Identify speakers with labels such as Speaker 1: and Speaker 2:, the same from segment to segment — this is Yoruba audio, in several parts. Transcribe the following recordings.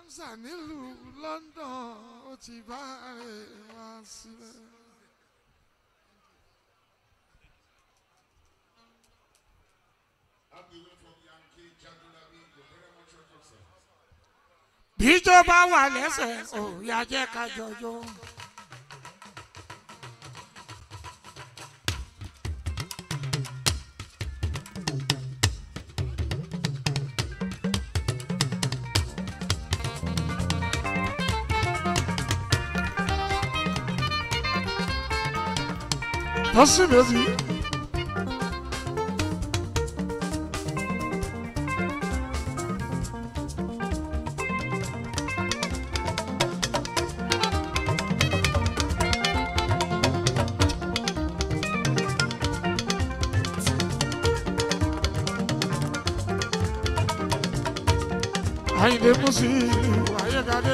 Speaker 1: Hamza nílùú London ó ti bá rẹ̀ wá sílẹ̀.
Speaker 2: All the way from Yankee, Jagulabi, you're very much welcome, sir.
Speaker 1: bíjọba wà lẹ́sẹ̀ ò yá jẹ́ ká jọjọ́. Tọ́sí méjì. Àyìndé Mùsí Ayégadé.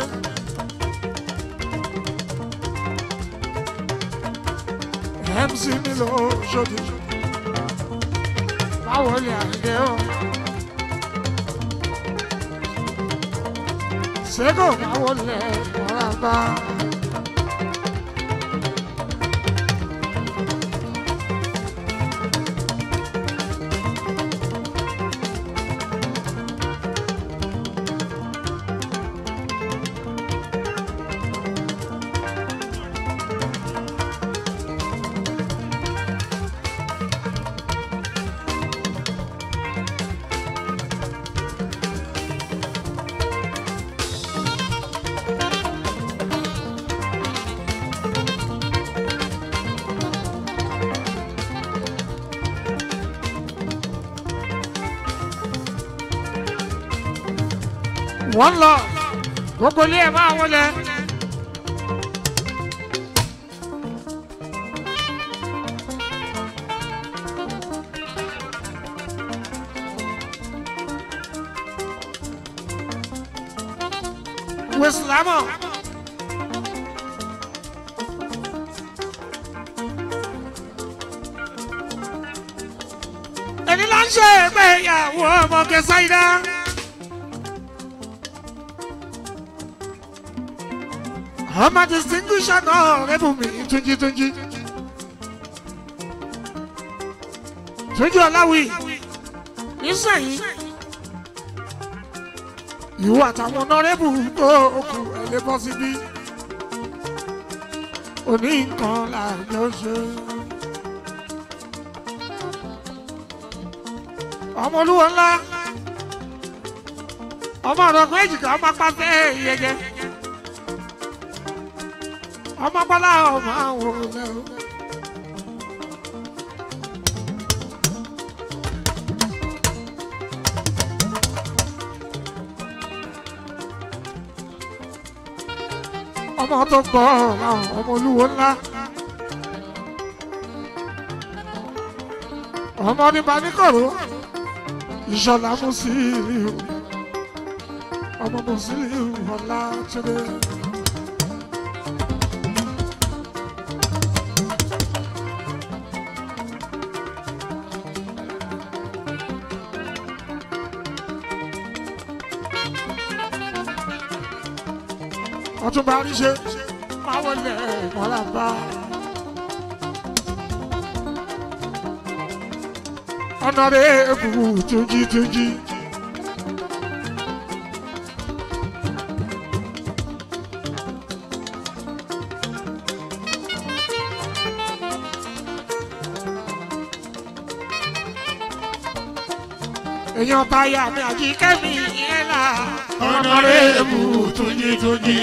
Speaker 1: MC nílò ṣòdì. Báwo ni Àyìndé o? Ṣégò báwo lẹ̀ wọ́n bá? Wọ́n lọ gbogbo ilé ẹ̀ máa wọlé. Wesilamọ. Ẹni ló ń ṣe ìgbéyàwó ọmọ Kẹsáìdá. ọmọ distinguished náà rẹ́bùnmí túnjí túnjí. túnjí ọláwì nísìnyí ìwọ àtàwọn ọ̀nàrẹ́bù tó kù ẹ̀lẹ́ bọ́ síbí òní nǹkan làjọ ṣe. ọmọ olúwo ńlá ọmọ ọ̀dọ́gbọ́n èjìká ọmọ apáfẹ́ ìyẹjẹ ọmọ bọ́lá ọmọ àwọn olè o. ọmọ tó gbọ́ ọ̀ràn ọmọ olúwo ńlá. ọmọ nípa níkọ̀rọ̀ ìṣọ̀lá Musiliu ọmọ Musiliu ọ̀la tẹ́lẹ̀. ọtún bá rí ṣe máa wọlé ìmọ̀lá bá. ọ̀nàrẹ́ èbùbù túnjí túnjí. èèyàn táyà mi àjíkẹ́ mi yẹn là. ọ̀nàrẹ́ èbùbù túnjí túnjí.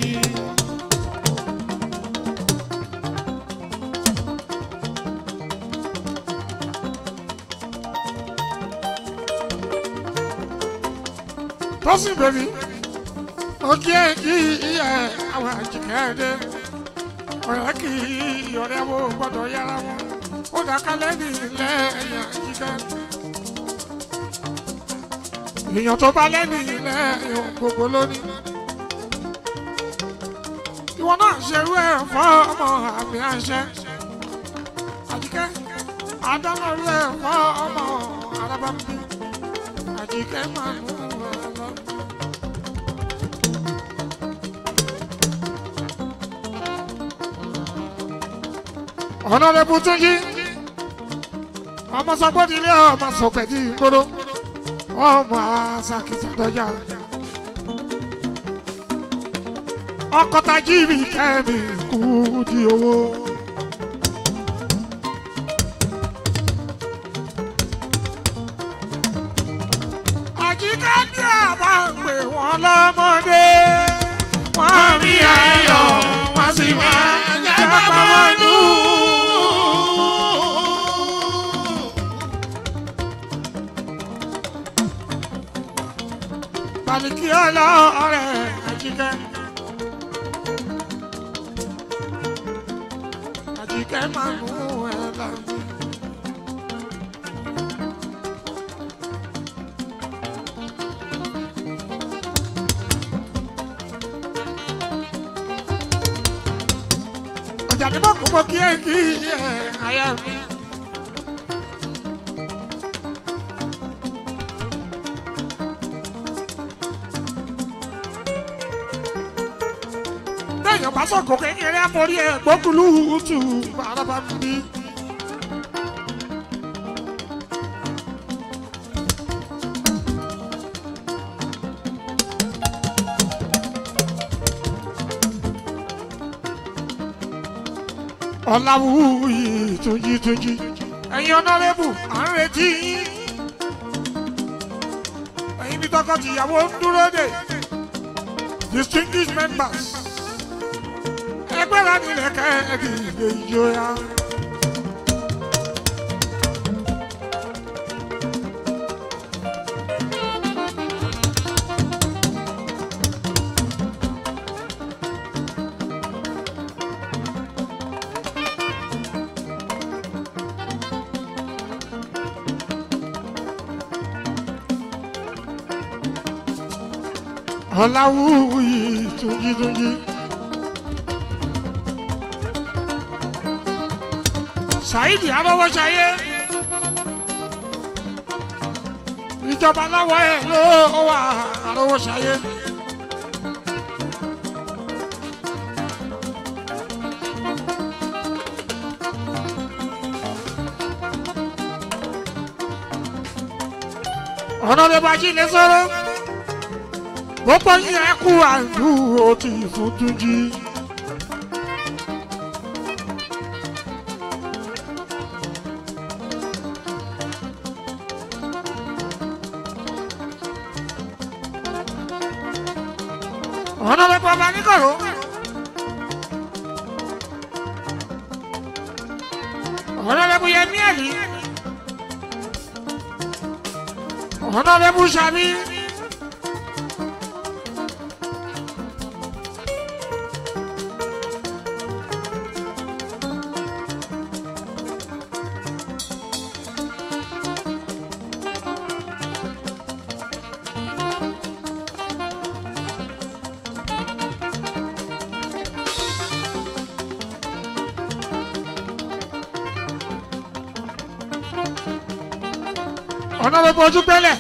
Speaker 1: tọ́sí bèbí ó kí ẹ kí ẹ àwọn àjìkẹ́ dé ọ̀rẹ́ kì í ọ̀rẹ́ wo gbọ́dọ̀ yára wọn ó dákálẹ̀ ní ilẹ̀ ẹ̀yà àjìkẹ́ èèyàn tó bá lẹ́nu ilẹ̀ ẹ̀yàn gbogbo lónìí ìwọ náà ṣerú ẹ̀ fọ́ ọmọ àmì àṣẹ àjìkẹ́ àdánlọ́rú ẹ̀ fọ́ ọmọ arábàmbí àjìkẹ́ máa mú ọ lọ. ọ̀nàdẹ́bù tún yí ọmọ sọgbọ́dìlé ọmọ sọpẹ̀dì gbọdọ̀ ọmọ àṣàkìtà dọ́jà ọkọ̀tà jíìbì kẹ́mi kú di owó. àjíká ní àbá ń pè wọ́n lọ́mọdé wọ́n rí ayọ̀ wọ́n sì máa ń jábọ̀ wọn nù. Baliki ọlọ́ọ̀rẹ́ àjíkẹ́. Àjíkẹ́ máa mú ẹ lọ. Ọjà ní bọ́ọ̀kú mọ́ kí ẹ kí ẹ àyà mi. téèyàn bá sọ̀kò kékeré àforí ẹ̀ gbókùlù tù bàràbà ń bí. ọ̀làwùyí túnjí túnjí ẹ̀yin ọ̀nàrẹ́bù à ń retí yín ẹ̀yin bí tọkọ-tìyàwó ń dúró dè distinguished members ẹgbẹ́ la nílẹ̀ kẹ́ ẹ̀dì ìgbé ìjọya. ọ̀làwùyí túnjí túnjí. ṣáìdì arọ́wọ́ṣayé ìjọba láwọ̀ ẹ̀ ló wà arọ́wọ́ṣayé. ọ̀nà lè bá jí lè sọ̀rọ̀ gbogbo yín ẹ kú àlù ó ti fún túnjí. ọ̀nà lè bọ̀ bá níkọ̀rọ̀. ọ̀nà lè bu yẹmí ẹ̀lí. ọ̀nà lè bu sàmí. ọ̀nà lè bọ̀jú gbẹ́lẹ̀.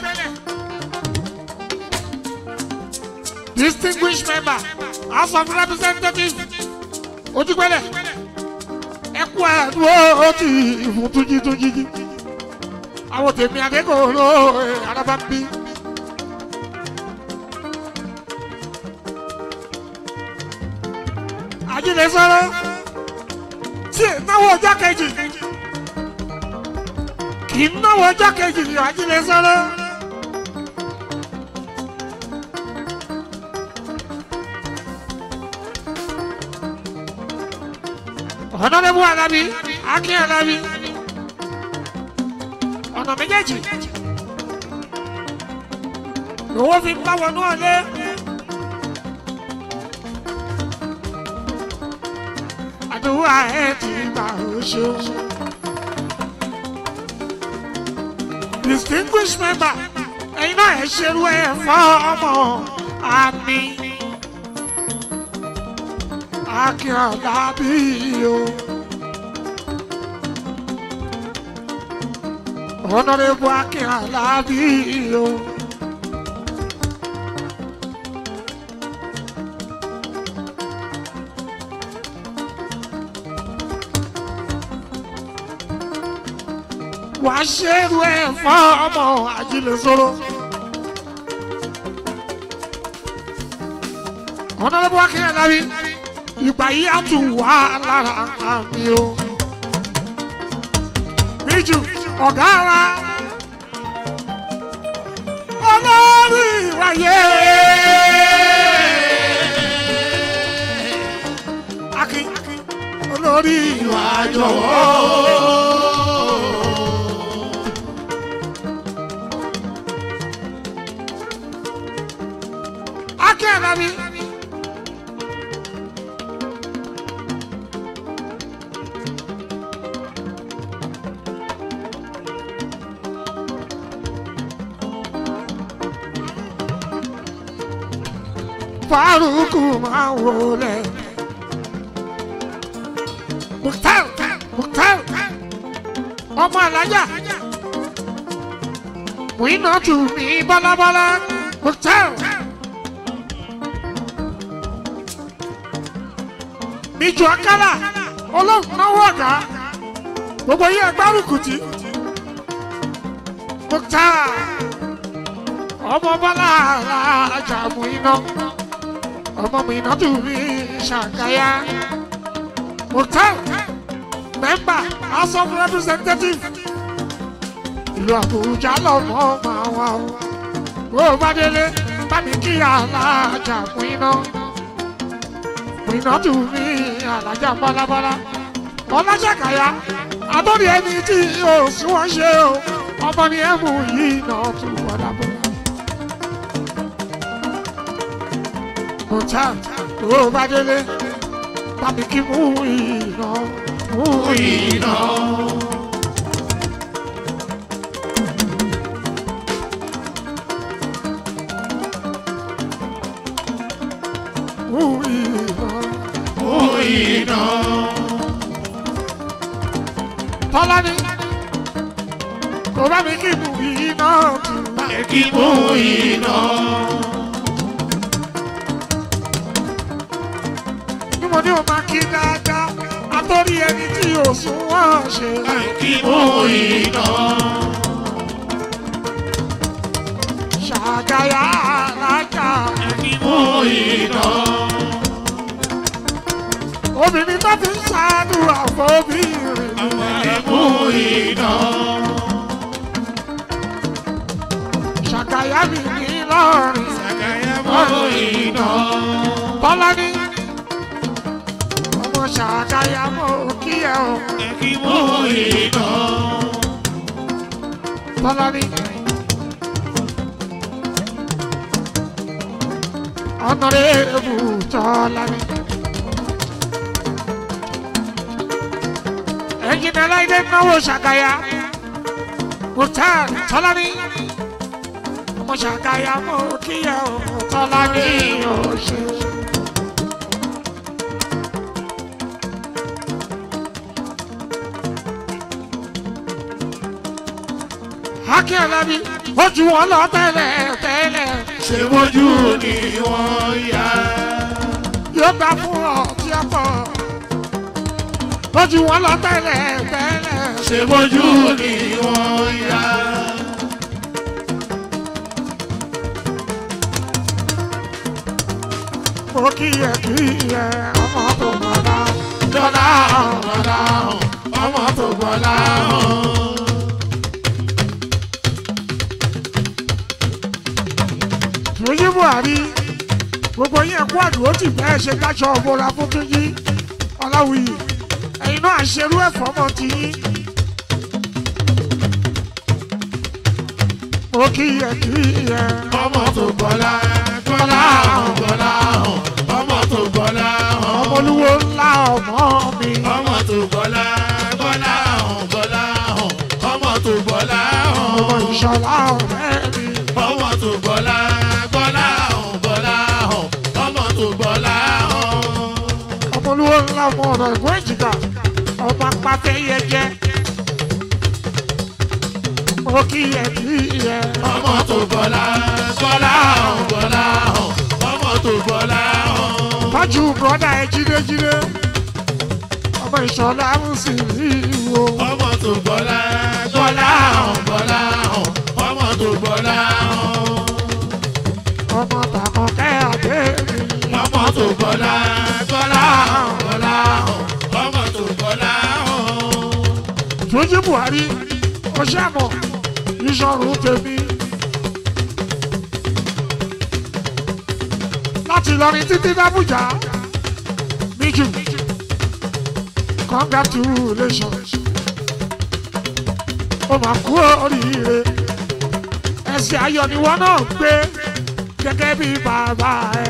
Speaker 1: distinguished member house of representatives ojúgbẹ́lẹ̀ ẹkú àdúró ti ìfún túnjí túnjí jí àwọn tèmi akẹ́kọ̀ọ́ ló araba ń bí. ajílẹ̀ sọ̀rọ̀ tí náwó ọjọ́ kejì kì í náwó ọjọ́ kejì ní ajílẹ̀ sọ̀rọ̀. ọ̀nàdẹ́bù alábí akin alábí ọ̀nà méjèèjì lówó fi bá wọnú ọ̀lẹ́. àdúrà ẹ̀ ti gbà ó ṣeun. distinguished member ẹ̀yin náà ẹ̀ ṣerú ẹ̀ fọ́ ọmọ àmì akin alábí o. Honorable Akin Alabi o. wàá ṣerú ẹ̀ fún ọmọ ajílẹ̀ sọ̀rọ̀. ọ̀nàdébọ̀ akínyàn lárí ìgbà yìí á tún wà lára àmì o. bíjù ọ̀gá wa olórí ìwàyé. akin olórí ìwà jọ̀wọ́. akin àdàbí. Faruku máa wọlé. Mukhtar Mukhtar ọmọ alájà. Wíná tù mí bọ́lábọ́lá. Mukhtar. Níjọ Akálà olóhùn náwó ọ̀gá. Gbogbo yín ẹgbárùkù tí. Mukhtar ọmọ bọ́lá alájà mú iná ọmọ mi iná tún rí ṣàgáyà Mukhtar mẹ́mbà house of representative ìlú Àbújá lọ́mọ máa wà ó bó o bá délé bá mi kí alájà mú iná mú iná tún rí alájà bọ́lábọ́lá bọ́lá ṣàgáyà àtọ́rí ẹni tí yóò sí wọ́n ṣe o ọmọ ni ẹ mú yìí náà tún bọ́lábọ́lá. Mukhtar tó bá délé tàbí kí mú iná mú iná. Mú iná mú iná. Tọ́lá ni kò bá mi kí mú iná tù.
Speaker 3: kí mú iná.
Speaker 1: Ní mo ní o máa kí dáadáa, àtọ́rí ẹni tí yóò sún wọ́n ṣe.
Speaker 3: kí mú iná.
Speaker 1: Ṣàgáyà alájà.
Speaker 3: kí mú iná.
Speaker 1: Obìnrin tó fi ń ṣàdúrà fóbìnrin.
Speaker 3: kí mú iná.
Speaker 1: Ṣàgáyà mi ní lọ́rin.
Speaker 3: Sàkáyà mú iná.
Speaker 1: Bọ́lá ní. Ọmọ ṣàgáyà mọ̀ kí ẹ o.
Speaker 3: kí mú iná.
Speaker 1: Bọ́lá ní. Ọ̀nàrẹ́bù tọ́lá ní. Ẹ̀yin aláìdé náwó ṣàgáyà. Mukhtar tọ́lá ní. Ọmọ ṣàgáyà mọ̀ kí ẹ o. Tọ́lá ní òṣè. Akin Alábí, ó ju wọn lọ tẹ́lẹ̀ tẹ́lẹ̀.
Speaker 3: ṣé mojú ni wọ́n yá.
Speaker 1: Yóò gbà fún ọ tí ó pọ̀. Ó ju wọn lọ tẹ́lẹ̀ tẹ́lẹ̀.
Speaker 3: ṣé mojú ni wọ́n yá.
Speaker 1: Mo kí ẹ kí ẹ ọmọ tó mọ̀lá.
Speaker 3: Dọ́là ọ̀dọ́là ọmọ tó gbọ́lá hàn.
Speaker 1: Túnjí Buhari, gbogbo yín ẹ̀kú àdúró tì bẹ́ẹ̀ ṣe dáṣọ ọ̀bọ̀ra fún Túnjí. Ọláwuyì, ẹ̀yin náà ṣerú ẹ̀fọ́ mọ́ ti yín. Mo kí ẹ kí ẹ
Speaker 3: ọmọ tó gbọ́lá gbọ́lá hàn gbọ́lá hàn ọmọ tó gbọ́lá hàn.
Speaker 1: ọmọ olúwo ńlá ọmọ mi.
Speaker 3: ọmọ tó gbọ́lá gbọ́lá hàn gbọ́lá hàn ọmọ tó gbọ́lá
Speaker 1: Ọmọ
Speaker 3: hàn.
Speaker 1: ìṣọ̀lá ọ̀rẹ́ mi.
Speaker 3: ọmọ tó gbọ́lá gbọ́lá hàn gbọ́lá hàn ọmọ tó gbọ́lá hàn.
Speaker 1: Ọmọ olúwo ńlá ọmọ ọ̀rọ̀ ẹ̀gbọ́n èjìká. Ọmọ apáfẹ́ yẹ jẹ́. Mo kí ẹ kí ẹ.
Speaker 3: ọmọ tó gbọ́lá gbọ́lá hàn gbọ́lá hàn ọmọ tó gbọ́lá hàn.
Speaker 1: Tọ́jú bùrọ́dà ẹ jídéjídé. ọmọ ìṣọ̀lá mùsùlùmí wo.
Speaker 3: ọmọ tó gbọ́lá gbọ́lá hàn gbọ́lá hàn ọmọ tó gbọ́lá hàn
Speaker 1: ọmọ tàkọ̀kẹ́ àdé mi.
Speaker 3: ọmọ tó gbọ́lá gbọ́lá hàn gbọ́lá hàn ọmọ tó gbọ́lá hàn.
Speaker 1: Túnjí Buhari ó ṣàmọ̀ ìṣọ̀rùn tèmi. láti Ìlọrin títí d'Ábùjá níjù congratulations ó máa kú oríire ẹsẹ̀ ayọ̀ ni wọ́n náà gbé gẹ́gẹ́ bí bàbá ẹ̀.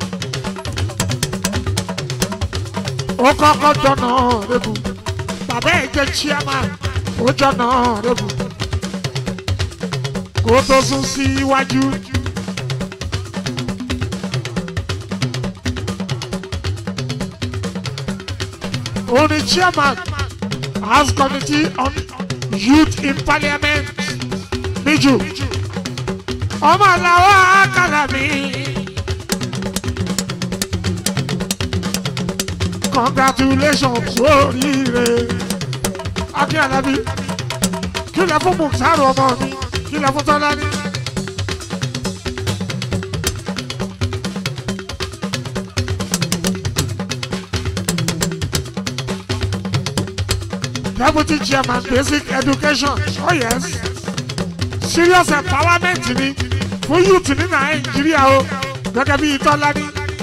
Speaker 1: ó kọ́kọ́ jọ̀nà rẹ̀bù bàbá ẹ̀ jẹ́ chairman ó jọ̀nà rẹ̀bù kó tó sún síwájú. ó ní chairman house committee on youth in parliament níjù ọmọ làwọn àkàlà mi. congratulations oríire akin alabi kí lè fún muksaru ọmọ mi kí lè fún tọ́lání. deputy chairman basic education oh yes serious empowerment ni fún youth ní nàìjíríà o gẹ́gẹ́ bí tọ́lání.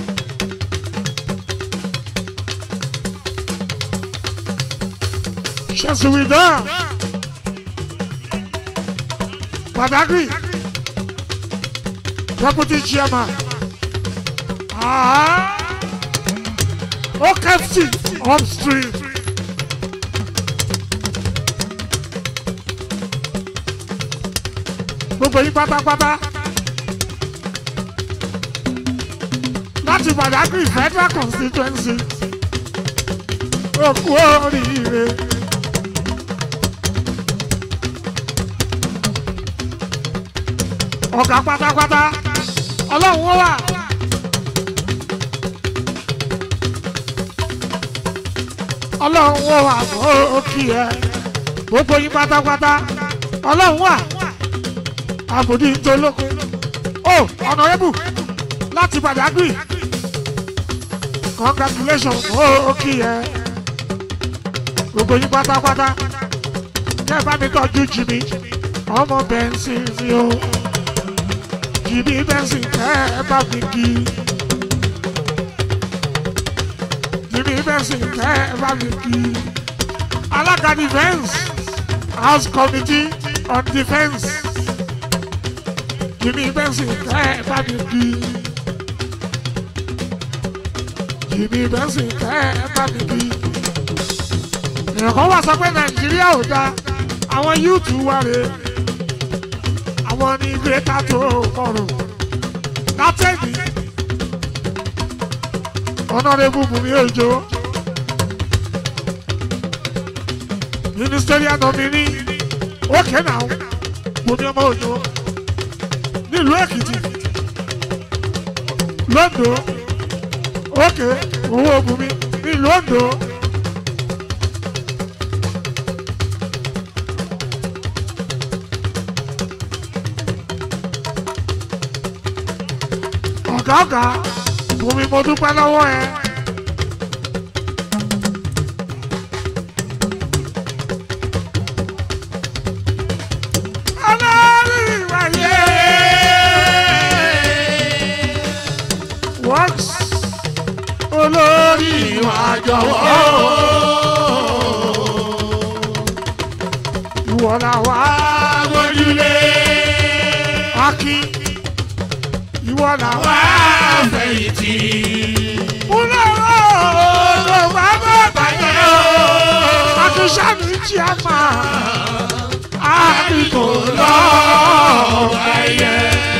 Speaker 1: Ṣẹ̀sùwìdán. Badagry. Deputy chairman. Ah. OKFC upstream. Gbogbo yín pátápátá. Láti Badagry Federal Constituency. Òkú oríire. ọ̀gá pátápátá ọlọ́run ó wà. ọlọ́run ó wà ó kì í ẹ gbogbo yín pátápátá ọlọ́run wà àbòdì ntolóko ó ọ̀nàrẹ́bù láti Badagry congratulations ó kì í ẹ gbogbo yín pátápátá kẹ́ ẹ bá mi tọ́jú jìnnì ọmọ bẹ́ńsì mi o jìbí bẹ́sì kẹ́ ẹ bá mi kí. jìbí bẹ́sì kẹ́ ẹ bá mi kí. alága defence house committee on defence. jìbí bẹ́sì kẹ́ ẹ bá mi kí. jìbí bẹ́sì kẹ́ ẹ bá mi kí. èèyàn wá sọ pé nàìjíríà ò dáa àwọn yúùtù wà rèé àwọn ní gbẹ́ta tó kọrùn látẹ̀mí ọ̀nàdébù bùnmi òjò ministerial nominee ókè náà bùnmi ọmọ òjò nílùú èkìtì londo ókè owó bùnmi nílùú ondo. ọ̀gá ọ̀gá bùnmi mo dúpẹ́ lọ́wọ́ ẹ. Olórí ìwàyé works olórí ìwà jọ̀wọ́ ìwọ là wá
Speaker 3: Agbójúlé
Speaker 1: Akin ìwọ là wá.
Speaker 3: wá fẹ̀yìntì.
Speaker 1: Múlẹ̀rọ̀ ló wá bá bàjẹ́ o. Akíṣàmì jí a máa. Àbíkò lọ́ọ̀
Speaker 3: Ayẹ.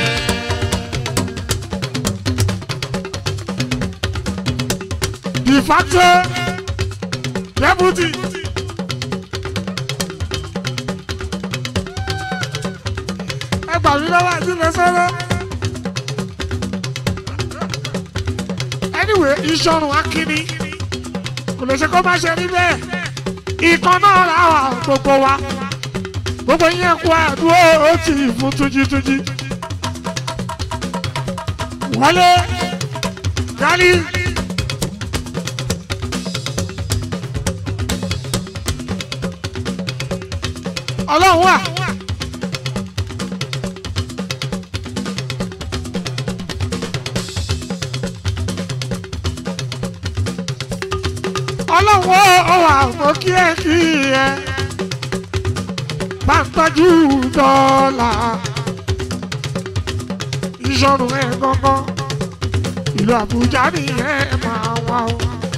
Speaker 1: de facto deputy. Ẹ gbà mí lọ́wọ́ àti lọ sọ́rọ́. Anyway, ìṣọ̀rùn akínní kò lè ṣe kó má ṣe rí bẹ́ẹ̀ ìkan náà ra wà gbogbo wa gbogbo yẹn kú àdúró ó ti fún túnjítúnjí wọlé gálí. ọlọ́run wà. ọlọ́run ó wà mọ́ kí ẹ kí ẹ bá ń tọ́jú dọ́là ìṣọ̀rùn ẹ̀ gángan ìlú àbújá nìyẹn máa wá o.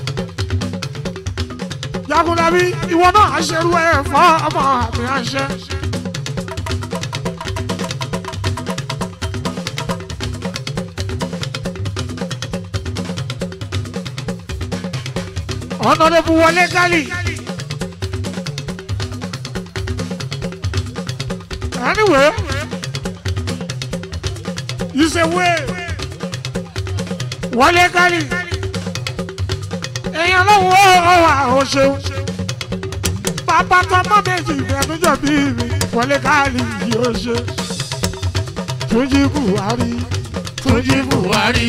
Speaker 1: jagunlabi ìwọ náà aṣerú ẹ fọ ọmọ àmì àṣẹ. ọ̀nàdẹ́bù wọlé gálì. anyway you say wey wọlé gálì èèyàn lọ́wọ́ ọ̀wà ọ̀ṣẹ́ bàbá tọmọ méjì ìfẹ́nujọ bí mi wọlé gálì yóò ṣe Túnjí Buhari
Speaker 3: Túnjí Buhari.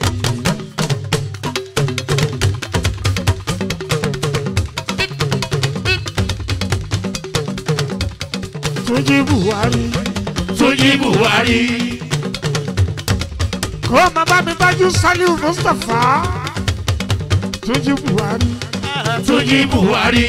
Speaker 1: Túnjí Buhari
Speaker 3: Túnjí Buhari.
Speaker 1: kó má bá mi bájú Saliu Mustapha Túnjí Buhari
Speaker 3: Túnjí Buhari.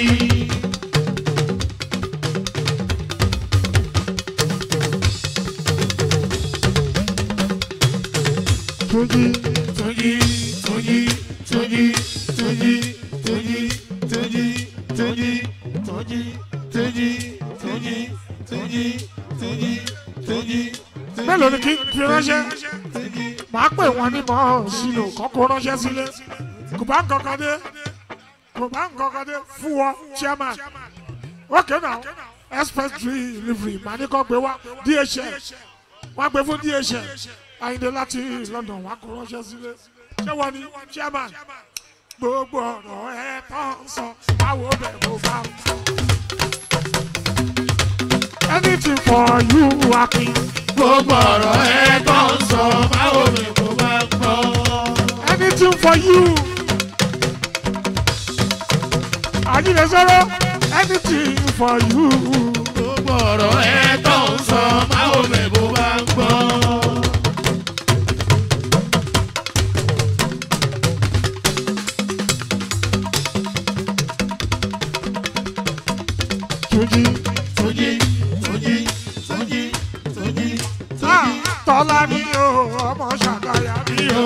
Speaker 1: Túnjí
Speaker 3: Túnjí Túnjí Túnjí Túnjí Túnjí Túnjí Túnjí Túnjí Túnjí Túnjí Túnjí Túnjí Túnjí.
Speaker 1: mélòó ni kí n fi ránṣẹ́ màá pè wọ́n ní mọ́ sínú kọ́kọ́ ránṣẹ́ sílé kò bá nǹkan kan dé kò bá nǹkan kan dé fún ọ chairman ok now express delivery màá ní kọ́ gbé wá DHL wọ́n gbé fún DHL Àyìndé láti London wọ́n kó ránṣẹ́ sílé ṣé wọ́n ní chairman gbogbo ọ̀rọ̀ ẹ̀ tán sọ báwo bẹ̀ mo bá ń sọ. anything for you Akin.
Speaker 3: Gbogbo ọ̀rọ̀ ẹ tó ń sọ báwo ni kò bá gbọ́.
Speaker 1: anything for you. Àjílẹ̀ sọ̀rọ̀ anything for you.
Speaker 3: Gbogbo ọ̀rọ̀ ẹ tó ń sọ báwo ni kò bá gbọ́.
Speaker 1: Túnjí.
Speaker 3: Túnjí Túnjí Túnjí Túnjí
Speaker 1: Ah, Tọ́lá ni o, ọmọ ṣàgáyà ni o.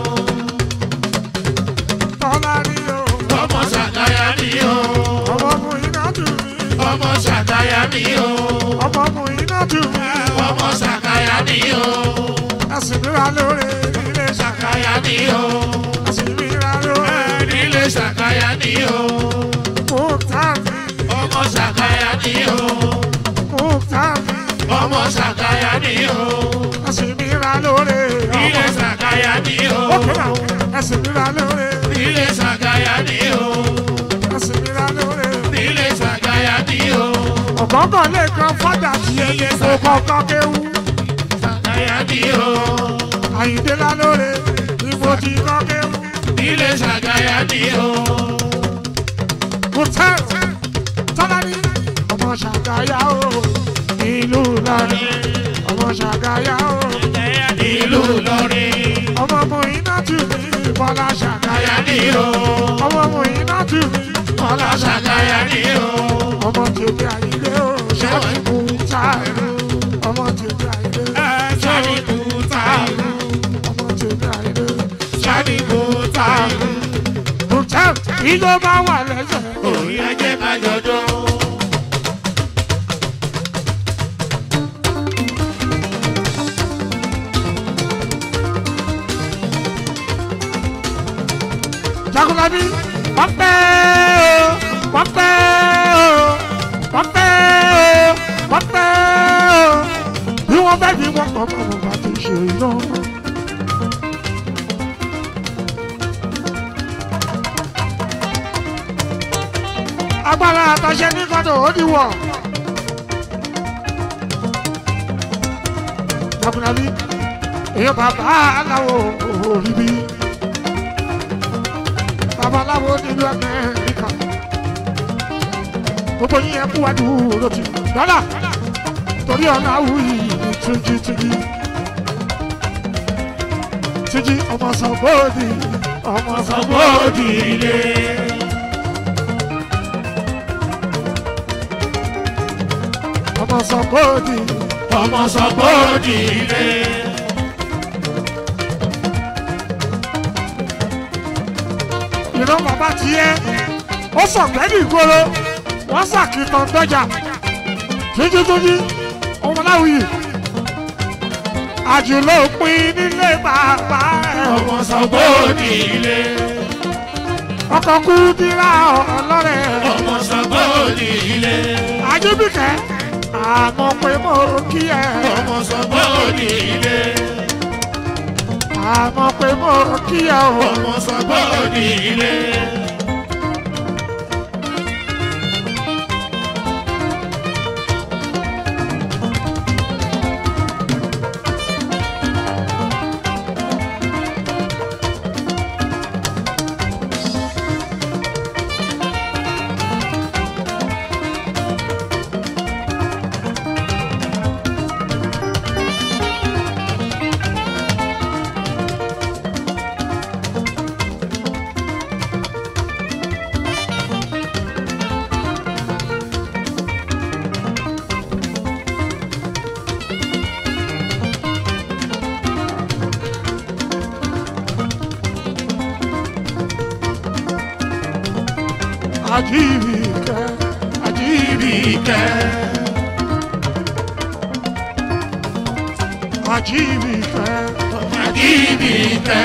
Speaker 1: Tọ́lá ni o,
Speaker 3: ọmọ ṣàgáyà ni o.
Speaker 1: ọmọ mu iná dùn mí.
Speaker 3: ọmọ ṣàgáyà ni o.
Speaker 1: Ọmọ mu iná dùn mí.
Speaker 3: ọmọ ṣàgáyà ni o.
Speaker 1: Ẹ̀sìn mi ra lóore nílé ṣàgáyà.
Speaker 3: ṣàgáyà ni o.
Speaker 1: Ẹ̀sìn mi ra lóore
Speaker 3: nílé ṣàgáyà ni o.
Speaker 1: mú tàbí.
Speaker 3: ọmọ ṣàgáyà ni o.
Speaker 1: Mú tàbí.
Speaker 3: ọmọ ṣàgáyà ni o.
Speaker 1: Ẹ̀sìn mi ra lóore
Speaker 3: nílé
Speaker 1: ọmọ.
Speaker 3: ṣàgáyà ni o.
Speaker 1: Ókè náà, ẹ̀sìn mi ra lóore.
Speaker 3: nílé ṣàgáyà ni o.
Speaker 1: Ẹ̀sìn mi ra lóore.
Speaker 3: nílé ṣàgáyà ni o.
Speaker 1: ọ̀gọ́ngàn lè kan fọ́dà tí ẹyẹ tó kọ́kọ́ kéwú.
Speaker 3: ṣàgáyà ni o.
Speaker 1: àyíndé lálóore ni mo ti kọ́ kéwú.
Speaker 3: nílé ṣàgáyà ni o.
Speaker 1: hotel tọ́lání ọmọ ṣàgáyà o ìlú Ìlọrin ọmọ ṣàgáyà o
Speaker 3: ìlú Ìlọrin.
Speaker 1: ọmọ mu iná tù mí bọ́lá ṣàgáyà
Speaker 3: ṣàgáyà ni o.
Speaker 1: ọmọ mu iná tù mí bọ́lá
Speaker 3: ṣàgáyà ni o.
Speaker 1: ọmọ tèmi àyíndé o ṣẹ́ni kú táìlú ọmọ tèmi àyíndé
Speaker 3: ṣáàbì kúta
Speaker 1: ọmọ tèmi àyíndé.
Speaker 3: ṣáàbì kúta.
Speaker 1: hotel ìjọ bá wà lẹ́sẹ̀.
Speaker 3: òun yẹn jẹ́ ká jọjọ́.
Speaker 1: Jagunlabi wọ́n pẹ́ o wọ́n pẹ́ o wọ́n pẹ́ o wọ́n pẹ́ o bí wọ́n bẹ́ẹ̀ bí wọ́n kọ́ kọ́ bá ti ṣe iná. agbára àtàṣe ní kọ́tò ó di wọ̀. Jagunlabi èèyàn bàbá aláwo òrìbí babaláwo nílùú Amẹ́ríkà gbogbo yín ẹ kú wájú lótì dọ́là torí ọ̀nà àwùyí ní túnjí túnjí túnjí ọmọ sọ̀gbọ́ọ̀dì ọmọ sọ̀gbọ́ọ̀dì ilé. ọmọ sọ̀gbọ́ọ̀dì
Speaker 3: ọmọ sọgbọ́dì ilé.
Speaker 1: ìran bàbá tiẹ̀ ó sọ̀gbẹ́dì ìgboro wọ́n sàkìtàn dọ́jà tójútójú ọmọláwìyí àjùlọ pin nílé bàbá ẹ̀
Speaker 3: ọmọ sọgbọ́dì ilé.
Speaker 1: ọkọ̀ kú dírà ọlọ́rẹ̀
Speaker 3: ọmọ sọgbọ́dì ilé.
Speaker 1: àjẹbìkẹ́ àmọ́ pé mo kí ẹ
Speaker 3: ọmọ sọgbọ́dì ilé.
Speaker 1: àmọ́ pé mo kí ẹ o
Speaker 3: ọmọ sọgbọ́dì ilé.
Speaker 1: àjíbìkẹ́
Speaker 3: Ibìkẹ́.
Speaker 1: àjíbìkẹ́
Speaker 3: Ibìkẹ́.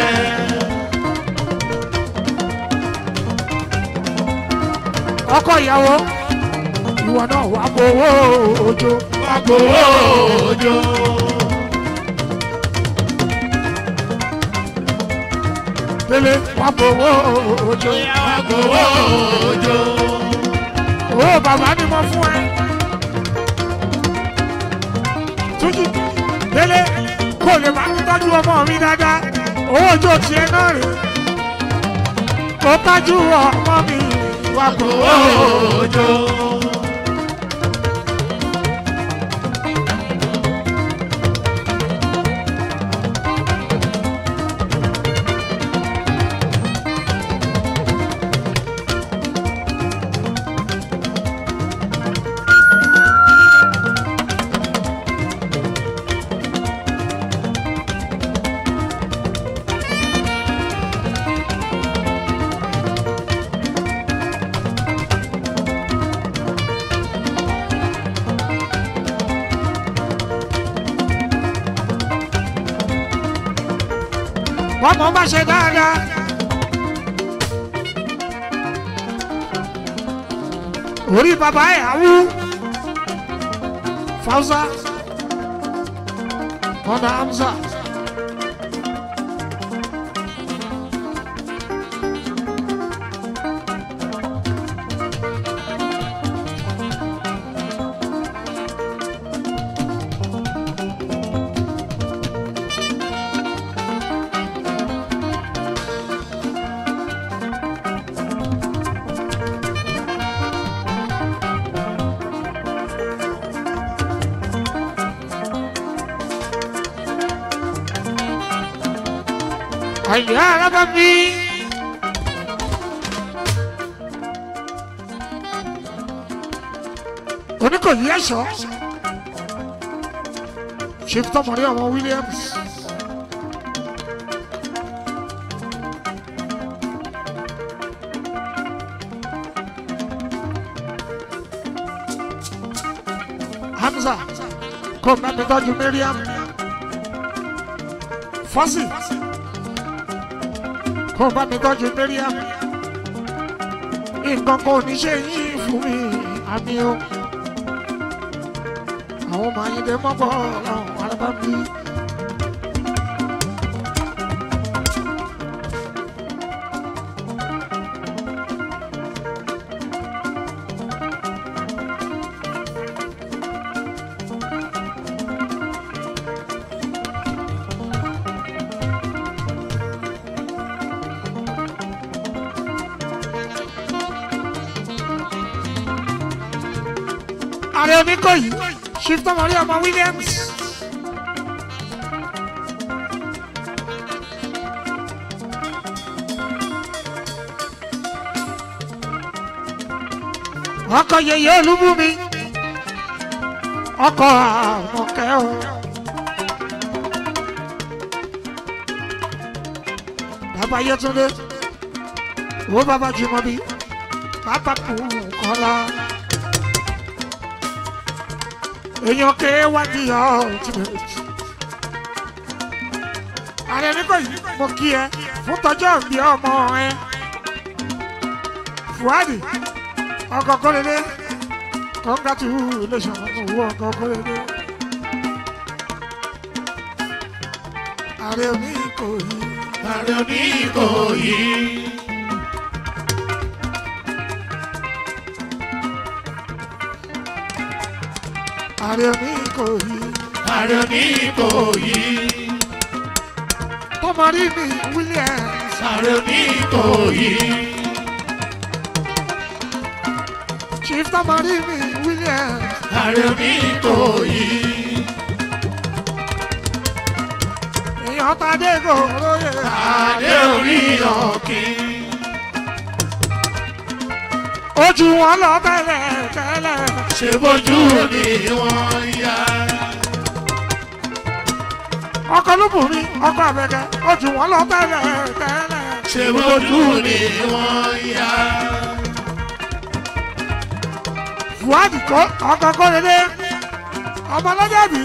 Speaker 1: ọkọ ìyàwó ìwọ náà wà gbowó òjò
Speaker 3: Agbowó òjò.
Speaker 1: délé wà gbowó òjò
Speaker 3: Agbowó òjò.
Speaker 1: owó bàbá ni mo fún ẹ túnjí délé kó lè máa ń tọ́jú ọmọ mi dáadáa owó òjò tiẹ̀ náà rè kó tọ́jú ọmọ mi wà gbowó
Speaker 3: Agbowó òjò.
Speaker 1: wọ́n mọ̀ bá ṣe dáadáa. orí bàbá ẹ̀ àwú fausa ọ̀nà hamza àyà arábá mi. oníkòyí ẹ̀ṣọ́ chief tọmọdé ọmọ williams hamza kò mẹ́mi tọ́jú miriam fọ́sì kò bá mi tọ́jú miriam nǹkan kan ò ní ṣe yín fún mi àmì o àwọn ọmọ ayíǹde mọ́bọ̀ ọ̀làwọ̀n arábá mi. ààrẹ oníkòyí shifta maria ọmọ williams. ọkọ yeye olúbùnmi ọkọ àmọkẹ o. bàbá yẹtúndé wo bàbá jùmọ̀bí bàbá kù kọ́lá. èèyàn ké wádìí ultimate. ààrẹ nígbàyí mo kí ẹ fún tọjọ́ ìbí ọmọ ẹ. fuadi ọkọ kọ́lẹ́dẹ́ congratulation owó ọkọ kọ́lẹ́dẹ́. ààrẹ mi kò yí.
Speaker 3: ààrẹ oníkòyí.
Speaker 1: ààrẹ mi kò yí.
Speaker 3: ààrẹ oníkòyí.
Speaker 1: tọmọrí mi williams.
Speaker 3: ààrẹ oníkòyí.
Speaker 1: chief tọmọrí mi williams.
Speaker 3: ààrẹ oníkòyí.
Speaker 1: èèyàn tàdé gòròyè.
Speaker 3: adé orí ọ̀kìn.
Speaker 1: ojú wọn lọ tẹ́lẹ̀ tẹ́lẹ̀.
Speaker 3: ṣe bójú ni wọ́n yá.
Speaker 1: ọkọ lóbùnrin ọkọ àbẹ̀kẹ́ ojú wọn lọ tẹ́lẹ̀ tẹ́lẹ̀.
Speaker 3: ṣe bójú ni wọ́n yá.
Speaker 1: fuadi kọ ọkọ kọ́lẹ́dẹ́ ọmọ lọ́jọ́bí.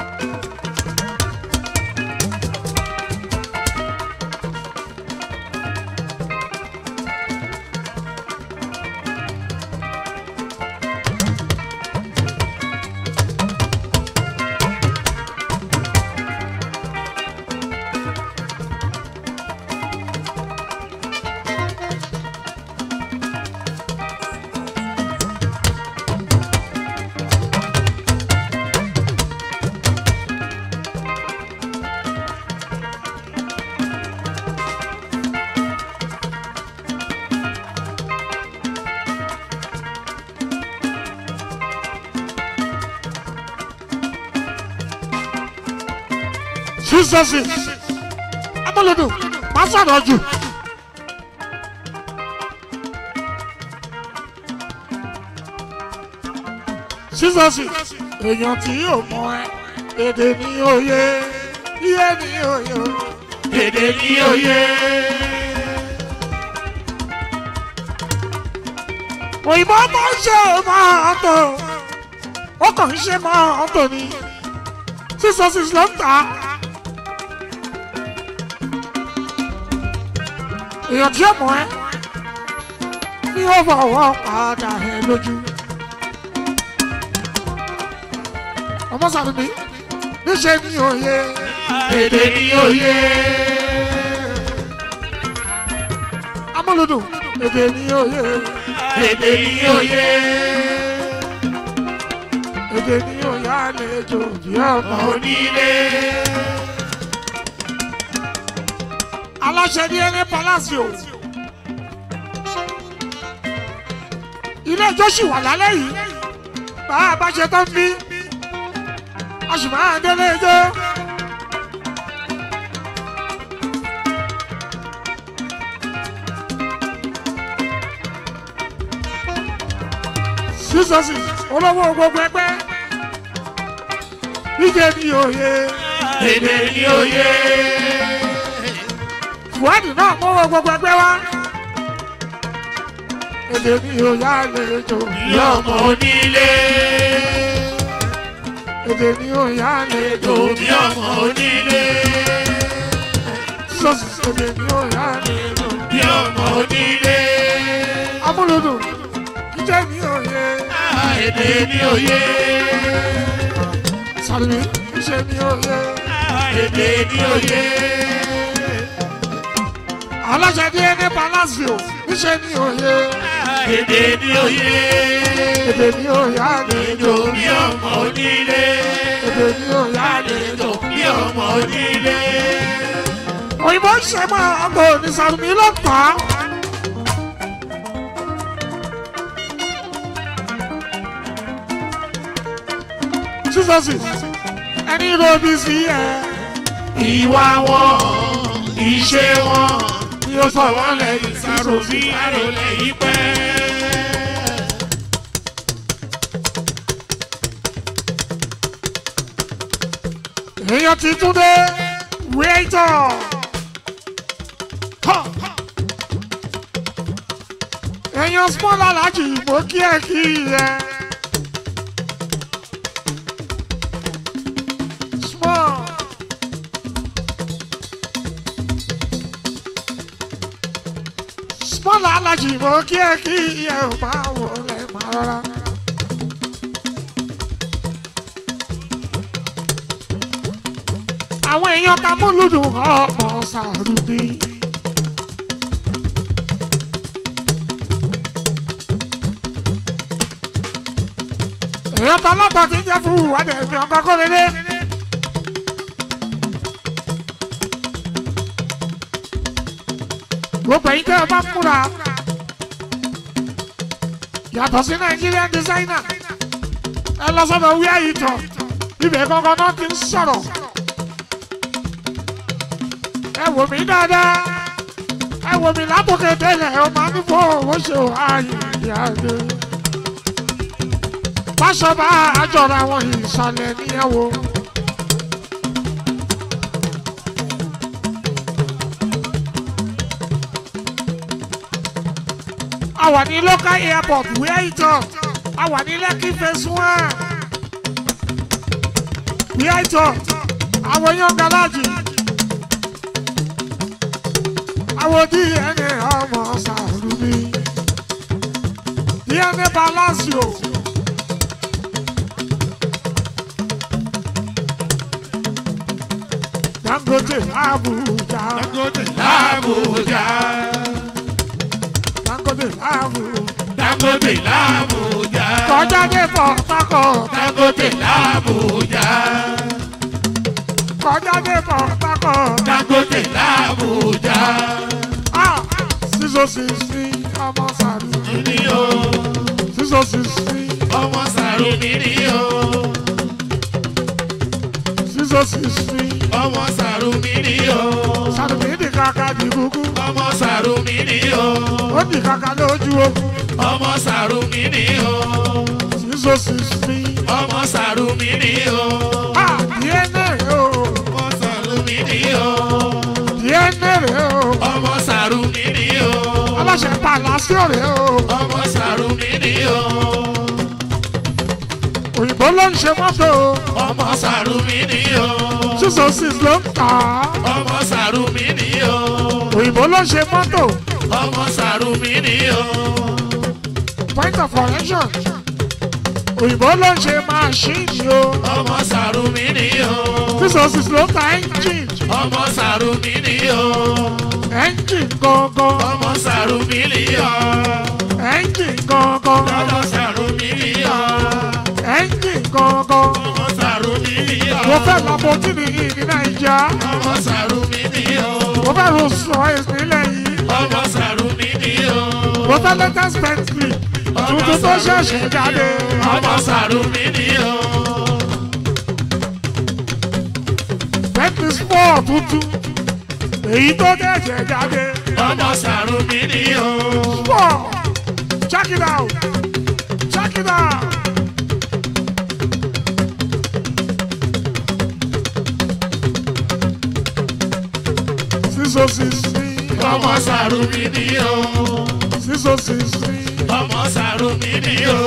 Speaker 1: sísọsì amúlùdù má sọ̀rọ̀ jù. sísọsì èèyàn tí yóò mọ ẹ èdè ní òye iye ní òye o.
Speaker 3: èdè ní òye.
Speaker 1: òyìnbó tó ń ṣe máa tó ó kàn ń ṣe máa tó ni sísọsì ló ń tà á. èèyàn tí ó mọ̀ ẹ́ ní ó fọwọ́ padà ẹ lójú. ọmọ sàlùmí níṣẹ́ ní òye
Speaker 3: èdè ní òye.
Speaker 1: amúlùdùn èdè ní òye
Speaker 3: èdè ní òye.
Speaker 1: èdè ní òye àlejò bí ọmọ.
Speaker 3: onílé.
Speaker 1: aláṣẹ ní ẹni palacio ilé ẹjọ́ sì wà lálẹ́ yìí bá a bá ṣe tán bí a sì máa délé ẹjọ́. sísọsì olówó gbogbo ẹgbẹ́ ìjẹ́ ní òye
Speaker 3: èdè ní òye.
Speaker 1: ìwádìí náà mọ́wọ́ gbogbo ẹgbẹ́ wa. èdè ní òye àlejò
Speaker 3: bí ọmọ onílé.
Speaker 1: èdè ní òye àlejò
Speaker 3: bí ọmọ onílé.
Speaker 1: sísọsì èdè ní òye àlejò
Speaker 3: bí ọmọ onílé.
Speaker 1: amúlùdùn ìjẹ́ ní òye
Speaker 3: èdè ní òye.
Speaker 1: sàlùmí ìṣe ní òye
Speaker 3: èdè ní òye.
Speaker 1: aláṣẹ ní ẹni palacio ìṣe ní òye
Speaker 3: èdè ní òye.
Speaker 1: èdè ní òye àlejò
Speaker 3: èdè bí ọmọ onílé.
Speaker 1: èdè ní òye àlejò.
Speaker 3: àlejò bí ọmọ onílé.
Speaker 1: òyìnbó ń ṣe máa ọkọ ní sàlùmí ló tà á. sísọsì ẹni robi sí ẹ
Speaker 3: ìwà wọn ìṣe wọn
Speaker 1: ni ó sọ wọn lẹ́yìn
Speaker 3: sàrò
Speaker 1: sísọsì.
Speaker 3: sí àròlẹ̀ yìí pẹ́.
Speaker 1: èèyàn ti tún dé wíìtọ̀. èèyàn small alájì mo kí ẹ kí ẹ. small. small alájì mo kí ẹ kí ẹ ò máa wò lẹ́ máa rọra. àwọn èèyàn ta múlùdùn ọmọ sàrùbí. èèyàn ta lọ́tọ̀ tí ń jẹ́ fún ìwádìí ẹ̀mí ọkọ̀ kó lélẹ̀. gbogbo ẹ̀yin tẹ́ ẹ bá múra yàtọ̀ sí Nigerian designer ẹ lọ sọ́dọ̀ wíyá yìí tọ̀ ibẹ̀ gangan náà ti ń sọ̀rọ̀ ẹ wò mí dáadáa ẹ wò mí látòkè délẹ̀ ọ máa ní fún owó ṣe ò ààyè ìyáde. Báṣọ bá àjọra wọn ìsàlẹ̀ níyàwó. A wà ní local airport where it up. A wà ní Lekki phase one. Where it up. Àwọn yan garaji àwọn DNA ọmọ sàrúbí DNA Palacio. Dangote Abuja
Speaker 3: Dangote l'Abuja.
Speaker 1: Dangote Abuja
Speaker 3: Dangote l'Abuja.
Speaker 1: kọjá dé Port Harcourt
Speaker 3: Dangote l'Abuja.
Speaker 1: kọjá dé Port Harcourt
Speaker 3: Dangote l'Abuja.
Speaker 1: ah sísọ sísí ọmọ sàrúbí
Speaker 3: Ní o,
Speaker 1: sísọ sísí
Speaker 3: ọmọ Sàrùmí ní o,
Speaker 1: sísọ sísí
Speaker 3: ọmọ Sàrùmí ní o,
Speaker 1: sàrúbí di kàkà di kúkú
Speaker 3: ọmọ Sàrùmí ní o,
Speaker 1: ó di kàkà lójú ogun
Speaker 3: ọmọ Sàrùmí ní o,
Speaker 1: sísọ sísí.
Speaker 3: ọmọ Sàrùmí ní o,
Speaker 1: Ah, DNA o,
Speaker 3: ọmọ Sàrùmí ní o,
Speaker 1: DNA rẹ o,
Speaker 3: ọmọ Sàrùmí ní o,
Speaker 1: aláṣẹ Palacio rẹ o,
Speaker 3: ọmọ Sàrùmí ní o,
Speaker 1: òyìnbó ló ń ṣe mọ́tò o,
Speaker 3: ọmọ Sàrùmí ní o,
Speaker 1: sísọ six ló ń tà á,
Speaker 3: ọmọ Sàrùmí ní o,
Speaker 1: òyìnbó ló ń ṣe mọ́tò,
Speaker 3: ọmọ Sàrùmí ní o,
Speaker 1: point of correction, òyìnbó ló ń ṣe máṣíìnì o,
Speaker 3: ọmọ Sàrùmí ní o,
Speaker 1: sísọ six ló ń ta engine,
Speaker 3: ọmọ Sàrùmí ní o,
Speaker 1: engine gangan,
Speaker 3: ọmọ Sàrùmí ní o,
Speaker 1: engine gangan,
Speaker 3: ọmọ Sàrùmí ní o,
Speaker 1: engine gangan.
Speaker 3: ọmọ Sàrùmí ní o,
Speaker 1: Mo fẹ́ Lamborghini ní Nàìjíríà,
Speaker 3: ọmọ Sàrùmí ní o,
Speaker 1: mo fẹ́ Rolls Royce nílẹ̀ yìí.
Speaker 3: ọmọ Sàrùmí ní o.
Speaker 1: mo fẹ́ latest Bentley tuntun tó ṣẹ̀ṣẹ̀ jáde.
Speaker 3: ọmọ Sàrùmí ni o.
Speaker 1: Bentley sport tuntun èyí tó ṣẹ̀ṣẹ̀ jáde.
Speaker 3: ọmọ Sàrùmí ni o.
Speaker 1: sport check it out check it out. sísọ sísí
Speaker 3: ọmọ Sàrùmí ni o.
Speaker 1: sísọ sísí
Speaker 3: ọmọ Sàrùmí ni o.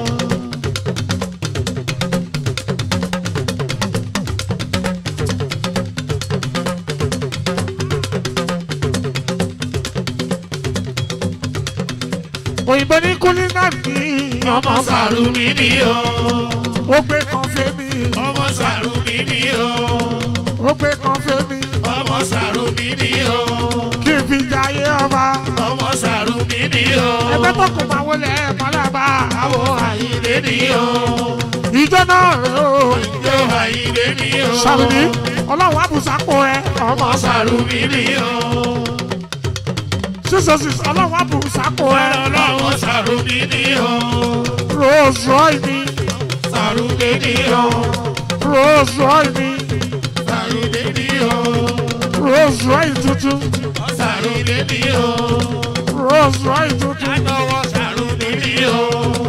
Speaker 1: òyìnbó ní kúlínà ní
Speaker 3: ọmọ Sàrùmí ni o.
Speaker 1: ó gbé kan fẹ́mi
Speaker 3: ọmọ Sàrùmí ni o.
Speaker 1: ó gbé kan fẹ́mi
Speaker 3: ọmọ Sàrùmí ni o.
Speaker 1: kí n fi jayé ọba.
Speaker 3: ọmọ Sàrùmí ni o.
Speaker 1: ẹgbẹ́ tó kò máa wọlé mọ́lábà àwọ̀
Speaker 3: Àyìndé ni o.
Speaker 1: ìjọ náà rẹ̀ o.
Speaker 3: ìjọ Àyìndé ni o.
Speaker 1: sàrùmí ọlọ́run àbùsàpò ẹ ọmọ
Speaker 3: ọmọ Sàrùmí ni o.
Speaker 1: sísọsì ọlọ́run àbùsàpò ẹ
Speaker 3: ọlọ́wọ́ Sàrùmí ni o.
Speaker 1: rose roy mi
Speaker 3: Sàrúdé ní o.
Speaker 1: Rolls Royce mi
Speaker 3: Sàrúdé ní o.
Speaker 1: Rolls Royce tuntun
Speaker 3: Sàrúdé ní o.
Speaker 1: Rolls Royce tuntun
Speaker 3: Látọwọ́ Sàrúdé ní o.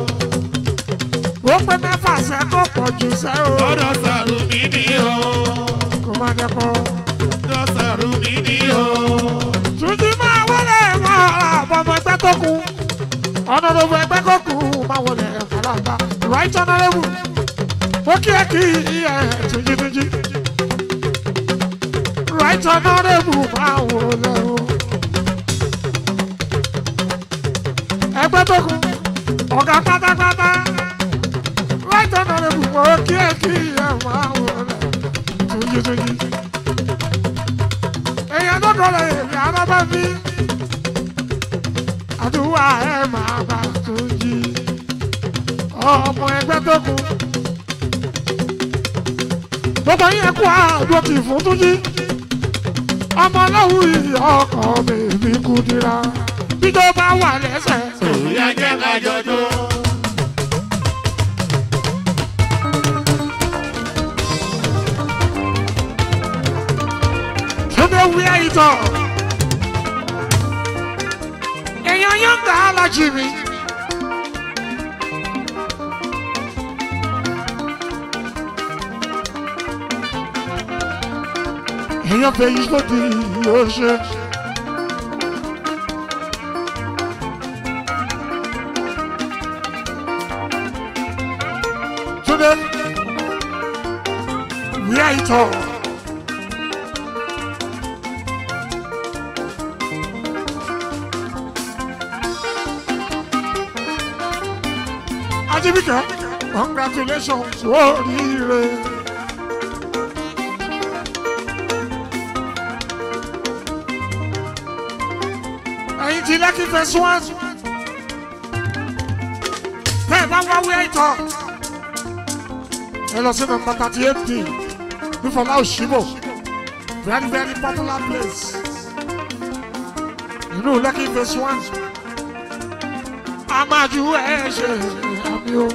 Speaker 1: ó pé mẹ́fà sẹ́ tó pọ̀ jù sẹ́ o
Speaker 3: Lọ́dọ̀ Sàrúdé ní o.
Speaker 1: kò má dẹ́kọ̀.
Speaker 3: Lọ́dọ̀ Sàrúdé ní o.
Speaker 1: Túnjí máa wọlé máa ra àbọ̀mọ̀ ẹgbẹ́ tó kù ọ̀nà ló fọ ẹgbẹ́ tó kù máa wọlé fàlàgbà right honourable ó kí ẹ kí ẹ Túnjí Túnjí right honourable máa wọlé o ẹgbẹ́ tó kù ọ̀gá pátápátá right honourable ó kí ẹ kí ẹ máa wọlé Túnjí Túnjí èèyàn tó kọ́ lè rí arábá bí àdúrà ẹ máa bá Túnjí ọmọ ẹgbẹ́ tó kù gbogbo yín kú àdúrà kì í fún Túnjí ọmọ lọ́wọ́ yìí ọkọ̀ bèbí kú dira bíjọ́ bá wà lẹ́sẹ̀
Speaker 3: Òyà jẹ́ ká jọjọ́.
Speaker 1: Túndé wíyá ìtọ̀ èèyàn yóò gbà á lájì mi. èèyàn fẹ́ yí sódì yóò ṣe. Túndé wíyá ìtọ̀. Ajibike, congratulations, oríire. Ẹyin ti lẹ́kì fẹ̀sùn Bẹ́ẹ̀ bá wá wí ẹ̀tọ́. Ẹ lọ sí nọmba thirty eight d ní Fọlá Òṣìbò. Very very popular place. Inú lẹ́kì fẹ̀sùn a máa ju ẹ ṣe àmì o.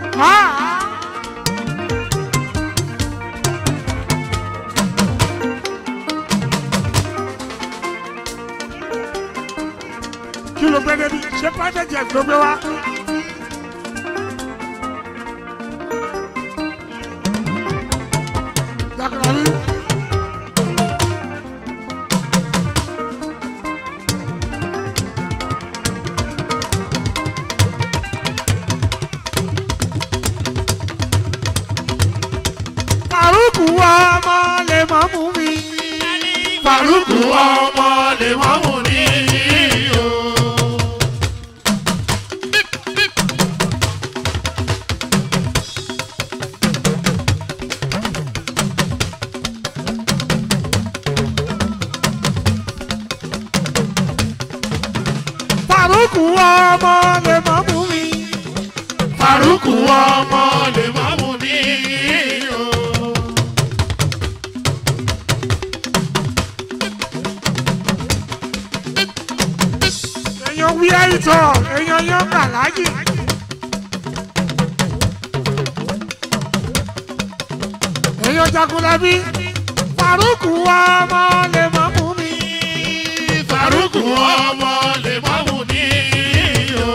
Speaker 1: kí ló gbé débi ṣé private jet ló gbé wá. Jagunlabi. Faruku ọmọ lè mọ́ mú mi.
Speaker 3: Fàrúkù ọmọ lè wọ́n mú ní o.
Speaker 1: Faruku ọmọ lè mọ́ mú mi.
Speaker 3: Fàrúkù ọmọ lè wọ́n mú ní o.
Speaker 1: èèyàn wí àìtọ́ èèyàn yán kàlájì. èèyàn jagunlabi Faruku ọmọ lè mọ́ mú mi.
Speaker 3: Fàrúkù ọmọ lè wọ́n mú ní o.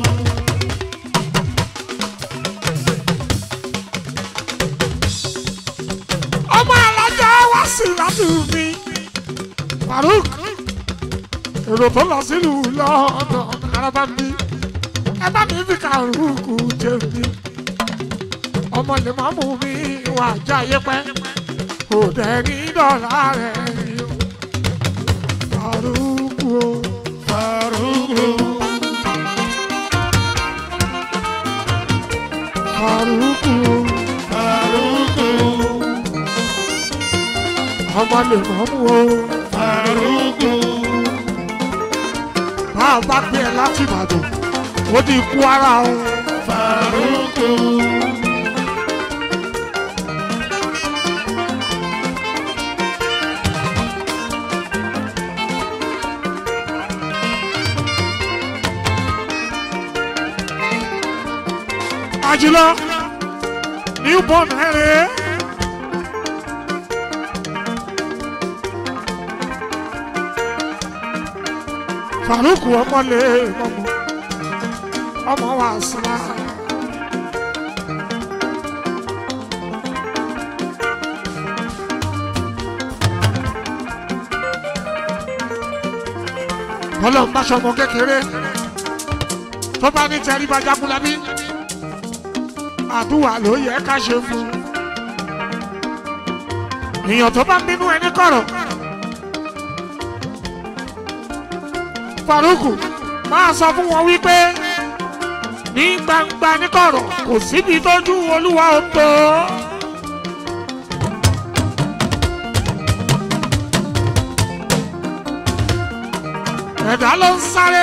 Speaker 1: ọmọ alájà wá sí láti mi. Faruk èrò tó lọ sílùú lọ́dọ̀ araba mi ẹ bá mi fi kàrúkù jẹ mi. ọmọ lè má mú mi wà jáyé pẹ́ kò dẹ̀ ní dọ̀là rẹ̀ rí o. Faruk o.
Speaker 3: Fàrúkù.
Speaker 1: Faruk o.
Speaker 3: Fàrúkù.
Speaker 1: ọmọ lè má mú o.
Speaker 3: Fàrúkù.
Speaker 1: bá a bá gbé ẹ láti Ìbàdàn ó di Kwara o.
Speaker 3: Fàrúkù.
Speaker 1: àjùlọ newborn ẹ̀rẹ́. faruku ọmọlé ọmọ ọmọ wa sara. ọlọ́run bá ṣọmọ kékeré tó bá ní tẹríba jákúlábí àdúrà ló yẹ ká ṣe fún un. èèyàn tó bá ń bínú ẹni kọ̀rọ̀ faruku máa sọ fún wọn wípé ní gbangba níkọ̀rọ̀ kò síbi tójú olúwa ò tó. ẹ̀dá ló ń sáré.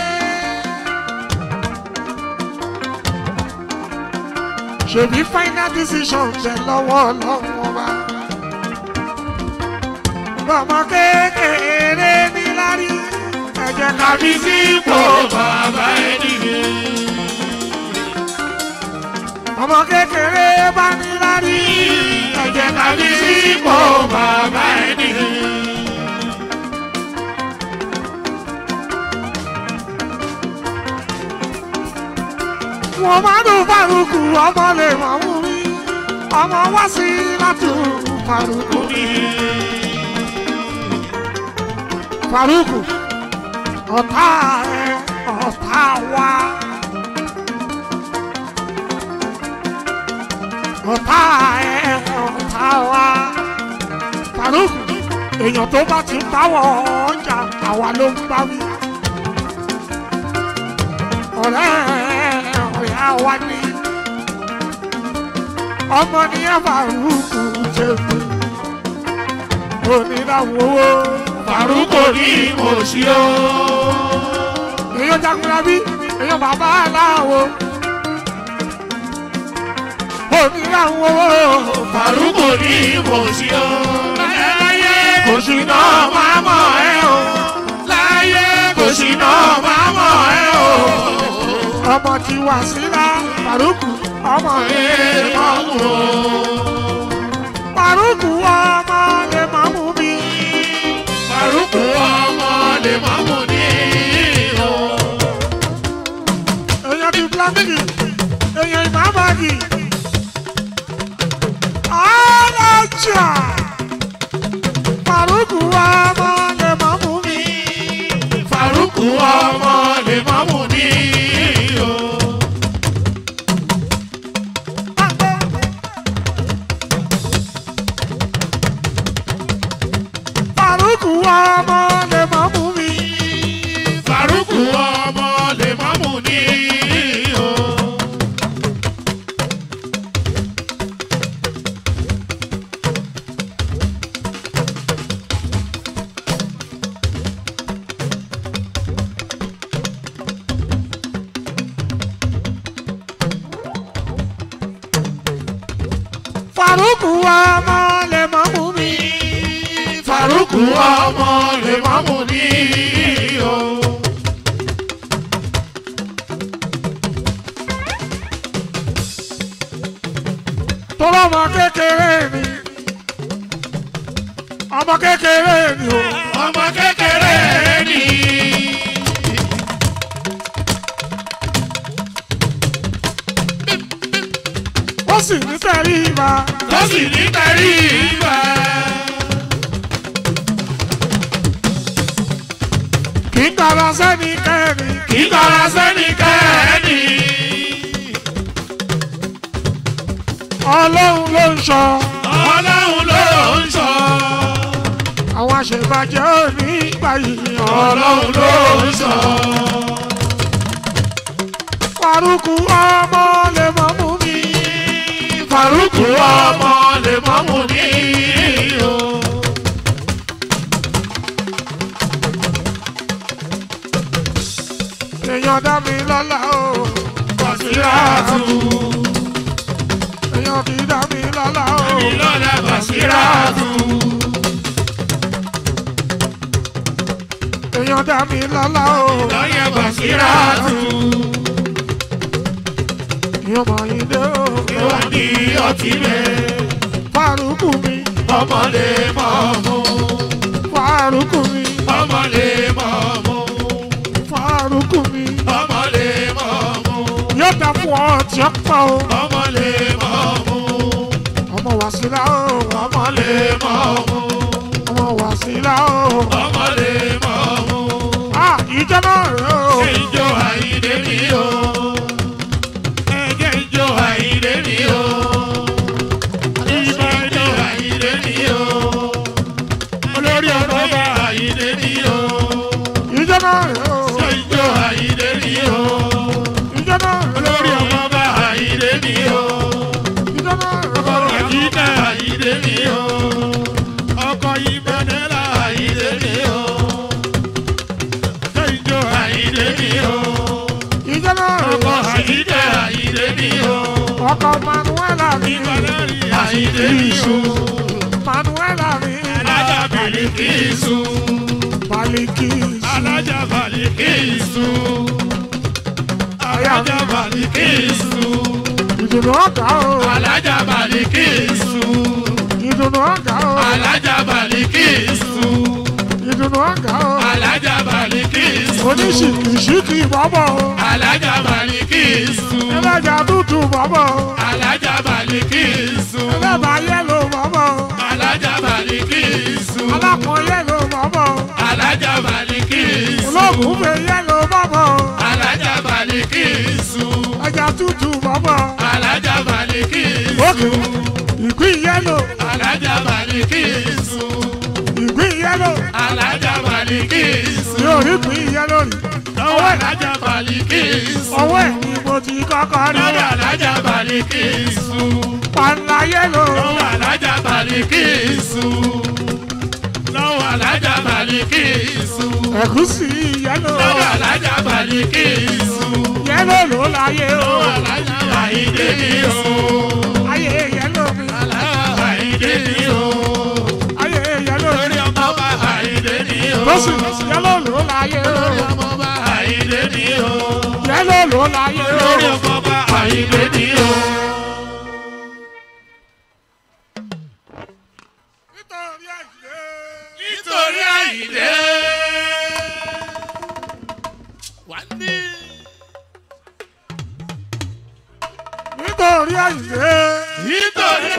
Speaker 1: ṣèbí final decision jẹ lọ́wọ́ lọ́wọ́ wa. bọ́mọ kékeré ní lárí ẹ̀jẹ̀ ká fi sípò
Speaker 3: bàbá ẹni yé.
Speaker 1: ọmọ kékeré bá ní lárí ẹ̀jẹ̀ ká fi sípò
Speaker 3: bàbá ẹni yé.
Speaker 1: wọn máa dùn faruku ọmọ lè mọ̀ mú mi ọmọ wá sí látù faruku mi. faruku ọ̀tá ẹ̀ ọ̀tá wa. ọ̀tá ẹ̀ ọ̀tá wa. faruku èèyàn tó bá ti báwọ̀ ọjà àwa ló ń bá wí. ọ̀rẹ́ ọ̀rẹ́ àwa ni ọmọ ní faruku jẹ̀bi onídàwọ̀ owó
Speaker 3: Faruko ní mo ṣí o.
Speaker 1: èèyàn jagunlabi èèyàn bàbá aláwo onídàwọ̀ owó
Speaker 3: Faruko ní mo ṣí o. Láyé kò sí náà máa mọ̀ ẹ́ o. Láyé kò sí náà máa mọ̀ ẹ́ o.
Speaker 1: ọmọ tí wà síra faruku ọmọ
Speaker 3: Ẹ mọ̀ wò.
Speaker 1: faruku ọmọ lè má mú mi
Speaker 3: Faruko ọmọ lè má mú ní o.
Speaker 1: èèyàn ti blanki èèyàn ìmàbàgì ọlọ́jà faruku ọmọ lè má mú mi.
Speaker 3: Faruko ọmọ lè má mú ní o.
Speaker 1: faruku ọmọ lè má mú mi.
Speaker 3: Faruko ọmọ lè má mú ní o.
Speaker 1: faruku ọmọ lè má mú mi.
Speaker 3: Faruko ọmọ lè má mú ní o.
Speaker 1: tọ́lá ọmọ kékeré mi ọmọ kékeré mi o
Speaker 3: ọmọ kékeré ni.
Speaker 1: ó sì ní tẹ̀rí ìbá
Speaker 3: tó sì ní tẹ̀rí ìgbà.
Speaker 1: kì í gbára sẹ́ni kẹ́ni
Speaker 3: kì í kọ́ra sẹ́nikẹ́ni.
Speaker 1: ọlọ́run ló ń sọ
Speaker 3: ọlọ́run ló ń sọ.
Speaker 1: àwọn àṣebàjẹ́ ò ní gbà yìí
Speaker 3: ọlọ́run ló ń sọ.
Speaker 1: faruku ọmọ lè mọ mú mi
Speaker 3: Faruko ọmọ lè má mú ní o.
Speaker 1: èèyàn dá mi lọ́lá o
Speaker 3: Basiratu.
Speaker 1: èèyàn kì í dá mi lọ́lá o
Speaker 3: Ìlọ́lá Basiratu.
Speaker 1: èèyàn dá mi lọ́lá o
Speaker 3: Lọ́yẹ̀ Basiratu.
Speaker 1: ìyọ́n máa yín dé o.
Speaker 3: ìwà ní ọtí rẹ̀
Speaker 1: fárúkù mi
Speaker 3: ọmọ lè mọ̀ mú
Speaker 1: fárúkù mi
Speaker 3: ọmọ lè mọ̀ mú
Speaker 1: fárúkù mi.
Speaker 3: ọmọ lè mọ̀ mú
Speaker 1: yóò dá fún ọ tí ó pọ̀ o.
Speaker 3: ọmọ lè mọ̀ mú
Speaker 1: ọmọ wàsílà o.
Speaker 3: ọmọ lè mọ̀ mú
Speaker 1: ọmọ wàsílà o.
Speaker 3: ọmọ lè mọ̀ mú.
Speaker 1: a ìjọ náà rẹ o.
Speaker 3: Ìjọ àyíndé mi o. Ẹ̀jẹ̀ ìjọ àyíndé mi o. Ìjọ ìjọ àyíndé mi o. Olórí ọ̀rọ̀ bá àyíndé mi o.
Speaker 1: ìjọ náà rẹ o.
Speaker 3: Ìjọ àyíndé mi o.
Speaker 1: ìjọ náà rẹ
Speaker 3: Olórí
Speaker 1: o.
Speaker 3: ọ̀rọ̀ bá àyíndé mi o.
Speaker 1: ìjọ náà rẹ o.
Speaker 3: Àyíká àyíndé mi o. Ọkọ̀ ìbọnẹ́lá àyíndé mi o. Ìjọ àyíndé mi o.
Speaker 1: ìjọ náà rẹ
Speaker 3: Ọkọ̀
Speaker 1: o.
Speaker 3: àyíká àyíndé mi o.
Speaker 1: ọkọ manuela mi.
Speaker 3: Àyíndé mi o.
Speaker 1: manuela mi.
Speaker 3: Alájà Bìlìkìsù.
Speaker 1: baliki.
Speaker 3: Alájà Bàlìkìsù. Alájà Bàlìkìsù.
Speaker 1: ìdùnnú ọ̀gá o.
Speaker 3: Alájà Bàlìkìsù.
Speaker 1: ìdùnnú ọ̀gá o.
Speaker 3: Alájà Bàlìkìsù.
Speaker 1: ìdùnnú ọ̀gá o.
Speaker 3: Alájà Bàlìkìsù.
Speaker 1: oníṣìkìṣìkì bọ́bọ̀ o.
Speaker 3: Alájà Bàlìkìsù.
Speaker 1: ẹlẹ́jà dúdú bọ́bọ̀ o.
Speaker 3: Alájà Bàlìkìsù.
Speaker 1: ẹlẹ́bà yẹ́lò bọ́bọ̀ o.
Speaker 3: Alájà Bàlìkìsù.
Speaker 1: alákùn yẹ́lò bọ́bọ̀ o.
Speaker 3: Alájà Bàlìkìsù.
Speaker 1: olóògùn fẹ́ yẹ́lò bọ́bọ̀ o.
Speaker 3: Alájà Bàlìkìsù.
Speaker 1: ẹja tútù bọ́bọ̀ o.
Speaker 3: Alájà Bàlìkìsù.
Speaker 1: òkè ìgbín yẹ́lò
Speaker 3: Alájà Bàlìkìsù.
Speaker 1: ìgbín yẹ́lò
Speaker 3: Alájà Bàlìkìsù.
Speaker 1: yóò rí ìgbín yẹ́lò rí.
Speaker 3: Lọ́wọ́ Alájà Bàlìkìsù.
Speaker 1: ọwọ́ ẹ̀ ni mo ti kọ́kọ́ rí.
Speaker 3: Lọ́wọ́ Alájà Bàlìkìsù.
Speaker 1: pàǹlà yẹ́lò
Speaker 3: Lọ́wọ́ Alájà Bàlìkìsù. Lọ́wọ́ Alájà Bàlìkìsù.
Speaker 1: ẹ̀gúsí yẹ́lò
Speaker 3: Lọ́wọ́ Alájà Bàlìkìsù.
Speaker 1: yẹ́lò ló láyé o.
Speaker 3: Lọ́wọ́ Alájà Àyíndé mi o.
Speaker 1: ayé yẹ́lò mi
Speaker 3: Alájà Àyíndé mi o.
Speaker 1: ayé yẹ́lò mi.
Speaker 3: Lórí ọmọ bá Àyíndé mi o.
Speaker 1: lọ́sì yẹ́lò ló láyé o.
Speaker 3: Lórí ọmọ bá Àyíndé mi o.
Speaker 1: yẹ́lò ló láyé o.
Speaker 3: Lórí ọmọ bá Àyíndé mi o.
Speaker 1: nítorí àyè.
Speaker 3: Nítorí Àyíndé. Wà ní.
Speaker 1: nítorí àyè.
Speaker 3: Nítorí.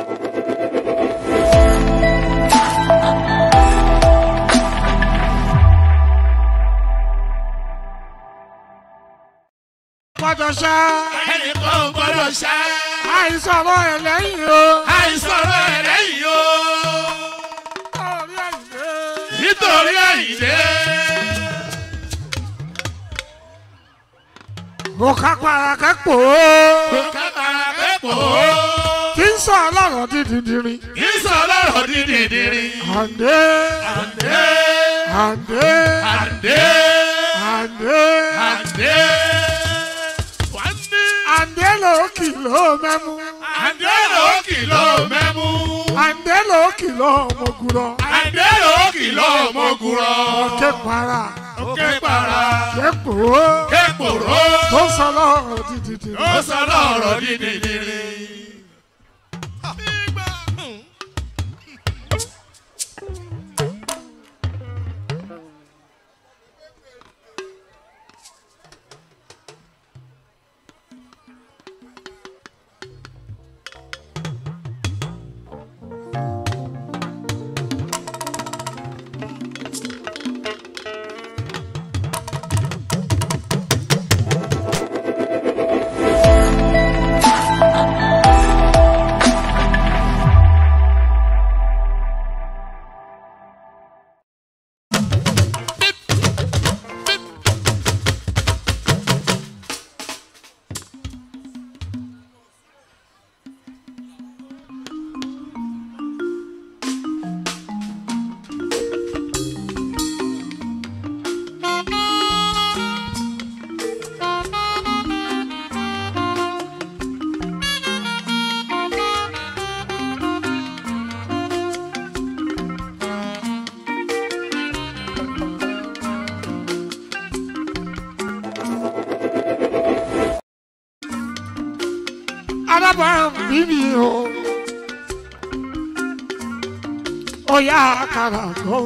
Speaker 1: pàtó ṣá
Speaker 3: Ẹnìkan ò gbọ́dọ̀ ṣá.
Speaker 1: àìsọ̀rọ̀ ẹ̀ lẹ́yìn o.
Speaker 3: Àìsọ̀rọ̀ ẹ̀ lẹ́yìn o.
Speaker 1: nítorí àyè.
Speaker 3: Nítorí Àyíndé.
Speaker 1: mo ká para kẹ́pọ̀ o.
Speaker 3: Kápára pẹ́pọ̀.
Speaker 1: kí n sọ ọlọ́rọ̀ dídìdìrín.
Speaker 3: Kì í sọ lọ́rọ̀ dídìdìrín.
Speaker 1: àǹdé
Speaker 3: Àǹdé.
Speaker 1: àǹdé
Speaker 3: Àǹdé.
Speaker 1: àǹdé
Speaker 3: Àǹdé. Wà ní.
Speaker 1: àǹdé ló kìlọ̀ mẹ́mú.
Speaker 3: Àǹdé ló kìlọ̀ mẹ́mú.
Speaker 1: àǹdé ló kìlọ̀ mọ̀gùrọ̀.
Speaker 3: Àǹdé ló kìlọ̀ mọ́gùrọ̀.
Speaker 1: ọ̀kẹ́ para
Speaker 3: Òkè para.
Speaker 1: kẹ́pọ̀ o.
Speaker 3: Képòrò.
Speaker 1: tó sọ ọlọ́rọ̀ dídìdìrín.
Speaker 3: Ó sọ lọ́rọ̀ dídìdìrín.
Speaker 1: alábàámbí mi o ọ̀yà àkàrà gbọ́.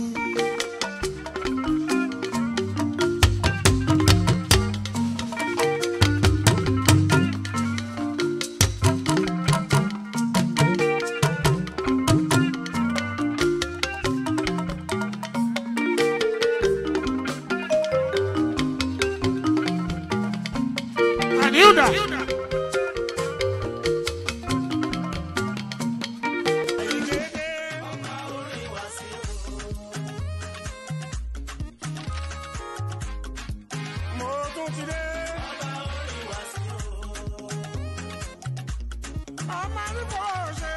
Speaker 1: Anilda.
Speaker 4: mo tún ti dé. ọmọ ní kò ṣe.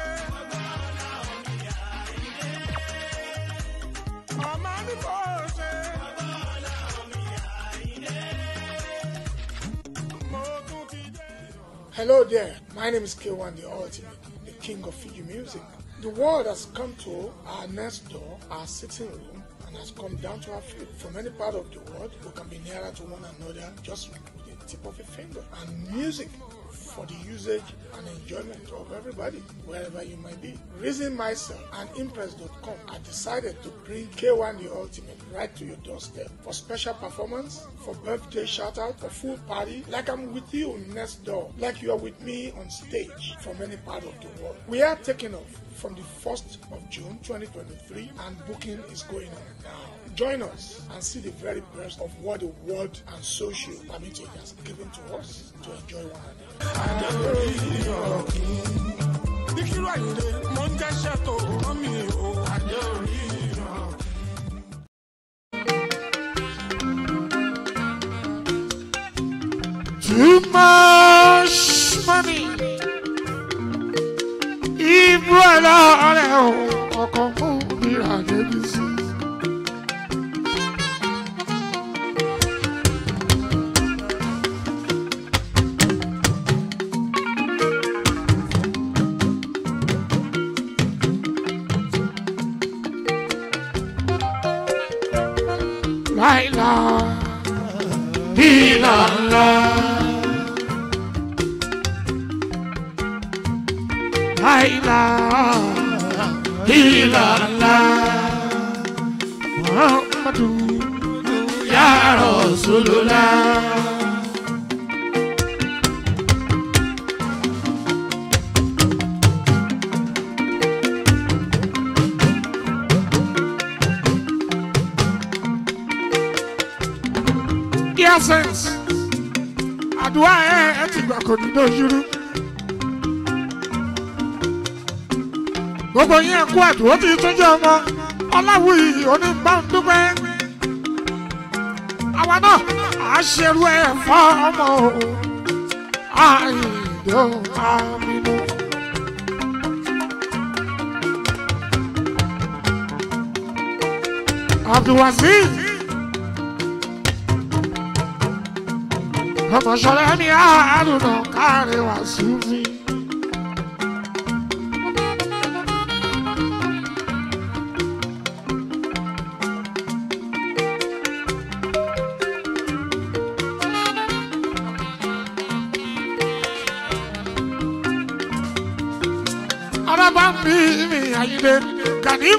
Speaker 4: ọmọ ní kò ṣe. mo tún ti dé.
Speaker 1: Hello there, my name is K1 the Ultimate, the king of Fiji music. The world has come to our next door, our sitting room, and has come down to our feet. From any part of the world, we can be nearer to one another just with the tip of a finger. And music for the usage and enjoyment of everybody, wherever you might be. Reason myself and Impress.com, I decided to bring K1 the Ultimate right to your doorstep for special performance, for birthday shout out, for full party, like I'm with you next door, like you are with me on stage from any part of the world. We are taking off from the 1st of June 2023 and booking is going on now. Join us and see the very best of what the world and social community has given to us to enjoy one another.
Speaker 4: Díkírù Àyìndé, mo ń jẹ́ṣẹ́ tó rán mi o. Àjẹ́ orí ìran.
Speaker 1: Too much money. Ibú ẹlọ́rẹ̀ o, ọkọ̀ fún mi rà débi sí. Láìla, ìlànà. Láìla, ìlànà. Muhammadu ya Rasulullah. Dear sense, àdúrà ẹ ẹ ti gbà kò ní dojúrú. gbogbo yín ẹkú àdúró tí tún jẹ́ ọmọ ọláwùyí onígbàndúgbẹ́. àwa náà à á ṣerú ẹ̀ fọ́ ọmọ o àìdó àmínú. abdulwazeez ọmọ sọlá ní àádùn náà káàrin wàásù mi. araba mi mi ayinde ganim.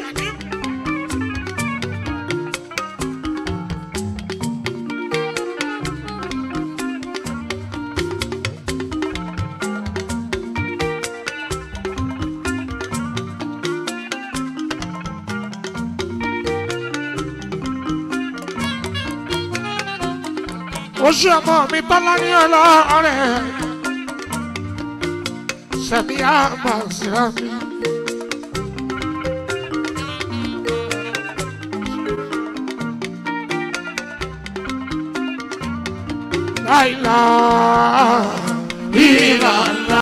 Speaker 1: ó ṣe ọmọ mi tọ́lá ní ọlọ́ọ̀rẹ́ sẹ́mi àmàṣírà mi. láìla ìlànà.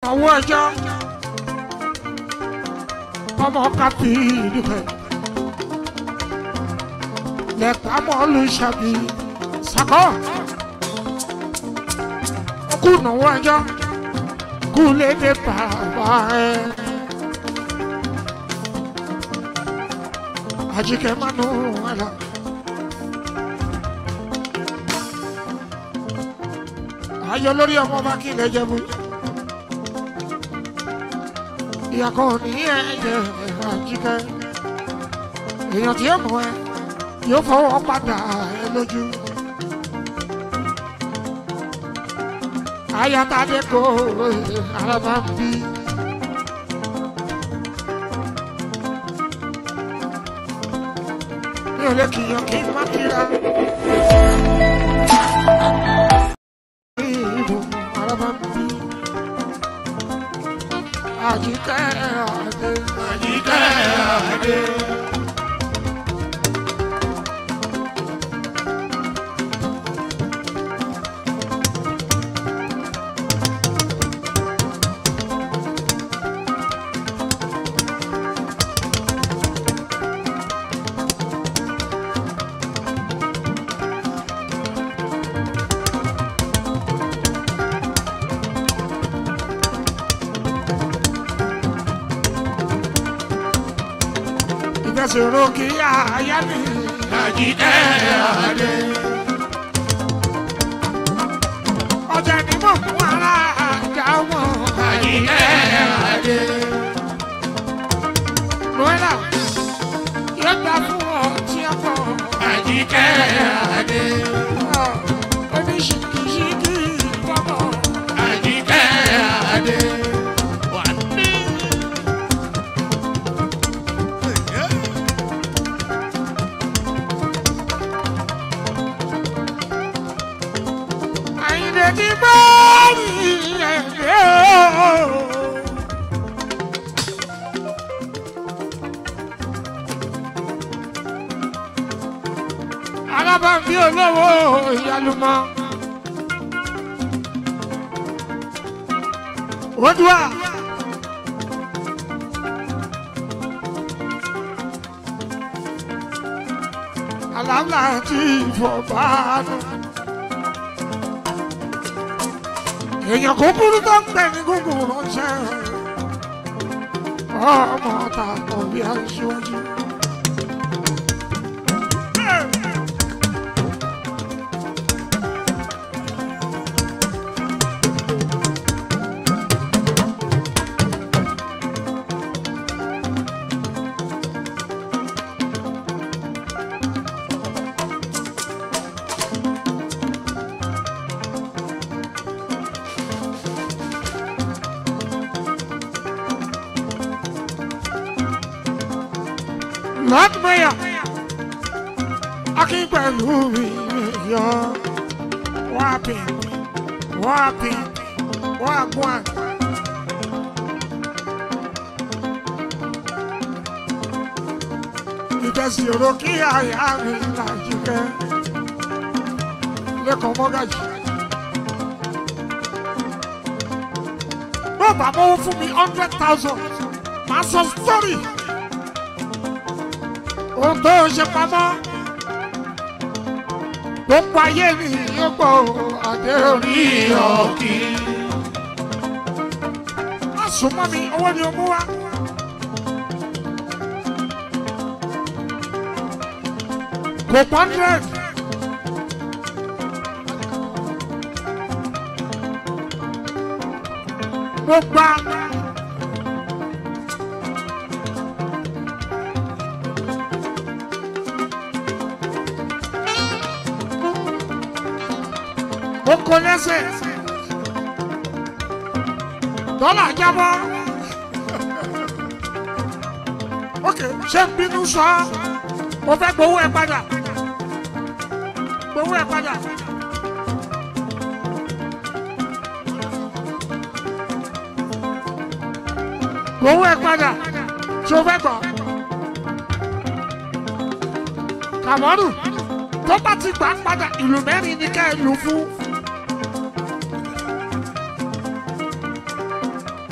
Speaker 1: ọwọ́ ẹjọ́ ọmọ kápí ìdúpẹ́ lẹ́pàmọ́ olùṣàbí sàkọ́ kú náwó ẹjọ́ kú lédè bàbá ẹ. Àjíkẹ́ mánú ẹ̀la. Ayọ̀ lórí ọmọ bá kí lè jẹ́bu. Ìyá kan ní ẹ̀jẹ̀ àjíkẹ́. Èèyàn tí ó mọ̀ ẹ́ yóò fọwọ́ padà ẹ lójú. Ayatade kò araba ń bí. Mi ò lè kìyàn kí n má kíra. Ìbò araba ń bí. Àjíkẹ́ àdé.
Speaker 3: Àjíkẹ́ àdé.
Speaker 1: Ìfẹsẹ̀rọ kí àyà mi.
Speaker 3: Àjíkẹ́ àdé.
Speaker 1: Ọjà ni mo mú ara àjà wọn.
Speaker 3: Àjíkẹ́ àdé.
Speaker 1: Noela yóò gbà fún ọ tí a bọ̀.
Speaker 3: Àjíkẹ́ àdé.
Speaker 1: Oníṣìkìṣìkì bọ̀bọ̀.
Speaker 3: Àjíkẹ́ àdé. Wà ní.
Speaker 1: Àyìnlé ti bọ́ ní ẹ̀rẹ́ o. Alábàbí olówó ìyálùmọ́. Odua. Àlàálà ti fọ̀bá nù. èèyàn kúkúrú tó ń pè ní gúngùn ránṣẹ́ ọmọ tààtọ̀ bí aṣíwájú. Lord Mayor, Akin pẹ̀lú mi yọ wápì wápì wágùn. Ìtẹ̀sí òrò kí àyà mi làjú kẹ́ lẹ́kọ̀ọ́ mọ́gàjì. Bó bá mọ́wó fún mi hundred thousand, màá sọ sọ́rí ohun tó ṣe pamọ́ gbogbo ayé mi yóò gbọ́ àdé orí ọ̀kì. má sùn mọ́ mi owó ni o mú wá. kò pọ́n hundred. mo gba mo kọ lẹ́sẹ̀ dọ́là jábọ́ ok ṣé n bínú sọ mo fẹ́ gbowó ẹ padà gbowó ẹ padà. gbowó ẹ padà ṣé o fẹ́ gbọ́ kàmọ́rù tó bá ti gbà padà ìlú mẹ́rin ni ká ẹ lù fún.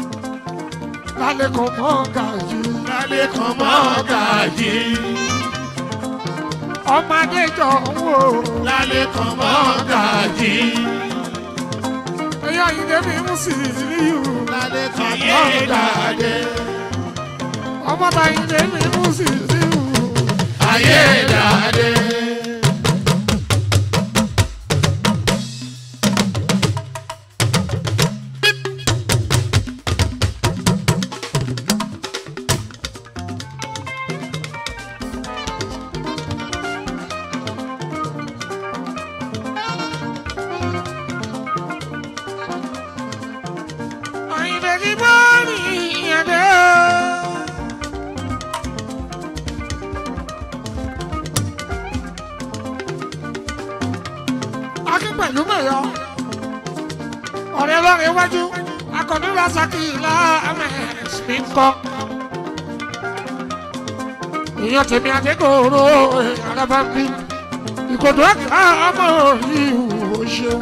Speaker 1: lálẹ́ kan mọ́ gàjú.
Speaker 3: lálẹ́ kan mọ́ gàjí.
Speaker 1: ọmọdé jọ ń wò.
Speaker 3: lálẹ́ kan mọ́ gàjí.
Speaker 1: ẹ̀yọ́ ìdè mi mú sí ìlú.
Speaker 3: lálẹ́ kan mọ́ gàjí.
Speaker 1: ọmọ bá ìdè mi mú sí ìlú.
Speaker 3: ayé dàdé.
Speaker 1: ìdè mi mọ́ ní ìyàdé. akí pẹ̀lú mẹ́yọ. ọ̀rẹ́ lọ́rẹ̀ iwájú akọni rasaki ilá amẹ́sìmí kọ́. èèyàn tèmi àdékòrò alábàbí ìkòdó àgbà ọmọ ìhù ṣeun.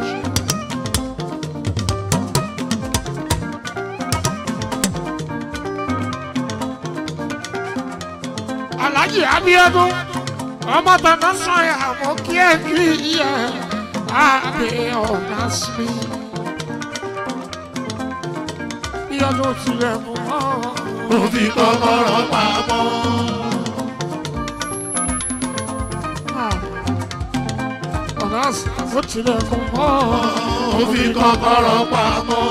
Speaker 1: alhaji abiodun ọmọ tọ̀nà sọ̀yà mọ́ kí ẹ kí ẹ àbẹ ọ̀nà sí. bí ọdún tilẹ̀ mú mọ́.
Speaker 3: mo fi kọ́kọ́rọ́ pamọ́.
Speaker 1: ọ̀nà ó tilẹ̀ mú mọ́.
Speaker 3: mo fi kọ́kọ́rọ́ pamọ́.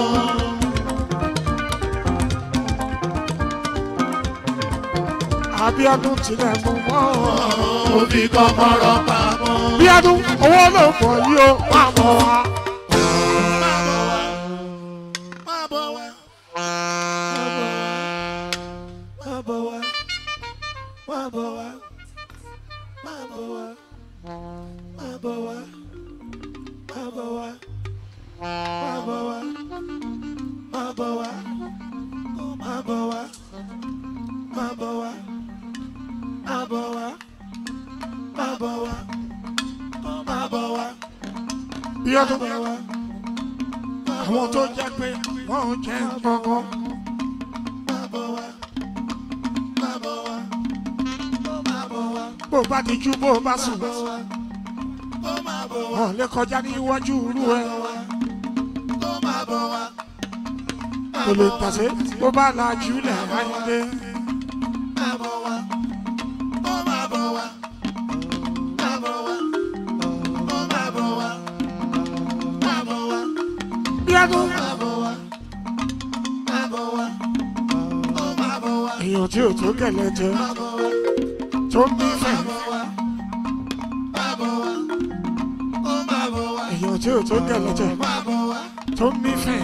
Speaker 1: abiodun tilẹ̀ mú mọ́.
Speaker 3: mo fi kọ́kọ́rọ́ pamọ́.
Speaker 1: bí ọdún owó ló pọ̀ yìí ó máa mọ̀ wá.
Speaker 3: má bọ̀ wá. má bọ̀ wá. má bọ̀ wá. má bọ̀ wá. má bọ̀ wá. má bọ̀ wá. má bọ̀ wá. má bọ̀ wá. má bọ̀ wá. má bọ̀ wá. má bọ̀ wá. má bọ̀ wá. má bọ̀ wá.
Speaker 1: bí ọdún àwọn tó jẹ́ pé wọ́n ń jẹ́ gbọ́ngàn. bó o bá ti jú bó o bá sùn wọn lè kọjá ní iwájú irú ẹ kò lè tàsé bó bá la jùlẹ̀ ayọ̀dẹ. bí ọdún èèyàn tí ò tó kẹlẹ jẹ tó ń bí fẹ èèyàn tí ò tó kẹlẹ jẹ tó ń bí fẹ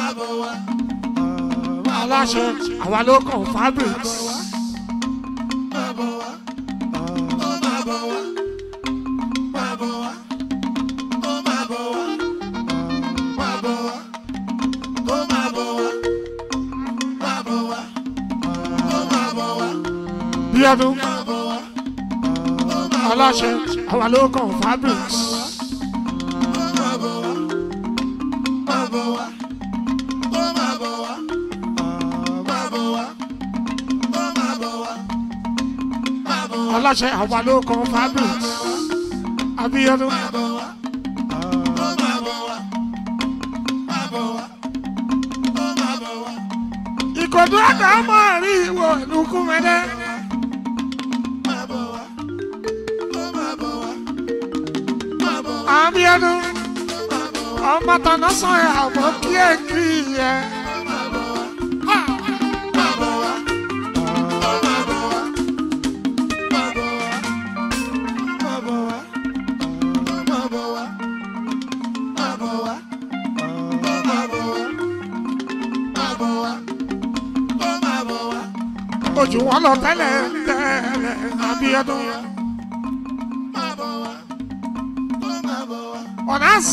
Speaker 1: aláṣẹ àwa ló kàn fabrics bí ọdún aláṣẹ àwa ló kàn fabrics aláṣẹ àwa ló kàn fabrics abíọ́dún. ìkòdú àgbà ọmọ rí ìwọ ìlú kúmẹdẹ. abíọ́dún ọmọ tọ̀nà sàn ẹ̀ àmọ́ kí ẹ kí ẹ. ojú wọn lọ tẹ́lẹ̀ tẹ́lẹ̀ abíọ́dún. ọ̀nàs.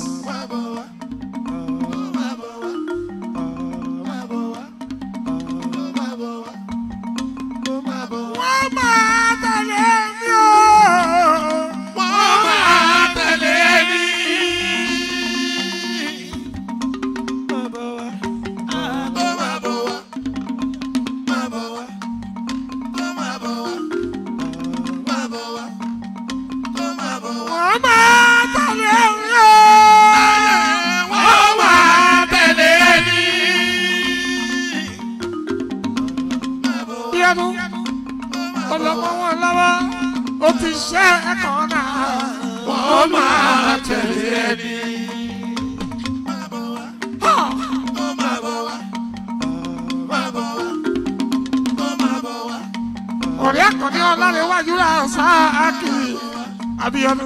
Speaker 1: wọ́n máa tẹ̀lé mi o.
Speaker 3: wọ́n máa tẹ̀lé mi.
Speaker 1: wọ́n máa tẹ̀lé ẹni o.
Speaker 3: wọ́n máa tẹ̀lé ẹni.
Speaker 1: Bíọ́dú ọlọ́mọ wọn lọ́wọ́ ó ti ṣe ẹ̀kọ́ náà.
Speaker 3: wọ́n máa tẹ̀lé ẹni.
Speaker 1: ọ̀rẹ́ àkànní ọlárẹ̀wájú rà sáàkì Abíọ́dún.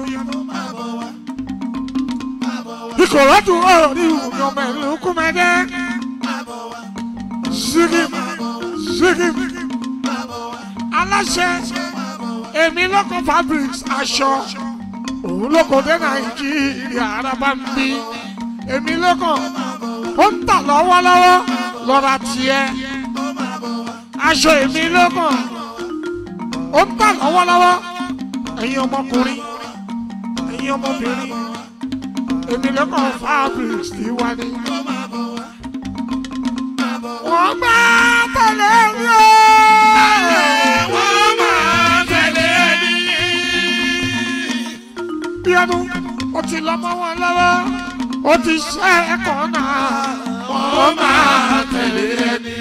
Speaker 1: ìkòròdú orí ìwúmi ọmọ ìlú kúmẹ́dẹ́. zigim zigim aláṣẹ èmi lóko fabrics aṣọ òun lóko dé nàìjíríà araba ń bí èmi lóko ó ń tà lọ́wọ́lọ́wọ́ lọ́ra tiẹ̀ aṣọ èmi lóko ó ń tà lọ́wọ́lọ́wọ́ ẹ̀yin ọmọkùnrin ẹ̀yin ọmọbìnrin èmi lóko fabrics ti wá ní. wọ́n bá tẹ̀lé mi o.
Speaker 3: wọ́n máa tẹ̀lé ẹni.
Speaker 1: Bíọ́dún ó ti lọ mọ́ wọn lọ́wọ́ ó ti ṣe ẹ̀kọ́ náà.
Speaker 3: wọ́n máa tẹ̀lé ẹni.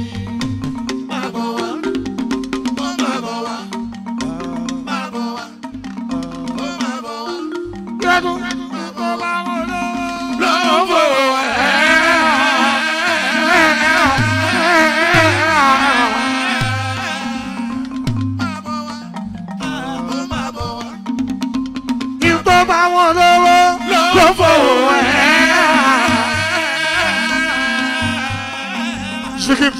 Speaker 1: Bíọ́dún kó bá wọn lọ́wọ́.
Speaker 3: lọ́wọ́
Speaker 1: Kí n tó bá wọn lọ́wọ́.
Speaker 3: lọ́wọ́
Speaker 1: Ṣìkìm.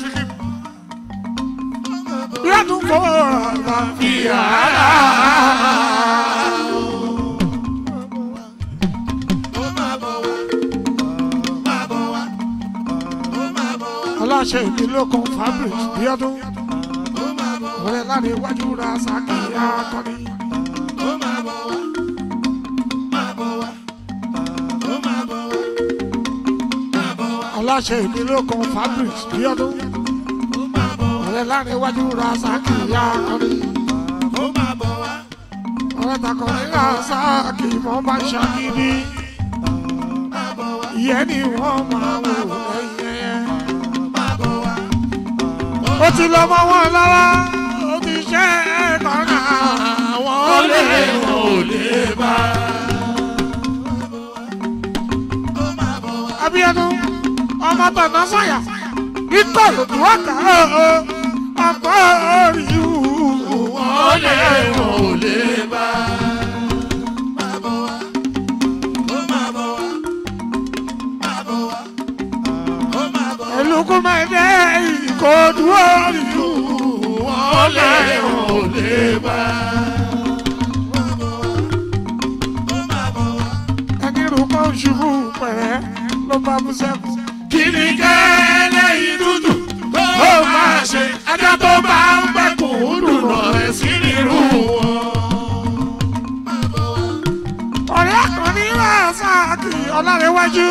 Speaker 1: Bíọ́dún kó bá fi ara. Aláṣẹ ìdílé kan fabric Bíọ́dún. Ọ̀rẹ́ láti iwájú ra sàkíyà kọ́ni. aláṣẹ ìdílé kan fabric bíọ́dún ọ̀rẹ́ láàrin iwájú ra sáàkì ya kọ́ni ọ̀rẹ́ takọ̀rí ra sáàkì mọ́ bá ṣàkíní ìyẹn ni wọ́n máa wò lẹ́yìn ẹ̀yẹ. ó ti lọ mọ́ wọn lọ́wọ́ ó ti ṣe é kọ́nà
Speaker 3: wọ́n lé wọn ò lè bá.
Speaker 1: Abíọ́dún ọmọ tọ̀nà sọ̀yà ikọ̀ lòdù ọ̀kà ọ̀pọ̀ orí wù.
Speaker 3: wọ́n lé wọn ò lè bá.
Speaker 1: Olùkú máa dé ìkọ̀dù orí wù.
Speaker 3: wọ́n lé wọn ò lè bá.
Speaker 1: Ẹni rúkọ́ ṣubú pẹ̀rẹ́ ló bá bú sẹ́kù.
Speaker 3: kí ni kẹ́lẹ́ yìí dúdú ó máa ṣe ajá tó bá ń gbẹ́kùn dùnà ẹ̀ sí nírú wọn.
Speaker 1: Ọ̀rẹ́ àkànní rà sáàkì ọ̀làrẹ̀wájú.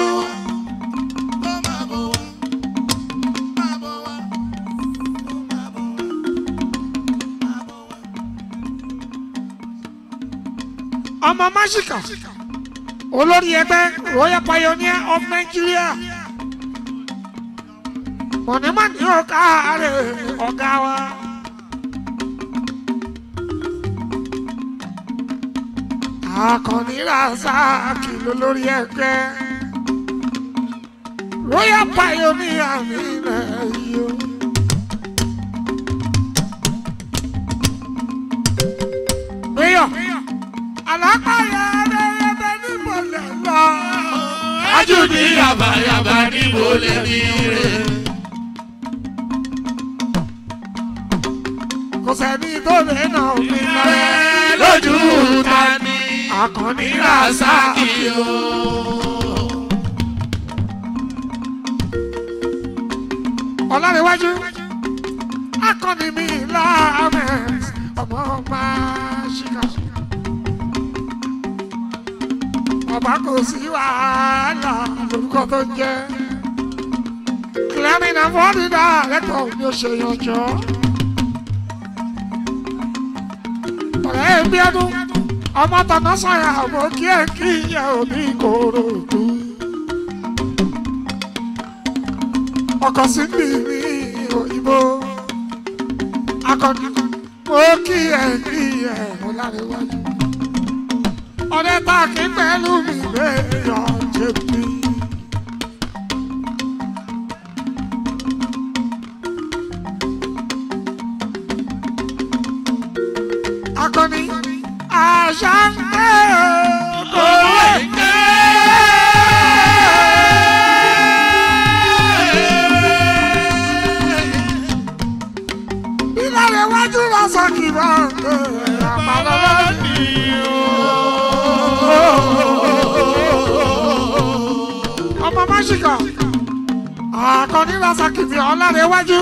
Speaker 1: Ọmọ Máṣíkà olórí ẹgbẹ́ Royal Pioneer of Nigeria. Mọ̀nìmọ̀nì ọ̀gá rẹ̀ ọ̀gá wa. Akànní Razaki lólórí ẹgbẹ́. Royal Pioneer mi rẹ̀ yìí o. Mayor, alápàyà ẹ̀rẹ́rẹ́bẹ́ níbọ̀lẹ̀ lọ.
Speaker 3: ajú ní yàbàyàbà níbo lè ní rẹ̀.
Speaker 1: Kò sẹ́ni tó lè nà mí lọ́rẹ́.
Speaker 3: lójú ta ni
Speaker 1: Akànní
Speaker 3: Razaki
Speaker 1: Razaki
Speaker 3: o.
Speaker 1: Ọlárẹ̀wájú. Akànní mi láàmẹ̀ ọmọ máa ṣìkà. Bàbá kò sí wàhálà lórúkọ tó ń jẹ́. Clement Afọ́dídà lẹ́tọ̀ ni ó ṣe yanjọ́. Ọ̀rẹ́ Bíọ́dún ọmọ tọ̀nà sọ̀yà mo kí ẹ kí yẹ òbí kòrò dú. ọkọ̀ sí bí mi òyìnbó akọni mo kí ẹ kí yẹ mo láre wájú. ọ̀rẹ́ tá a kí pẹ̀lú mi bẹ́ẹ̀ yọ jẹ̀bi. akọni àṣà ń gbé òwe ń gbé. Ìlànà iwájú lọ́sàn kì bá ń gbé àpàlọ́ lónìí ọmọ máṣíkà àkànní lọ́sàn kì bí ọ̀lànà iwájú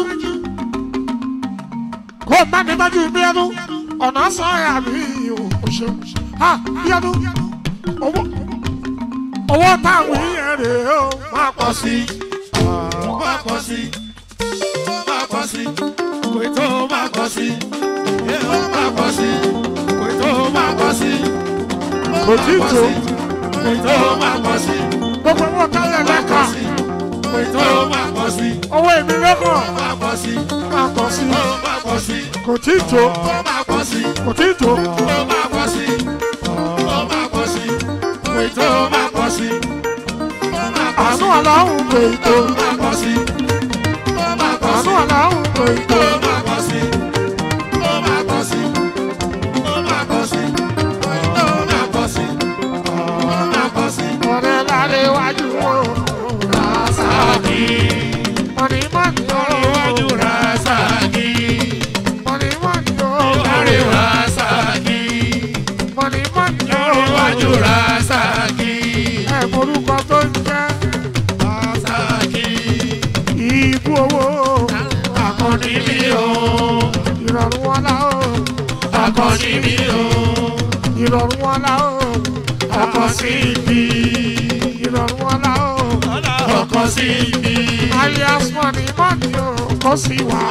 Speaker 1: kó má mi tọ́jú bí ẹnu ọ̀nà sọ̀rọ̀ àbí òṣè ha bí ẹnu owó owó táwọn yẹn rè é o máa pọ̀ sí i
Speaker 3: máa pọ̀ sí máa pọ̀ sí kò tó máa pọ̀ sí ó máa pọ̀ sí kò tó máa pọ̀ sí
Speaker 1: kò tí ì tó
Speaker 3: kò tó máa pọ̀ sí
Speaker 1: gbogbo owó tálẹ̀ lẹ́ka
Speaker 3: kò tó máa pọ̀ sí
Speaker 1: owó èmi lẹ́kọ̀ọ́
Speaker 3: máa pọ̀ sí
Speaker 1: máa pọ̀ sí
Speaker 3: ó máa pọ̀ sí
Speaker 1: kò tí ì tó
Speaker 3: ó máa pọ̀ sí
Speaker 1: kò tí ì tó
Speaker 3: ó máa pọ̀ sí ó máa pọ̀ sí kò tó máa pọ̀ sí ó máa pọ̀
Speaker 1: àánú
Speaker 3: sí
Speaker 1: aláhùn kò ì tó
Speaker 3: ó máa pọ̀ sí ó máa pọ̀ sí.
Speaker 1: àánú aláhùn kò ì tó.
Speaker 3: Ó máa pọ̀ sí, ó máa pọ̀ sí, ó máa pọ̀ sí, ó máa pọ̀ sí, ó máa pọ̀ sí.
Speaker 1: ọ̀rẹ́ láre wájú o
Speaker 3: Rasaki,
Speaker 1: mọ̀nì mọ̀nì o
Speaker 3: iwájú Rasaki,
Speaker 1: mọ̀nì mọ̀nì o
Speaker 3: láre Rasaki,
Speaker 1: mọ̀nì mọ̀nì o
Speaker 3: iwájú Rasaki,
Speaker 1: ẹ̀ morúkọ tó ń jẹ́
Speaker 3: Rasaki,
Speaker 1: ìbú owó
Speaker 3: akọni mi o,
Speaker 1: ìrọ̀rùn wọn la o
Speaker 3: akọni mi o,
Speaker 1: ìrọ̀rùn wọn la o
Speaker 3: ọkọ sí ibi,
Speaker 1: ìrọ̀rùn wọn la o
Speaker 3: ọkọ sí ibi,
Speaker 1: alias mọ̀nì mọ̀nì o kò sí wà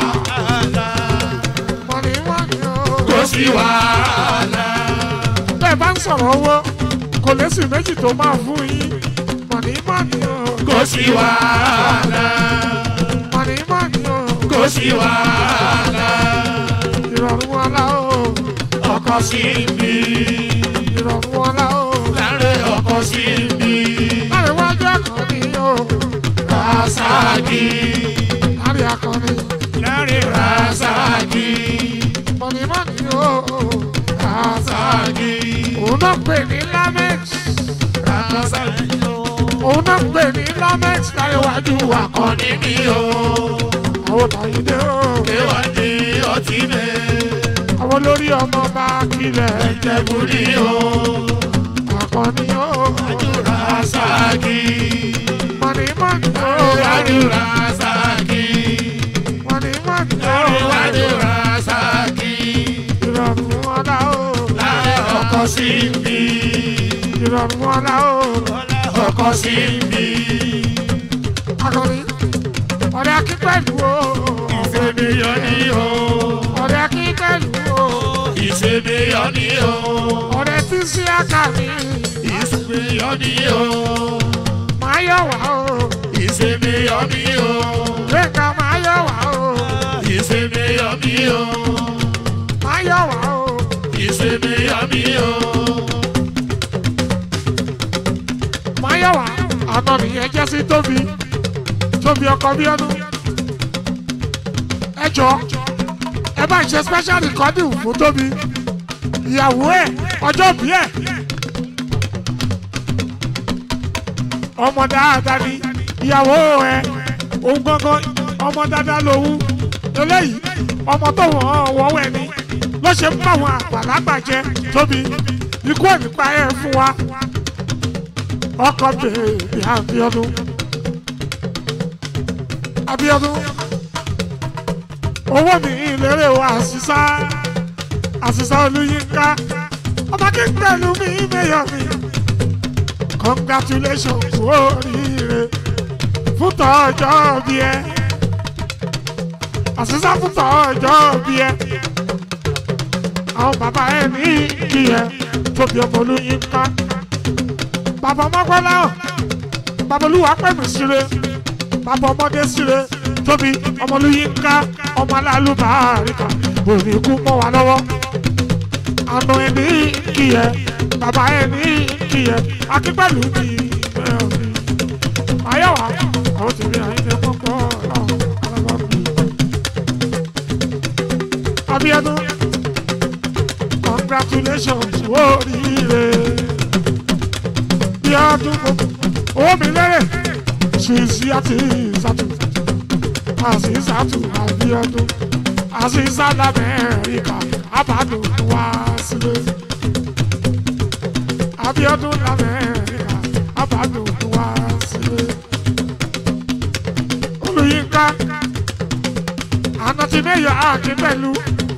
Speaker 1: mọ̀nì mọ̀nì o.
Speaker 3: kò sí wàhálà.
Speaker 1: bẹ́ẹ̀ bá ń sọ̀rọ̀ owó kò lẹ́sìn méjì tó máa fún yín mọ̀nì mọ̀nì o
Speaker 3: kò sí wàhálà
Speaker 1: mọ̀nì mọ̀nì o
Speaker 3: kò sí wàhálà
Speaker 1: ìrọ̀rùn wọn la o
Speaker 3: ọkọ sí mi
Speaker 1: ìrọ̀rùn wọn la o
Speaker 3: láre ọkọ sí mi
Speaker 1: láàrin wájú akọni o
Speaker 3: rasaki
Speaker 1: láàrin akọni
Speaker 3: láre rasaki
Speaker 1: mọ̀nì mọ̀nì o
Speaker 3: rasaki
Speaker 1: òun náà pè ní lamex
Speaker 3: rasaki
Speaker 1: òun náà pè ní lamex láàrin wájú akọni
Speaker 3: akọni mi o
Speaker 1: àwọn tàyídé o
Speaker 3: kéwàdí ọtí mi
Speaker 1: àwọn olórí ọmọ bá kílẹ̀
Speaker 3: jẹbùrí o
Speaker 1: akọni o
Speaker 3: rasaki
Speaker 1: mọ̀nì mọ̀nì o
Speaker 3: láre rasaki
Speaker 1: mọ̀nì mọ̀nì o.
Speaker 3: láre rasaki.
Speaker 1: ìrọ̀rùn wọn la ó
Speaker 3: lára ọkọ sí mi
Speaker 1: ìrọ̀rùn wọn la ó
Speaker 3: ọkọ sí mi
Speaker 1: akọni ọ̀rẹ́ akípẹ̀lú o
Speaker 3: ìfèmíyàn ni o
Speaker 1: ọ̀rẹ́ akípẹ̀lú o
Speaker 3: ìfèmíyàn ni o
Speaker 1: ọ̀rẹ́ tí sí àkàmì
Speaker 3: ìfèmíyàn ni o
Speaker 1: máa yọ̀ wá o
Speaker 3: ìfèmíyàn ni o
Speaker 1: gbẹ̀ngà máa yọ̀ wá o
Speaker 3: ìfèmíyàn ni o
Speaker 1: máa yọ̀ wá o
Speaker 3: ìfèmíyàn ni o
Speaker 1: máa yọ̀ wá àná nìyẹn jẹ́ sí tóbi tóbi ọkọ bí ọdún ẹ jọ ẹ bá ń ṣe special recording fún tóbi ìyàwó ẹ ọjọ́ bí ẹ ọmọ dáadáa ni ìyàwó ẹ òun gangan ọmọ dáadáa lòun eléyìí ọmọ tó wọ́n wọ́wọ́ ẹ ní ló ṣe ń bá àwọn àgbàlagbà jẹ tóbi ikú ẹ̀ nípa ẹ̀ fún wa ọkọ bèèrè Abíọ́dún Abíọ́dún owó mi ìlérè wa àṣìṣà àṣìṣà Olúyínká ọba kí n pẹ̀lú mi mẹ́yọ̀ mi congratulations kú oríire fún tọ́jọ́ bí ẹ àṣìṣà fún tọ́jọ́ bí ẹ àwọn bàbá ẹ̀ ní kí ẹ tóbi ọmọ olóyin ká bàbá ọmọgbọ́lá bàbá olúwa pẹ̀mí síre bàbá ọmọdé síre tóbi ọmọ olóyin ká ọmọ aláàlú bàárìkà òní kú mọ́ wa lọ́wọ́ àna ẹ̀ ní kí ẹ bàbá ẹ̀ ní kí ẹ akípẹ̀lú ní ìgbẹ́ òní ayọ̀wá àwọn tèmi àyíké kọ́kọ́ ọ̀hún alábọ́ọ̀lù. Abiodun congratulations oríire bí ọdún owó mi lérè ṣùṣì àti ìsàtù àti ìsàtù Abiodun àti ìsàlẹ̀ Amẹ́ríkà àbádùn wá sílé Abiodun l'Amẹ́ríkà àbádùn wá sílé Olúyinká àná ti mẹ́yọ̀ àkín pẹ̀lú.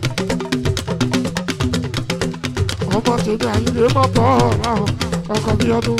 Speaker 1: ọmọ tèmi àyílẹ̀ mọ̀ bọ́ ọ̀rọ̀ ọkọ̀ bí ọdún.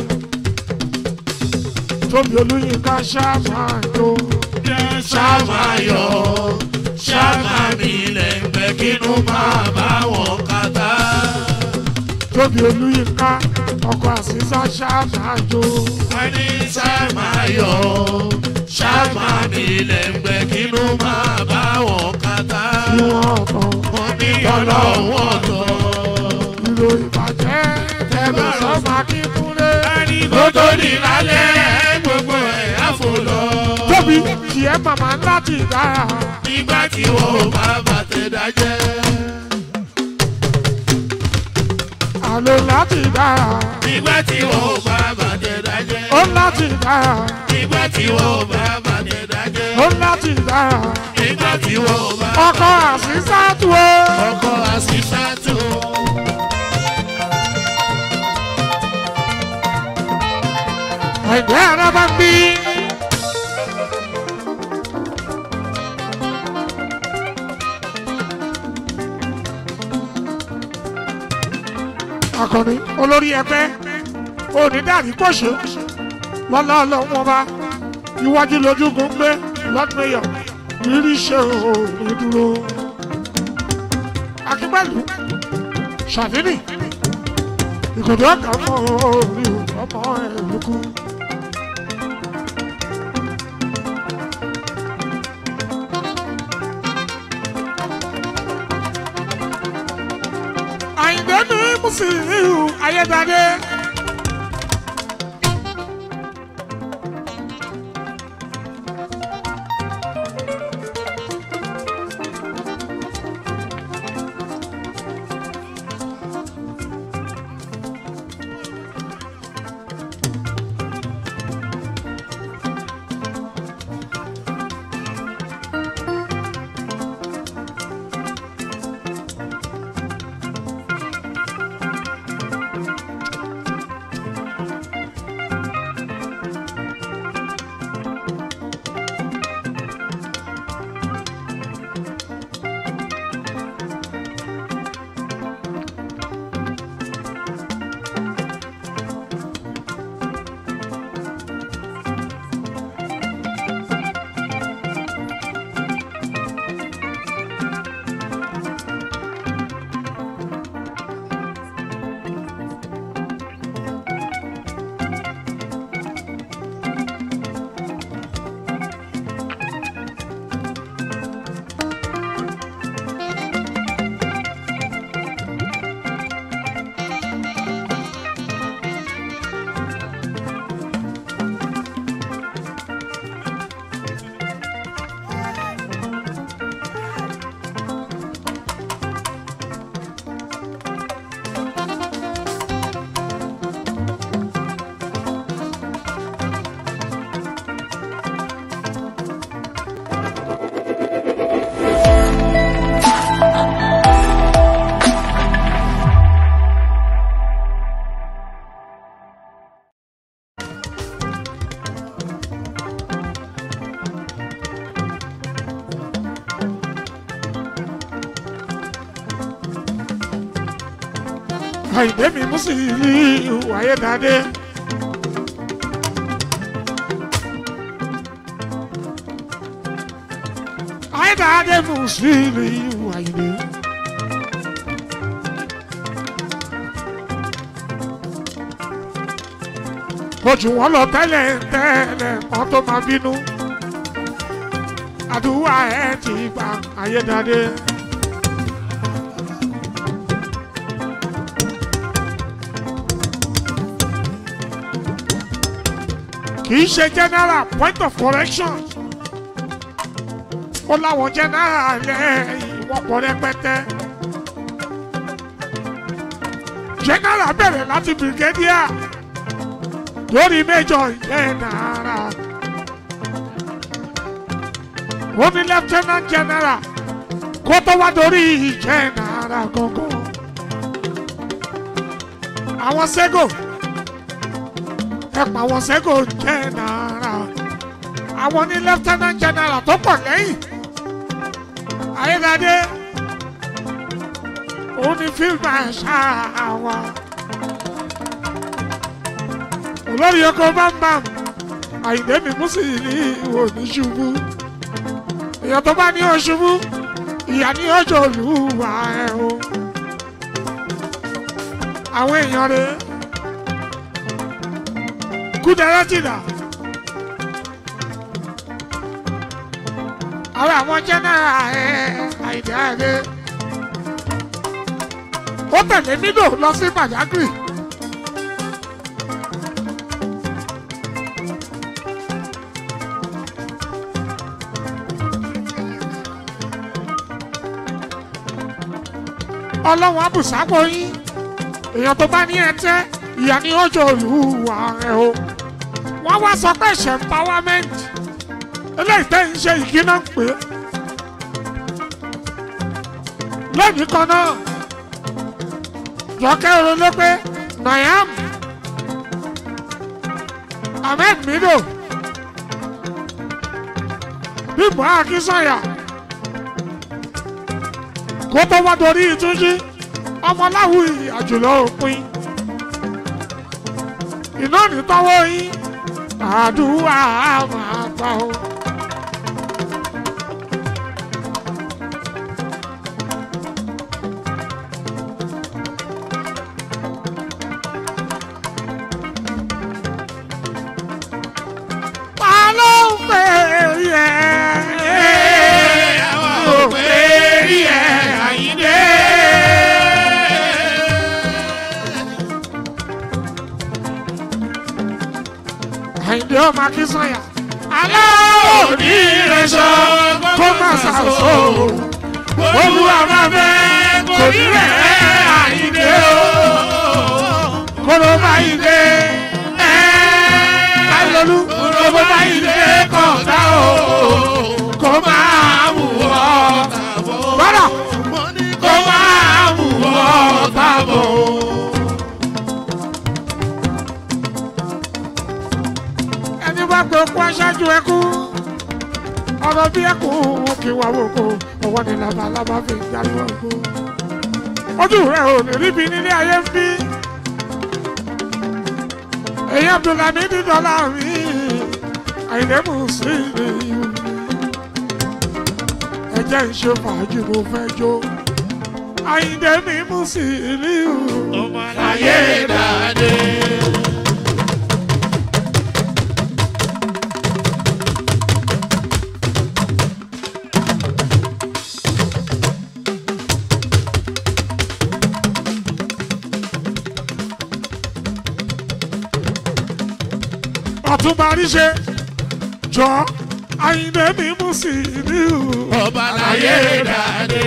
Speaker 1: tóbi Olúyinká ṣáàmáyò
Speaker 3: ṣàmáyọ̀ ṣàmàmì lẹ́gbẹ́ kínú máa bá wọn kàtá.
Speaker 1: tóbi Olúyinká ọkọ̀ àṣìṣà ṣáàmáyò.
Speaker 3: wọ́n ní ṣàmáyọ̀ ṣàmàmì lẹ́gbẹ́ kínú máa bá wọn kàtá.
Speaker 1: ìwọ̀n ọ̀tọ̀
Speaker 3: wọ́n ní ọlọ́wọ́ tọ̀.
Speaker 1: ìlò ìbàjẹ́ tẹ̀lé sọ́mà kí kúnlé.
Speaker 3: kótó ní lálẹ́ gbogbo ẹ̀ á fò lọ.
Speaker 1: tóbi tiẹ̀ màmá láti dára.
Speaker 3: nígbà tí wọ́n ò bá bàtẹ̀ dájẹ́.
Speaker 1: àlò láti dára.
Speaker 3: nígbà tí wọ́n ò bá bàtẹ̀ dájẹ́.
Speaker 1: ó láti dára.
Speaker 3: nígbà tí wọ́n ò bá bàtẹ̀ dájẹ́.
Speaker 1: ó láti dára.
Speaker 3: nígbà tí wọ́n ò bá.
Speaker 1: ọkọ̀ àṣìṣà tó o.
Speaker 3: ọkọ̀ àṣìṣàtò.
Speaker 1: ẹ̀jẹ̀ ara bá ń bí. akọni olórí ẹgbẹ́ onídàrí pọ̀ṣẹ́ lọ́lá ọlọ́run ọba iwájú lójúgun gbé lọ́dúnmẹ́yọ̀ rírí ṣe òní dúró. akínpẹ̀lú ṣàdínì ìkòtò ọ̀gá mọ́ orí ọmọ ẹ̀ lókun. àyìndé ní mùsùlùmí ayédáde. àyìndé mi mùsùlùmí ayédáde. ayédáde mùsùlùmí àyìndé. ojú wọn lọ tẹ́lẹ̀ tẹ́lẹ̀ kan tó máa bínú àdúrà ẹ ti gbà ayédáde. kì í ṣe general point of correction ó láwọn general lẹ́yìn wọ́n pọ̀ rẹpẹtẹ. general bẹ̀rẹ̀ láti brigadier lórí major general ó ní lieutenant general kó tó wá dórí general gangan àwọn sego ẹ pa àwọn sego general àwọn ní lieutenant general tó pọ̀ lẹ́yìn ayédáadé òun ni field marshal wa olórí oko bámbám àyìndé mi mú sí ní ìwò ní ṣubú èèyàn tó bá ní ó ṣubú ìyá ní ọjọ́ olúwa ẹ o àwọn èèyàn rẹ kúdẹrẹ tìdá àwọn àwọn jẹnẹra ẹ àyìndé àyìndé ó tẹ̀lé mídò lọ sí pàjágìrì. ọlọ́wọ́n abùsápò yín èèyàn tó bá ní ẹtẹ́ ìyá ní ọjọ́ olúwa rẹ̀ o wọ́n wá sọ pé ṣe empowerment eléyìí tẹ́ ń ṣe ìkíná ń pè é lónìí kan náà jọkẹ́ ronú pé nayam ahmed mido bímbọ akínsọ̀yà kó tó wá dorí ìtúnjí ọmọláwù àjùlọ òpin iná nítọ́wọ́ yín àdúrà máa gbà ó. ta ló ń pè é ò pè é àyíndé. àyíndé ọmọ akínsọ́yà. alẹ́ òní rẹ̀ sọ kó má ṣàṣọ. olúwa máa fẹ́ kò ní rẹ̀ àyíndé o. kóró bá yìí dé. káyọ̀lú kóró bá yìí dé kọ̀ọ̀dá o. kó máa wù ọ́. bọ́dà kó máa wù ọ́ tábọ̀. ẹni bá gbé okú aṣáájú ẹkú ọ̀rọ̀ bí ẹkú kí wà wòkó ọwọ́ ni labalábá fi ń jáde wòkó. ojú rẹ̀ ò ní ríbi nílé ayé ń bí. èyí abdulhami ní dọ́là mi àìlẹ́mù sí ilé yìí. ẹjẹ́ ń ṣe fàájì mo fẹ́ jó. àyìndé mi mú sí ilé ìhù. ọmọ láyé dáadé. ọ̀túnba ríṣe jọ àyìnbé mi mú sí ìlú
Speaker 3: ọba láyé dáadé.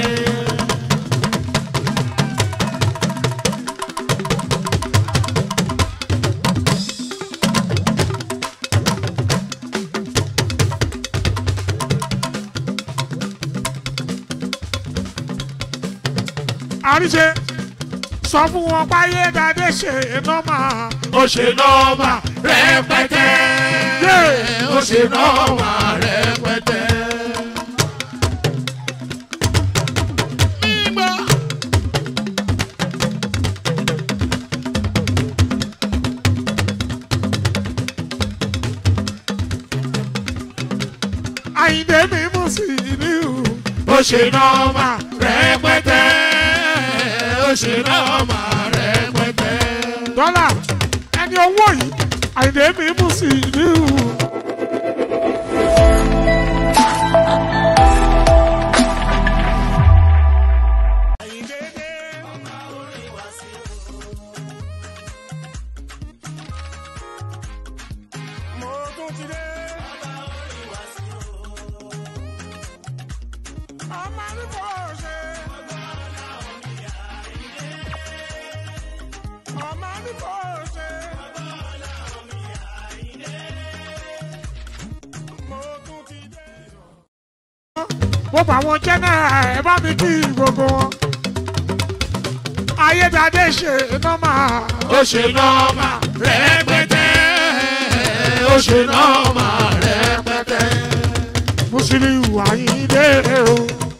Speaker 1: àríṣe sọ fún wọn páyé dáadé ṣe nọ́mà
Speaker 3: ó ṣe nọ́ọ̀mà rẹpẹtẹ.
Speaker 1: Yé!
Speaker 3: ó ṣe nọ́ọ̀mà rẹpẹtẹ. mímọ́.
Speaker 1: àyìnbé mi mú sí ìlú
Speaker 3: ó ṣe nọ́ọ̀mà rẹpẹtẹ. ó ṣe nọ́ọ̀mà rẹpẹtẹ.
Speaker 1: dọ́là ẹni owó yìí àìdè mi mú sí ìlú.
Speaker 4: mo tún ti dé. ọmọ ní kò ṣe. ọmọ ní kò ṣe. mo tún ti dé.
Speaker 1: mo bá wọn jẹ́ náà ẹ bá mi kí gbogbo wọn. ayédáadé ṣe nọ́mà.
Speaker 3: ó ṣe nọ́ọ̀mà rẹpẹtẹ ó ṣe nọ́ọ̀mà rẹpẹtẹ.
Speaker 1: Musiliu Ayinde o.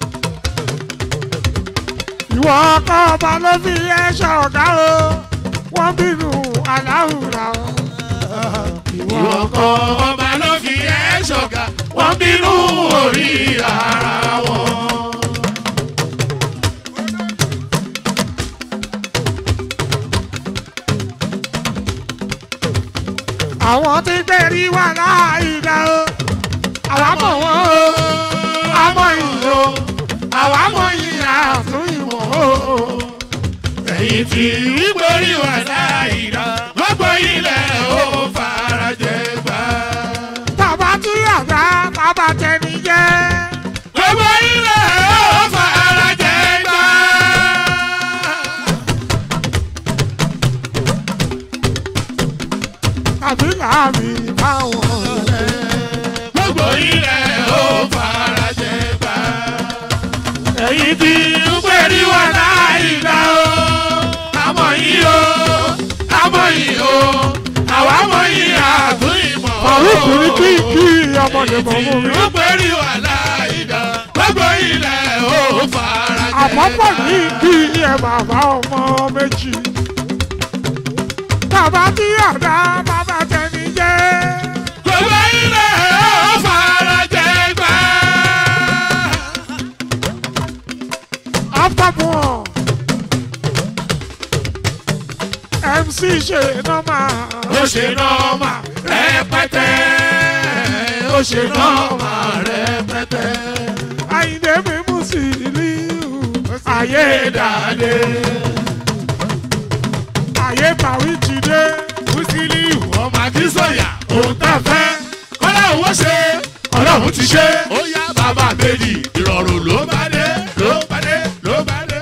Speaker 1: Ìwọ ọkọ ọba ló fi ẹṣọ ọ̀gá o. Wọ́n bínú aláwùrà o.
Speaker 3: ìwọ kọ́ ọba ló fi ẹ́ ṣọ̀gá wọ́n bínú orí ara wọn.
Speaker 1: Àwọn tí gbèrí wà láàyè o. Àwa mọ̀ wọ́n o. Àmọ́ ìyìn o. Àwa mọ̀ ìyìn àtún ìwọ̀n o.
Speaker 3: ẹ̀yìn tí ìgbórí wà láìra gbogbo ilẹ̀ ó farajẹ gbà.
Speaker 1: Bàbá tí àgbà bàbá tẹni jẹ́.
Speaker 3: gbogbo ilẹ̀ ó farajẹ gbà.
Speaker 1: Tàbí làbí báwọn rẹ̀.
Speaker 3: gbogbo ilẹ̀ ó farajẹ gbà. ẹ̀yìn tí ìgbórí wà láìra o àmọ́ yìí o àmọ́ yìí o àwa mọ̀ yìí àtún ìmọ̀ o.
Speaker 1: Farouk ní kí kí ọmọdé mọ̀ mú mi.
Speaker 3: Ó pẹ̀lú àláìdá, gbogbo ilẹ̀ ó fara jẹ́.
Speaker 1: àpapọ̀ ní kí ẹ bàbá ọmọ méjì. bàbá tí àdá bàbá tẹni jẹ́.
Speaker 3: Gbogbo ilẹ̀ ó fara jẹ́ gbà.
Speaker 1: afterborn mc ṣe nọ́mà.
Speaker 3: Ó ṣe nọ́ọ̀mà rẹpẹtẹ. Ó ṣe nọ́ọ̀mà rẹpẹtẹ.
Speaker 1: àyìndé mi mú sí ìlú. ayé
Speaker 3: Ayédàdé.
Speaker 1: ayé bàwí ti dé.
Speaker 3: Musiliu ọmọ Akínsọ̀yà. Òun tá fẹ́. Kọ́lá òun ṣe. Ọlọ́run ti ṣe. Ó yá bàbá méjì. Ìrọ̀rùn ló bá dé. Ló bá dé. Ló bá dé.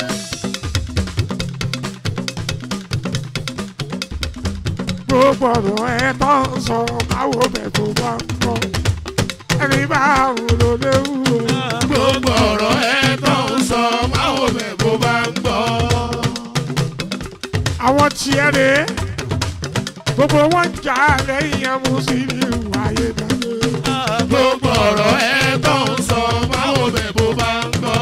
Speaker 1: gbogbo ọ̀rọ̀ ẹ tó ń sọ báwo bẹ̀ tó bá ń kọ́. ẹni bá wù ló léwu.
Speaker 3: gbogbo ọ̀rọ̀ ẹ tó ń sọ máa wò bẹ̀ bó bá ń gbọ́.
Speaker 1: àwọn tiẹ̀ rè é. gbogbo wọn jà lẹ́yìn ẹ̀ mú sí ìlú ayédáadé.
Speaker 3: gbogbo ọ̀rọ̀ ẹ tó ń sọ máa wò bẹ̀ bó bá ń gbọ́.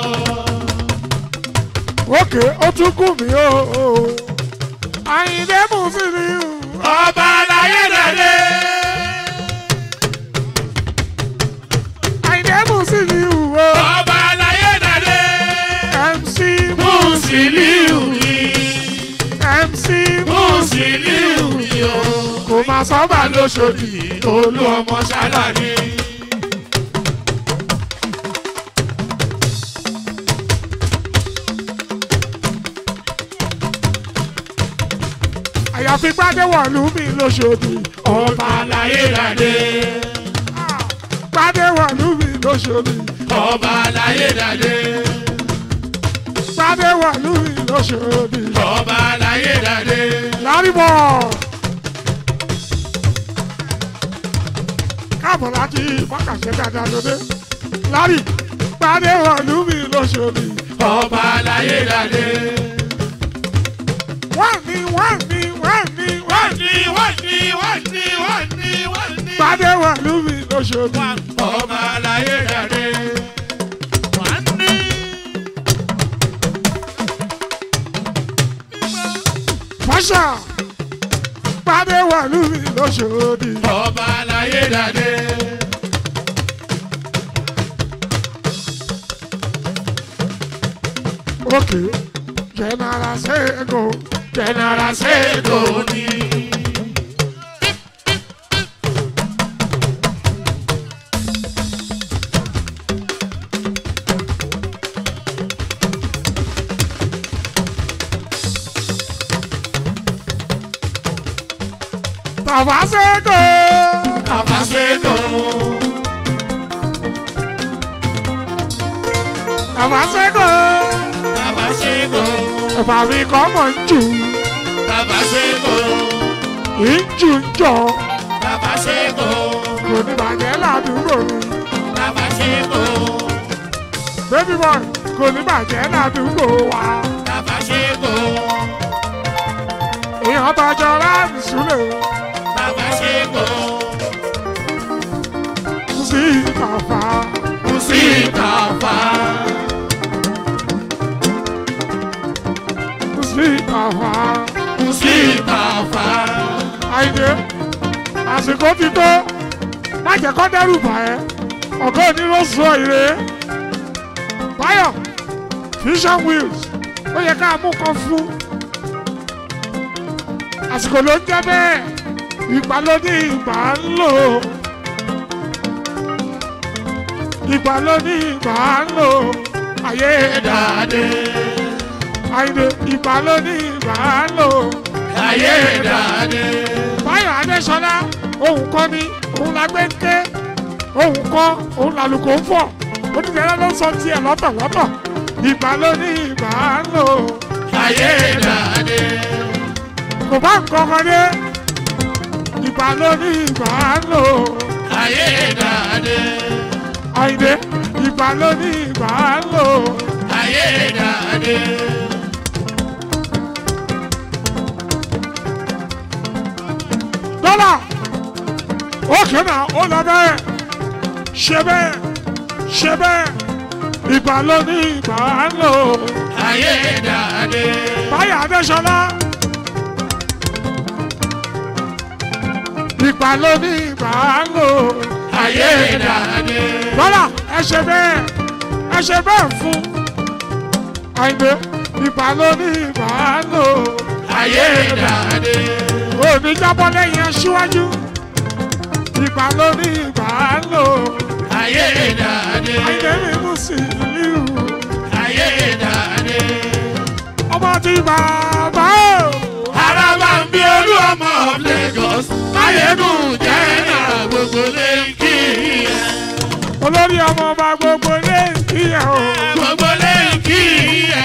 Speaker 1: òkè ó tún kù mí o. àyìndé mú sí ìlú.
Speaker 3: ọba aláyé dàdé.
Speaker 1: àyìndé mú sí ìlú o.
Speaker 3: ọba aláyé dàdé.
Speaker 1: mc
Speaker 3: Musiliu ni
Speaker 1: mc
Speaker 3: Musiliu ni o.
Speaker 1: kò máa sọ́ba
Speaker 3: lóṣòdì olú ọmọ ṣáláni.
Speaker 1: àyàfi gbádẹ́wọ̀lú mi lóṣòdì.
Speaker 3: ọba aláyé dàdé.
Speaker 1: gbádẹ́wọ̀lú mi lóṣòdì.
Speaker 3: ọba aláyé dàdé.
Speaker 1: gbádẹ́wọ̀lú mi lóṣòdì.
Speaker 3: ọba aláyé dàdé.
Speaker 1: lárìbọ̀. káàbọ̀ láti wákàtí dáadáa lóde. lárí gbádẹ́wọ̀lú mi lóṣòdì.
Speaker 3: ọba aláyé dàdé.
Speaker 1: wọ́n ní wọ́n ní wọ́n ní wọ́n ní.
Speaker 3: wọ́n ní wọ́n ní wọ́n ní wọ́n ní.
Speaker 1: gbádẹ́wọ̀lú mi lóṣòdì.
Speaker 3: ọba aláyé dàdé. wọ́n ní.
Speaker 1: fọ́ṣà gbádẹ́wọ̀lú mi lóṣòdì.
Speaker 3: ọba aláyé dàdé.
Speaker 1: òkè jẹ́nara ṣẹ́gun
Speaker 3: jẹnara ṣètò ní.
Speaker 1: Tàfàṣẹ́kọ̀.
Speaker 3: Tàfàṣẹ́kọ̀.
Speaker 1: Tàfàṣẹ́kọ̀.
Speaker 3: Tàfàṣẹ́kọ̀.
Speaker 1: Ẹ̀fà mi kọ́ mọ̀ ń jù.
Speaker 3: Tàfàṣẹ́kọ̀.
Speaker 1: Ì ń jù ń jọ.
Speaker 3: Tàfàṣẹ́kọ̀.
Speaker 1: Kò ní bàjẹ́ ládùúgbò mi.
Speaker 3: Tàfàṣẹ́kọ̀.
Speaker 1: Baby boy kò ní bàjẹ́ ládùúgbò wa.
Speaker 3: Tàfàṣẹ́kọ̀.
Speaker 1: Èèyàn tọjọ́ láti súlẹ̀
Speaker 3: Tàfàṣẹ́kọ̀.
Speaker 1: sí Tàfà.
Speaker 3: Kù sí Tàfà.
Speaker 1: Sí Tàfà.
Speaker 3: Kù sí Tàfà.
Speaker 1: Àìdè àsìkò ti tó. Má jẹ́ kó dẹ́rù bà ẹ́. Ọ̀gá òní ló sọ ìrè. Báyọ̀ Vision Wheels ó yẹ ká mú kan fún. Àsìkò ló ń jẹ́ bẹ́ẹ̀. Ìgbà ló ní ìgbà ń lò. Ìgbà ló ní ìgbà ń lò. Ayé
Speaker 3: Dàdé.
Speaker 1: Àìdè ìgbà ló ní ìgbà ń lò.
Speaker 3: Ayé dàdé.
Speaker 1: Báyọ̀ Adéṣọlá òun kọ́ ni òun la gbé ń ké òun kọ́ òun làlùkò ń fọ̀ onídẹ̀ẹ́rẹ́ ló ń sọ tiẹ̀ lọ́tọ̀lọ́tọ̀ ìgbà ló ní ìgbà ń lò
Speaker 3: Ayé dàdé.
Speaker 1: kò bá nǹkan kan dé ìgbà ló ní ìgbà ń lò
Speaker 3: Ayé dàdé.
Speaker 1: Àyìndé ìgbà ló ní ìgbà ń lò
Speaker 3: Ayé dàdé.
Speaker 1: dọ́là òkè náà ó lọ bẹ́ẹ̀ ṣe bẹ́ẹ̀ ṣe bẹ́ẹ̀ ìgbà ló ní ìgbà ń lò.
Speaker 3: Ayé dàdé.
Speaker 1: Báyọ̀ Adéṣọlá. Ìgbà ló ní ìgbà ń lò.
Speaker 3: Ayé dàdé.
Speaker 1: Bọ́lá ẹ ṣe bẹ́ẹ̀ ẹ ṣe bẹ́ẹ̀ fún. Àìdè ìgbà ló ní ìgbà ń lò.
Speaker 3: Ayé dàdé.
Speaker 1: Òní jábọ́ lẹ́yìn aṣíwájú. Ìgbà ló ní ìgbà ń lò.
Speaker 3: Ayé dàdé.
Speaker 1: Àìdè mi mú sí ìlú.
Speaker 3: Ayé dàdé.
Speaker 1: Ọmọ ti bàbá o.
Speaker 3: Ara máa ń bí olú ọmọ of Lagos. Máyégún jẹ́ náà gbogbo lè kí ẹ.
Speaker 1: Olórí ọmọ ọba gbogbo lé ìyá o.
Speaker 3: Gbogbo lè kí ẹ.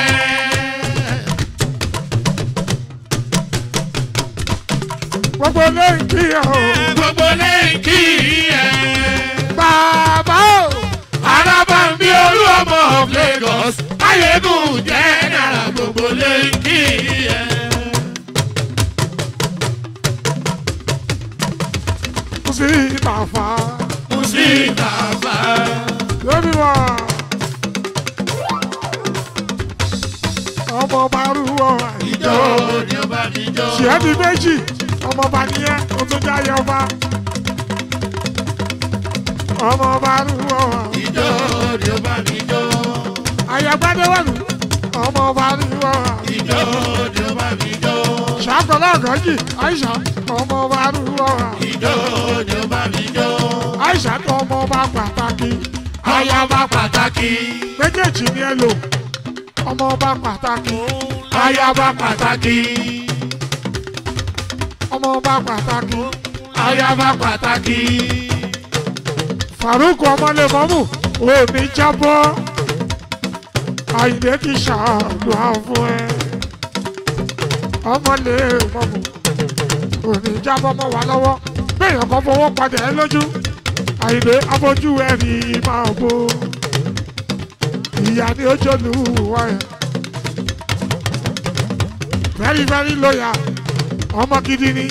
Speaker 1: Gbogbo lé ìyá o.
Speaker 3: Gbogbo lè kí ẹ.
Speaker 1: Bàbá o.
Speaker 3: Ara máa ń bí olú ọmọ of Lagos. Máyégún jẹ́ náà gbogbo lè kí ẹ.
Speaker 1: Kò sí ìtàfà.
Speaker 3: Mùsítàfà.
Speaker 1: Lórí wa. Ọmọ ọba rúwọ́ àìjọ.
Speaker 3: Ìjọ ni ó bá mi jọ.
Speaker 1: Ṣìẹ́ di méjì. Ọmọ ọba nìyẹn. O tún jẹ́ ayé ọba. Ọmọ ọba rúwọ́ àìjọ.
Speaker 3: Ìjọ ni ó bá mi jọ.
Speaker 1: Àyàgbádéwọ̀lù. Ọmọ ọba rúwọ́ àìjọ.
Speaker 3: Ìjọ ni ó bá mi jọ.
Speaker 1: Ṣàkọlọ́ ọ̀gọ́jì. Àìṣà. Ọmọ ọba rúwọ́ àìjọ.
Speaker 3: Ìjọ ni ó bá mi jọ.
Speaker 1: Àìṣà tó ọmọ ọba pàtàkì.
Speaker 3: Ayaba pàtàkì.
Speaker 1: Méjèèjì ni ẹ lò. Ọmọ ọba pàtàkì.
Speaker 3: Ayaba pàtàkì.
Speaker 1: Ọmọ ọba pàtàkì.
Speaker 3: Ayaba pàtàkì.
Speaker 1: Farouk ọmọlẹ́mọ́mù òní jábọ́. Àyìnbé ti ṣàdùá fún ẹ. Ọmọlẹ́mọ́mù òní jábọ́ mọ́ wa lọ́wọ́. Béèyàn kan fọwọ́ padà ẹ lójú. Àyìnbé abojú ẹ rí máa bó. Ìyá ni ó jòlú wá ẹ. Very very loyal. Ọmọ gidi ni.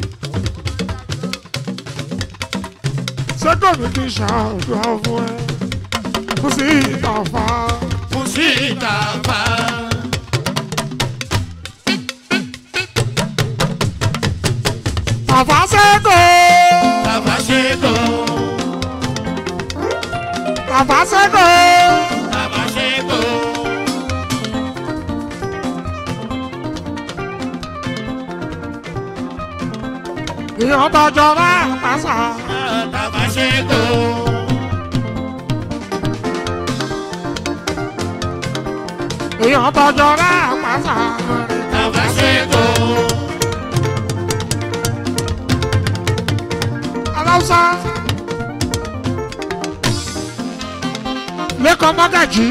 Speaker 1: Sẹ́kọ̀ mi ti ṣàdùá fún ẹ. Kò sí ìtàfà.
Speaker 3: Mùsítàfà.
Speaker 1: Tàfà sẹ́kọ̀.
Speaker 3: Tàbáṣẹ́kọ̀.
Speaker 1: Tàfà sẹ́kọ̀.
Speaker 3: Tàbáṣẹ́kọ̀.
Speaker 1: Ìyàn tọjọ́ máa pàṣà.
Speaker 3: Tàbáṣẹ́kọ̀.
Speaker 1: Ìyàn tọjọ́ máa pàṣà.
Speaker 3: Tàbáṣẹ́kọ̀.
Speaker 1: ọkọ mọ́gàjì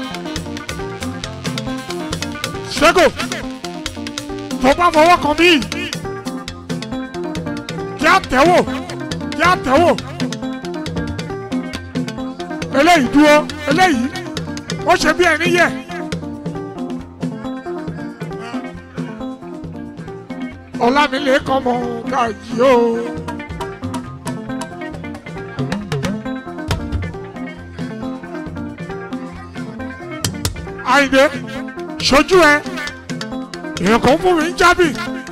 Speaker 1: ṣẹ́gò tó bá fọwọ́ kan mí kí á tẹ̀wò kí á tẹ̀wò eléyìí dúró eléyìí ó ṣe bí ẹni yẹ. ọlámilé kan mọ gàjí o. àyìnbé ṣojú ẹ èèyàn kan fún mi ń jábì.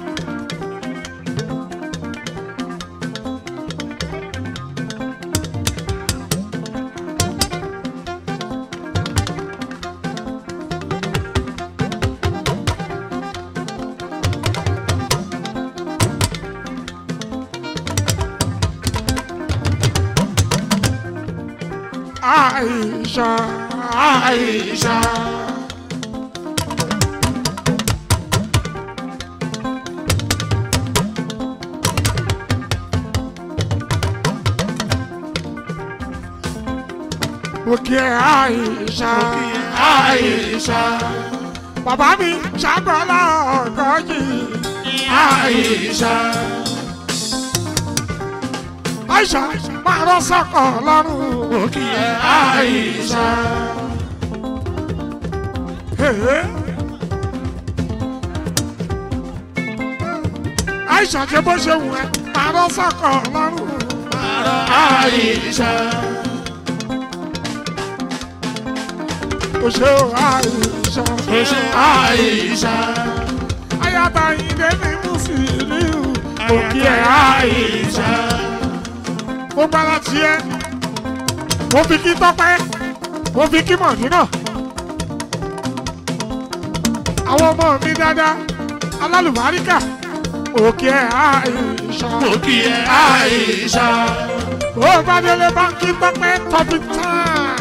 Speaker 1: Aisha, Aisha. Òkè Aisha, Aisha. Bàbá mi ṣàgbọ́lá ọ̀gọ́jì, Aisha. Aisha máa rọ́ sọ́kọ̀ lọ́rùn òkè Aisha. Hey. Aisha ṣe bó ṣe wù ẹ́ máa rọ́ sọ́kọ̀ lọ́rùn Aisha. Oṣù Aisha. Oṣù Aisha. Ayaba ìdè mi mú sí ìlú òkè Aisha mo gbára tiẹ̀ mo fi kí tọ́pẹ́ mo fi kí mọ̀dínà àwọn ọmọ mi dáadáa alálùbáríkà òkè àìsà
Speaker 3: òkè àìsà
Speaker 1: ó bá délé báńkì tọ́pẹ́ tọ́pì tán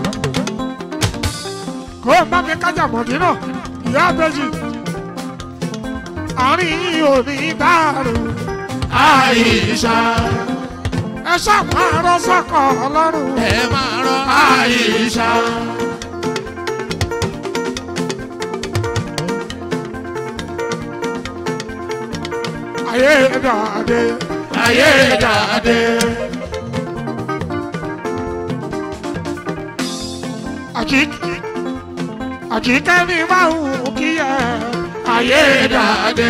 Speaker 1: kó o bá mi kájà mọ̀dínà ìyá àbẹ́jì àárín yìí ò ní dàrú
Speaker 3: àìsà
Speaker 1: ẹ ṣàpárọ̀ sọ́kọ̀ ọlọ́run.
Speaker 3: ẹ máa rọ àìsà.
Speaker 1: ayé dàdé
Speaker 3: ayé dàdé.
Speaker 1: àjík àjíkẹ́ mi máa ń kí ẹ ayé dàdé.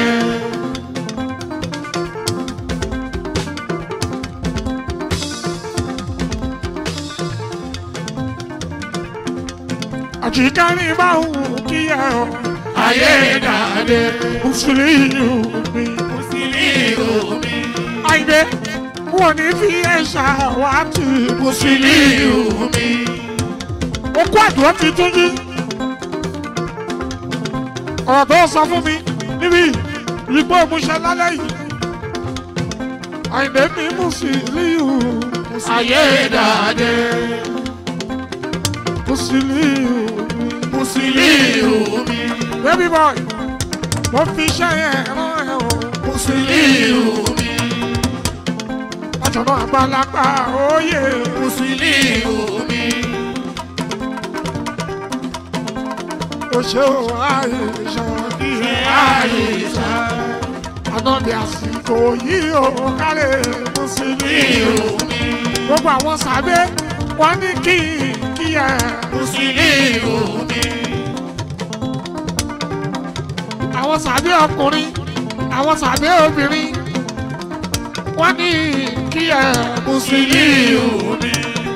Speaker 1: àjíkẹ́ mi máa ń kí ẹ
Speaker 3: ayé dàdé.
Speaker 1: mùsùlùmí mi.
Speaker 3: mùsùlùmí omi.
Speaker 1: àìdè wọn ní fi ẹ̀ṣà wá tì
Speaker 3: mùsùlùmí omi.
Speaker 1: okú àdúrà ti tún yí. ọ̀rọ̀ tó sọ fún mi níbi ìgbó ìmúṣẹ lálẹ́ yìí. àìdè mi mùsùlùmí
Speaker 3: ayé dàdé.
Speaker 1: mùsùlùmí
Speaker 3: mùsùlùmí omi.
Speaker 1: baby boy mo fi iṣẹ́ yẹn rán ẹ o.
Speaker 3: mùsùlùmí omi.
Speaker 1: ọ̀jọ̀gbọ́n àgbàlagbà òye
Speaker 3: mùsùlùmí omi.
Speaker 1: òṣè àìsàn ìhè
Speaker 3: àìsà.
Speaker 1: ànábì àsìkò yìí ò kárẹ̀ mùsùlùmí
Speaker 3: omi.
Speaker 1: gbogbo àwọn sàbẹ̀ wọ́n ní kí kí ẹ.
Speaker 3: mùsùlùmí omi.
Speaker 1: àwọn sàbẹ̀ ọkùnrin àwọn sàbẹ̀ obìnrin wọ́n ní kí ẹ.
Speaker 3: mùsùlùmí omi.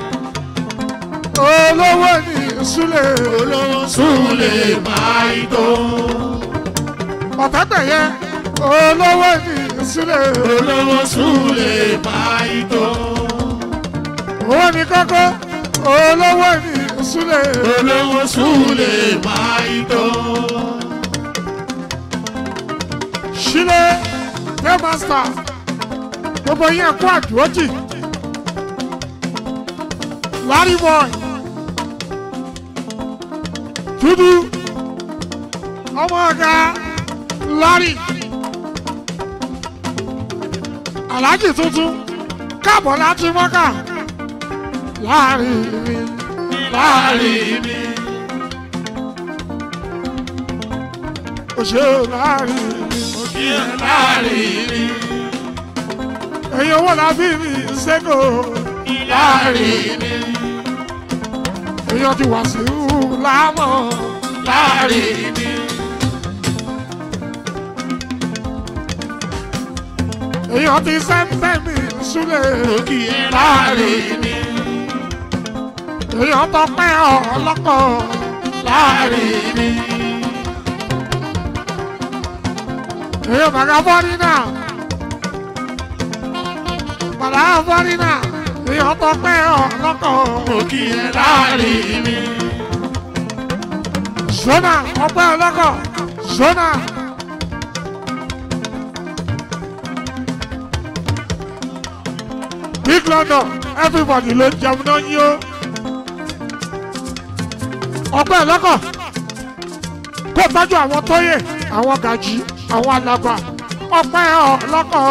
Speaker 1: olówó ní súlẹ̀
Speaker 3: olówó súnlẹ̀ máa ń tó.
Speaker 1: ọ̀tẹ́gbẹ̀yẹ olówó ní súlẹ̀
Speaker 3: olówó súnlẹ̀ máa ń tó.
Speaker 1: owó ní kókó olówó ní súlẹ̀
Speaker 3: olówó súnlẹ̀ máa ń tó.
Speaker 1: sílẹ̀ paymaster gbogbo yẹn kó àdúrótì larry boy dúdú ọmọ ọ̀gá larry alhaji tuntun káàbọ̀ láti mọ́kà láàrin mi
Speaker 3: láàrin mi.
Speaker 1: ó ṣe láàrin mi.
Speaker 3: Mo kí ẹ láàrin mi.
Speaker 1: ẹ̀yin owó la bí mi ṣẹ́kọ̀
Speaker 3: Láàrin mi.
Speaker 1: èèyàn ti wà sí láàmọ̀
Speaker 3: Láàrin mi.
Speaker 1: èèyàn ti sẹ́ńtẹ̀ mi súlẹ̀
Speaker 3: Mo kí ẹ láàrin mi.
Speaker 1: èèyàn tọpẹ́ ọlọ́kọ̀
Speaker 3: Láàrin mi.
Speaker 1: èèyàn bàgà bọ́rí náà bàgà bọ́rí náà èèyàn tọpẹ́ ọlọ́kọ̀
Speaker 3: Mo kí ẹ láàrin mi.
Speaker 1: zona ọpẹ́ ọlọ́kọ̀ zona. Big London everybody ló ń jẹun náà yín o. ọpẹ́ ọlọ́kọ̀ kó tọ́jú àwọn tóyè àwọn gàjí àwọn alàgbà ọpẹ́ ọlọ́kọ̀.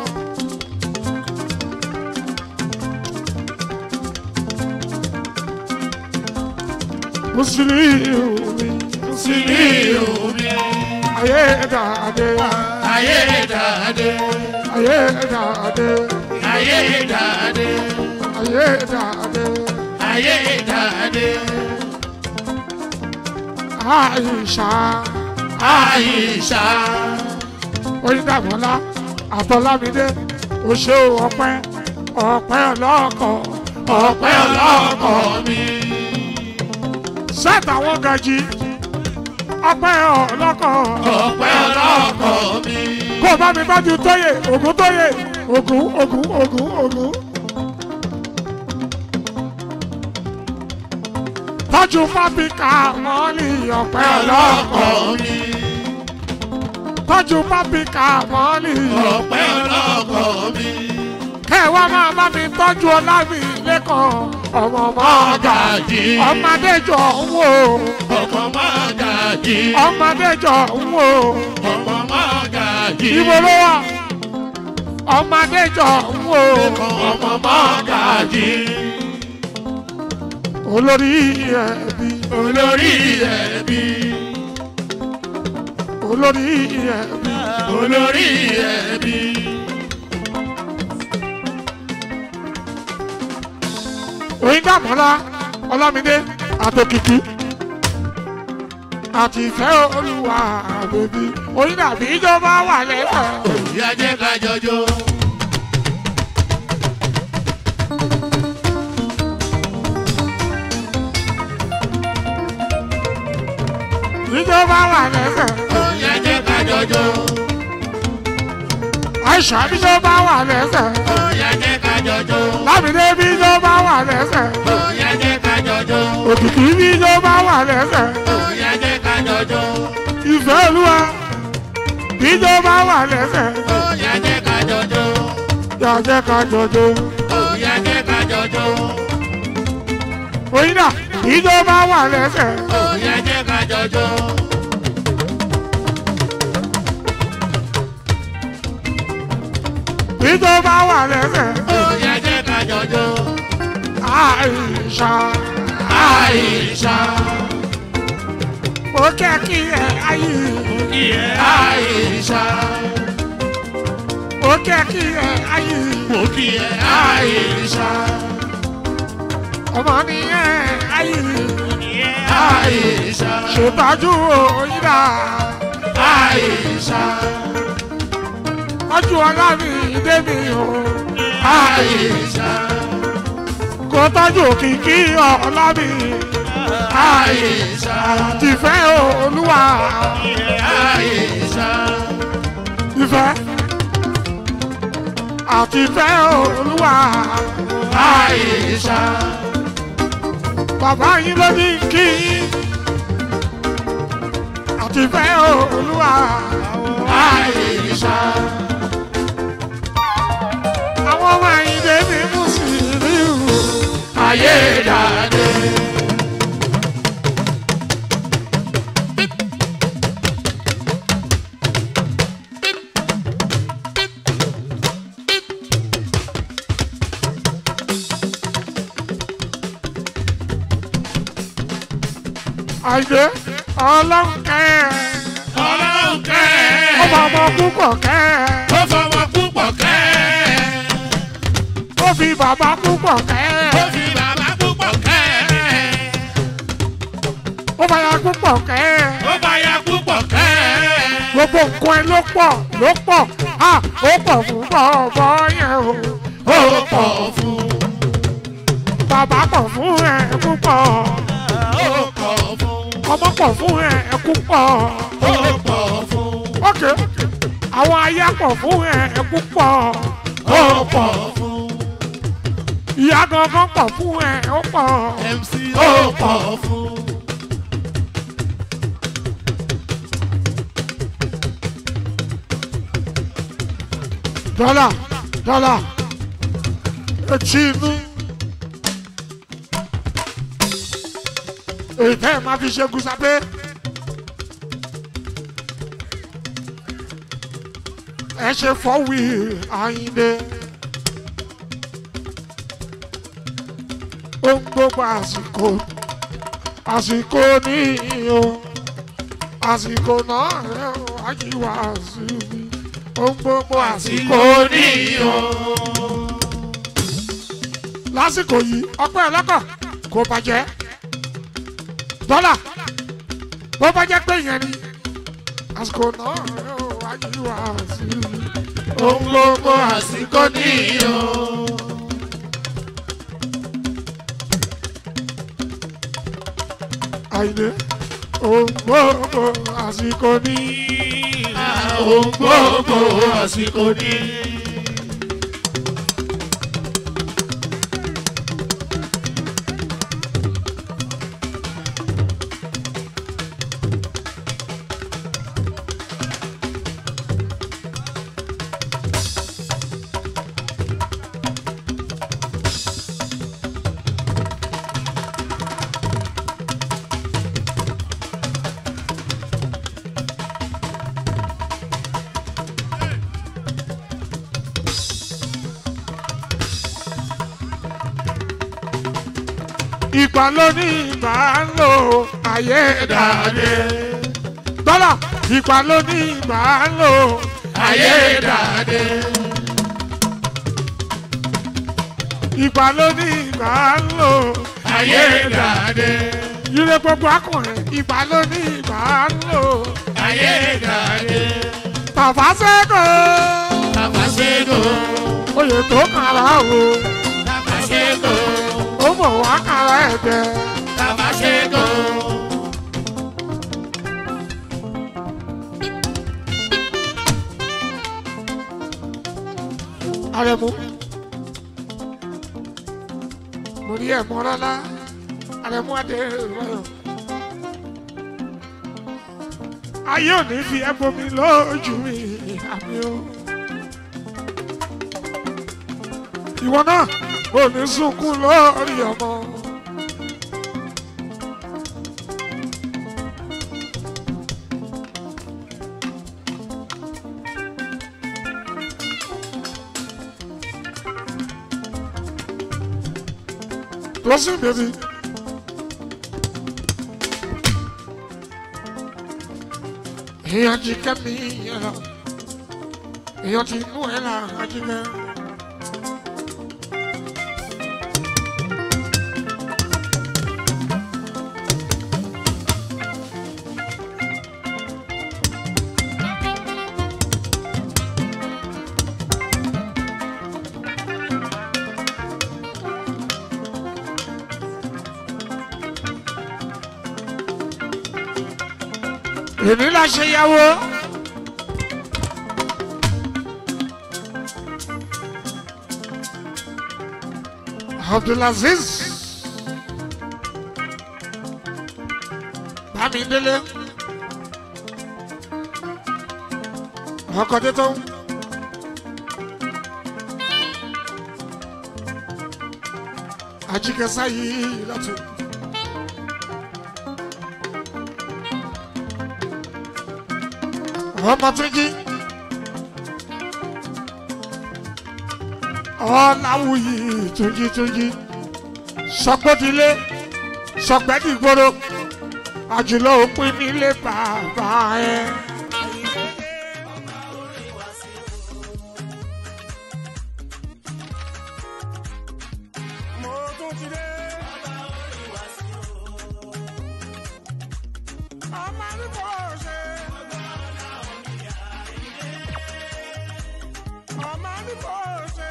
Speaker 1: Mùsùlùmí
Speaker 3: Sílíù mi.
Speaker 1: ayé dàdé
Speaker 3: Ayé dàdé.
Speaker 1: ayé dàdé
Speaker 3: Ayé dàdé.
Speaker 1: ayé dàdé
Speaker 3: Ayé dàdé.
Speaker 1: Àìṣà
Speaker 3: Àyíṣà.
Speaker 1: Oyíndàmọ́lá Àtọ́lámídé Oṣó ọpẹ́ ọpẹ́ ọlọ́kọ̀
Speaker 3: Ọpẹ́ ọlọ́kọ̀ mi.
Speaker 1: sẹ́ẹ̀tì àwọn gàjí ọpẹ́ ọlọ́kọ̀
Speaker 3: Ọpẹ́ ọlọ́kọ̀ mi.
Speaker 1: kó o bá mi bá ju tóyè ògún tóyè ògún ògún ògún ògún. tọ́jú pápíkà mọ́lì ọpẹ́ ọlọ́kọ̀
Speaker 3: Ọlọ́kọ̀ mi.
Speaker 1: tọ́jú pápíkà mọ́lì
Speaker 3: Ọpẹ́ ọlọ́kọ̀ mi.
Speaker 1: kẹwàá máa bá mi tọ́jú ọlámi lẹ́kọ̀ọ́ ọmọ mọ́gà
Speaker 3: Mọ́gàjí.
Speaker 1: ọmọdé jọ ń wò
Speaker 3: Ọkọ̀ mọ́gàjí.
Speaker 1: ọmọdé jọ ń wò
Speaker 3: Ọkọ̀ mọ́gàjí.
Speaker 1: ibo ló wà ọmọdé jọ ń wò
Speaker 3: Ọkọ̀ mọ́gàjí.
Speaker 1: olórí ẹbí
Speaker 3: Olórí ẹbí.
Speaker 1: olórí ẹbí
Speaker 3: Olórí ẹbí.
Speaker 1: oyíndàmọ́lá ọlámídé àtòkìkí àti ìfẹ́ olúwa bèbí oyíndàbí ìjọba wà lẹ́fẹ̀ẹ́.
Speaker 3: Ìyá jẹ́ ká jọjọ́.
Speaker 1: ìjọba wà lẹ́sẹ̀.
Speaker 3: Ìyá jẹ́ ká jọjọ́.
Speaker 1: àìsàn ìjọba wà lẹ́sẹ̀.
Speaker 3: Ìyá jẹ́ ká jọjọ́.
Speaker 1: lámìdé bí ìjọba wà lẹ́sẹ̀.
Speaker 3: Ìyá jẹ́ ká jọjọ́.
Speaker 1: òkìkí bí ìjọba wà lẹ́sẹ̀.
Speaker 3: Ìyá jẹ́ ká jọjọ́.
Speaker 1: ìfẹ́ olúwa bí ìjọba wà lẹ́sẹ̀.
Speaker 3: Ìyá jẹ́ ká jọjọ́.
Speaker 1: yàjẹ́ ká jọjọ.
Speaker 3: Ìyá jẹ́ ká jọjọ́.
Speaker 1: oyinda ìjọba wà lẹ́sẹ̀.
Speaker 3: Ìyá jẹ́ ká jọjọ́.
Speaker 1: ìjọba wà lẹ́sẹ̀.
Speaker 3: Ìyá jẹ́ ká jọjọ́.
Speaker 1: àìsà
Speaker 3: Àìṣà.
Speaker 1: ó kẹ́ kí ẹ ayé.
Speaker 3: Ìyẹ́ Àìṣà.
Speaker 1: ó kẹ́ kí ẹ ayé.
Speaker 3: Mo kí ẹ Àìṣà.
Speaker 1: ọmọ nìyẹn ayé.
Speaker 3: Àìṣà.
Speaker 1: ṣètọ́jú oyinda.
Speaker 3: Àìṣà.
Speaker 1: ọjọ́ ọlá mi dé mi o.
Speaker 3: Àìṣà.
Speaker 1: kò tọ́jú òkìkí ọlá mi.
Speaker 3: Àìṣà.
Speaker 1: tìfẹ́ olúwa.
Speaker 3: Àìṣà.
Speaker 1: ìfẹ́ àti ìfẹ́ olúwa.
Speaker 3: Àìṣà.
Speaker 1: bàbá yín ló ní kí yín. àti ìfẹ́ olúwa.
Speaker 3: Àìṣà.
Speaker 1: àwọn ọmọ àyìndé mi mú sí rí o.
Speaker 3: Ayé dàdé.
Speaker 1: àìdè ọlọ́run kẹ́
Speaker 3: ọlọ́run kẹ́
Speaker 1: ó bá ọmọ púpọ̀ kẹ́
Speaker 3: ó fọmọ púpọ̀ kẹ́
Speaker 1: ó fi bàbá púpọ̀ kẹ́
Speaker 3: ó fi bàbá púpọ̀ kẹ́
Speaker 1: ó bá ya púpọ̀ kẹ́
Speaker 3: ó bá ya púpọ̀ kẹ́
Speaker 1: gbogbo nǹkan ẹ ló pọ̀ ló pọ̀ à ó pọ̀ fún bọ̀ọ̀bọ̀ yẹn o
Speaker 3: ó pọ̀ fún
Speaker 1: bàbá pọ̀ fún ẹ púpọ̀
Speaker 3: ó pọ̀ fún
Speaker 1: ọmọ pọ̀ fún ẹ púpọ̀
Speaker 3: ó pọ̀ fún
Speaker 1: ok àwọn aya pọ̀ fún ẹ púpọ̀
Speaker 3: ó pọ̀ fún
Speaker 1: ìyá gangan pọ̀ fún ẹ ó pọ̀
Speaker 3: MC ó pọ̀ fún.
Speaker 1: dọ́là dọ́là etí inú èyí tẹ́ ẹ máa fi ṣe gúsapé ẹ ṣe fọwí àyíndé ohun gbogbo àsìkò àsìkò níyì o àsìkò náà rẹ ò wájú wá sí mi ohun gbogbo àsìkò níyì o lásìkò yìí ọpẹ́ ọlọ́kọ̀ kò bàjẹ́ dọ́là bó bá jẹ́ pé yẹn ni àsìkò náà yóò wájú wá sí i. ohun gbogbo àsìkò níyì o. àìdè ohun gbogbo àsìkò níyì.
Speaker 3: ohun gbogbo àsìkò ní.
Speaker 1: ìgbà ló ní ìgbà ń lò ayé dàdé. dọ́là ìgbà ló ní ìgbà ń lò ayé dàdé. ìgbà ló ní ìgbà ń lò
Speaker 3: ayé dàdé.
Speaker 1: ire gbogbo akùnrin ìgbà ló ní ìgbà ń lò
Speaker 3: ayé dàdé.
Speaker 1: tàfà sẹ́kọ̀
Speaker 3: Tàfàṣẹ́gò.
Speaker 1: oyè tó kàrà o
Speaker 3: Tàfàṣẹ́gò.
Speaker 1: ó bọ̀ wá kàrà ẹ̀dẹ̀.
Speaker 3: Tàfàṣẹ́gò.
Speaker 1: Arẹ̀mú. Mo rí ẹ̀mọ́ rárá. Arẹ̀mú adé rọrùn. Ayé ò ní fi ẹbọ mi lójú mi àmì o. Ìwọ náà ò ní sunkún lórí ọmọ. Listen, baby. Èèyàn ti kẹ́ mi yẹn lọ. Èèyàn ti mú ẹ là ajínigbẹ́. Èmi la ṣe yàwó. Abdulaziz. Bámidélé. Ọkọ̀ títún. Ajíkẹ́sá yìí lọ́tún. ọmọ tún jí ọláwùyí túnjí túnjí sọgbọdìlé sọgbẹdìgboro àjùlọ òpin nílé bàbá ẹ.
Speaker 4: mo tún ti dé. ọmọ ní kò ṣe. ọmọ ní kò ṣe.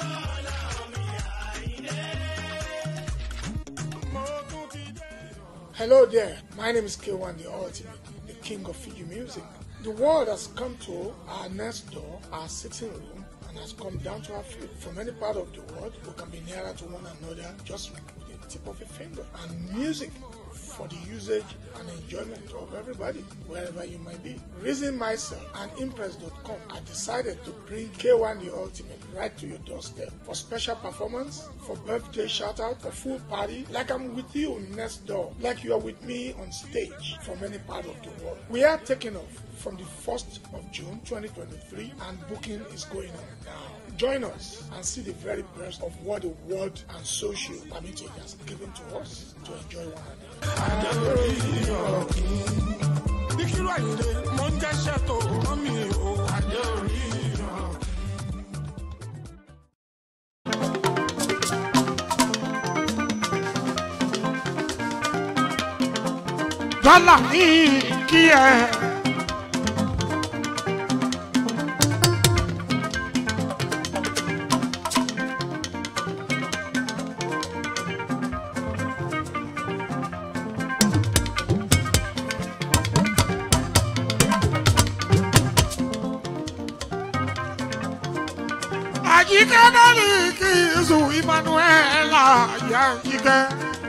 Speaker 4: mo tún ti dé.
Speaker 1: Hello there, my name is K1 the Ultimate, the king of Fiji music. The world has come to our next door, our sitting room, and has come down to our feet. From any part of the world, we can be nearer to one another just with the tip of a finger. And music for the usage and enjoyment of everybody, wherever you might be. Reason myself and Impress.com, I decided to bring K1 the Ultimate right to your doorstep for special performance, for birthday shout out, for full party, like I'm with you next door, like you are with me on stage from any part of the world. We are taking off from the 1st of June 2023 and booking is going on now. Join us and see the very best of what the world and social community has given to us to enjoy one another.
Speaker 4: Ìkírò àyìnlé mo ń jẹ́ṣẹ́ tó rán mi o. Àjẹ́ orí ìran.
Speaker 1: dọ́là ní kí ẹ. àjíkẹ́ náà ní kí zu emmanuela yá jíkẹ́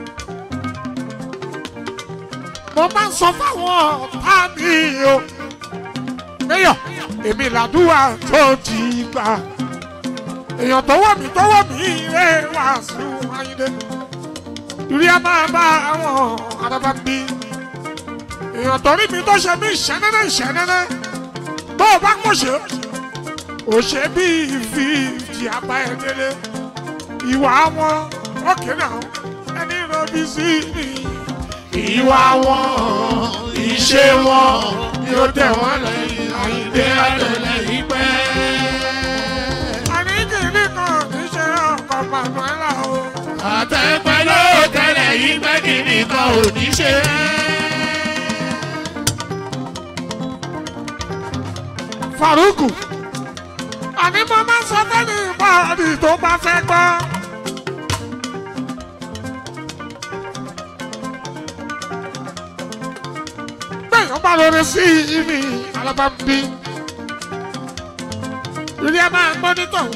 Speaker 1: mo máa ń sọ fáwọn ọ̀tá mi o. Méyọ̀, èmi làdúrà tó ti gbà. Èèyàn tó wọ̀ mí tó wọ̀ mí rè wá sí Ayíndé. Ìrí a máa bá àwọn araba bí. Èèyàn tó rí mi tó ṣe mí ìṣẹ́nẹ́nẹ́ ìṣẹ́nẹ́nẹ́. Bó o bá mọ̀ ṣe, ò ṣe bí fífi àbá ẹ̀ délé. Ìwà wọn, ókè náà, ẹni rọbí sí mi
Speaker 3: ìwà wọn ìṣe wọn yóò tẹ̀ wọ́n lẹ́yìn àyíndé àtẹlẹ́yìn pẹ́.
Speaker 1: àníkìní kan kì í ṣe ọkọ̀ manuela o.
Speaker 3: àtẹ̀pẹ́ ló tẹ̀lé yìí pẹ́ kí nìkan ò ní ṣe.
Speaker 1: faruku àní mo máa ń sọ fẹ́ni ìbáàdì tó bá fẹ́ gbọ́. bẹ́ẹ̀ bá lórí sí ibi alábàbí ilé ẹ máa ń gbọ́ nítòun.